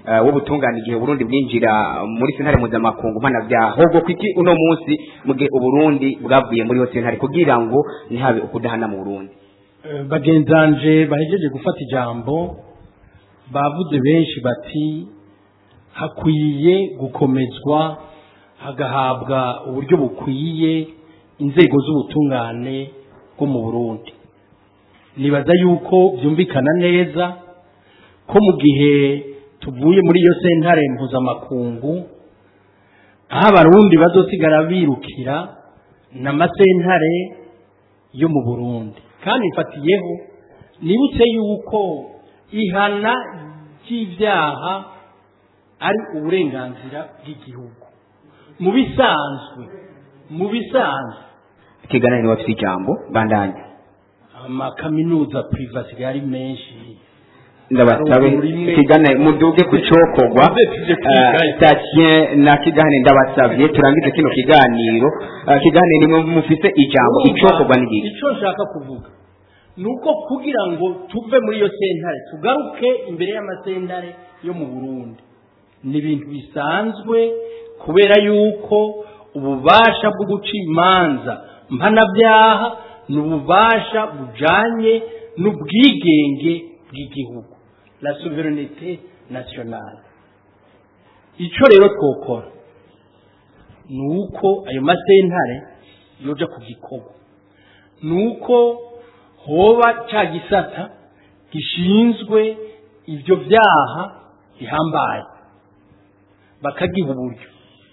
eh, w'ubutungane igihe uburundi bwinjira muri sentare mpuzamakungu mpanabyaha ahubwo kwiki uno munsi mu gihe uburundi bwavuye muri iyo sentare kugira ngo ntihabe ukudahana mu burundi Eh, bagenzanje bahejeje gufata ijambo bavuze benshi bati hakwiye gukomezwa hagahabwa uburyo bukwiye inzego z'ubutungane bwo mu burundi nibaza yuko byumvikana neza ko mu gihe tuvuye muri iyo sentare mpuzamakungu aho abarundi bazosigara birukira n'amasentare yo mu burundi kandi mfatiyeho nibutse yuko ihana ry'ibyaha ari uburenganzira bw'igihugu mu bisanzwe mu bisanzwe ikiganiro ni wafite ijambo bandanya amakaminuza priva asigaye ari menshi ndabasabe kigane muduge ku cokogwa station na kigane ndabasabye turangize kino kiganiro Eh, kigane nimwe mufite ijambo icokogwa n'igiki icyo nshaka kuvuga ni uko kugira ngo tuve muri iyo sentare tugaruke imbere y'amasentare yo mu burundi ni ibintu bisanzwe kubera yuko ububasha bwo guca imanza mpanabyaha ni ububasha bujanye n'ubwigenge bw'igihugu la souveraineté nationale icyo rero twokora ni uko ayo masentare yoja ku gikorwa ni uko hoba ca gisata gishinzwe ibyo byaha bihambaye bakagiha uburyo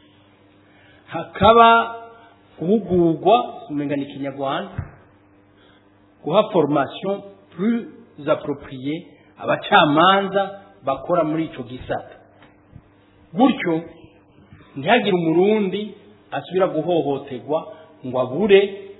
hakaba guhugurwa umenga ni ikinyarwanda guha formation plus appropriée abacamanza bakora muri ico gisata gutyo ntihagire umurundi asubira guhohoterwa ngo abure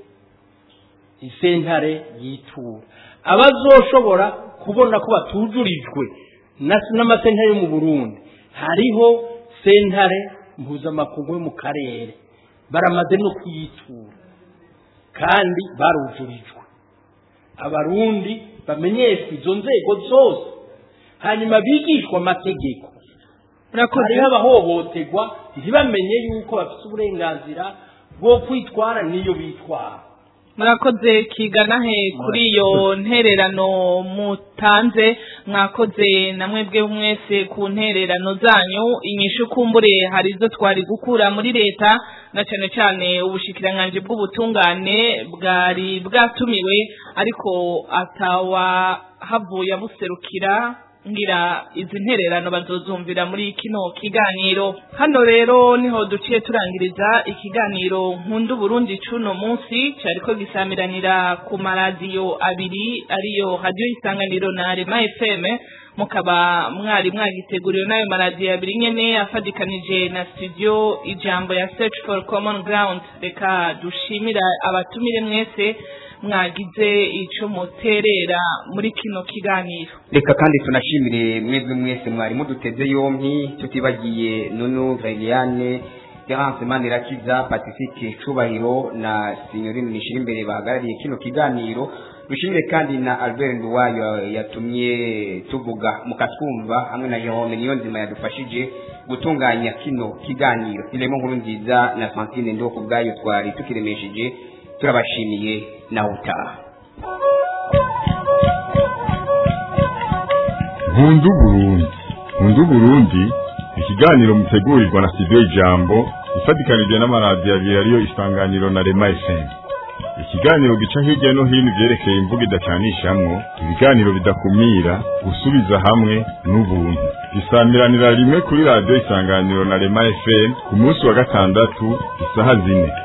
isentare yitura abazoshobora kubona ko batujurijwe na- n'amasentare yo mu burundi hariho sentare mpuzamakungu yo mu karere baramaze no kuyitura kandi barujurijwe abarundi bamenyeshwa izo nzego zose hanyuma bigishwa amategeko hariho abahohoterwa ntibamenye yuko bafite uburenganzira bwo kwitwara n'iyo bitwara murakoze kigana he kuri iyo ntererano mutanze mwakoze na mwebwe mwese ku ntererano zanyu inyishu kumbure hari izo twari gukura muri leta na cyane cyane ubushikiranganji bw'ubutungane bwari bwatumiwe ariko atawahavuye abuserukira ngira izi ntererano bazozumvira muri kino kiganiro hano rero niho duciye turangiriza ikiganiro nkunda Burundi cuno munsi cyariko gisamiranira ku maradiyo abiri ariyo radio isanganiro na Rema FM mukaba mwari mwagiteguriwe n'ayo maradiyo abiri nyene afadikanije na studio ijambo ya search for common ground reka dushimira abatumire mwese mwagize ico muterera muri kino kiganiro reka kandi tunashimire mwebwe mwese mwari muduteze yompi tutibagiye nunu Liliane Terence Manirakiza Pacifique Cubahiro na Signorine Nishira imbere bahagarariye kino kiganiro dushimire kandi na Albert Nduwayo yatumye tuvuga mukatwumva hamwe na Jerome Niyonzima yadufashije gutunganya kino kiganiro iremo nkuru nziza na Francine Ndoko bwayo twari tukiremesheje turabashimiye na utaha nkundu burundi nkundu burundi ikiganiro mutegurirwa na studio ijambo ifatikanije n'amaradiyo abiri ariyo isanganiro na rema fm ikiganiro gica hirya no hino ivyerekeye imvugo idacanishamwo ibiganiro bidakumira gusubiza hamwe n'ubuntu gisamiranira rimwe kuri radiyo isanganiro na rema fm ku munsi wa gatandatu isaha zine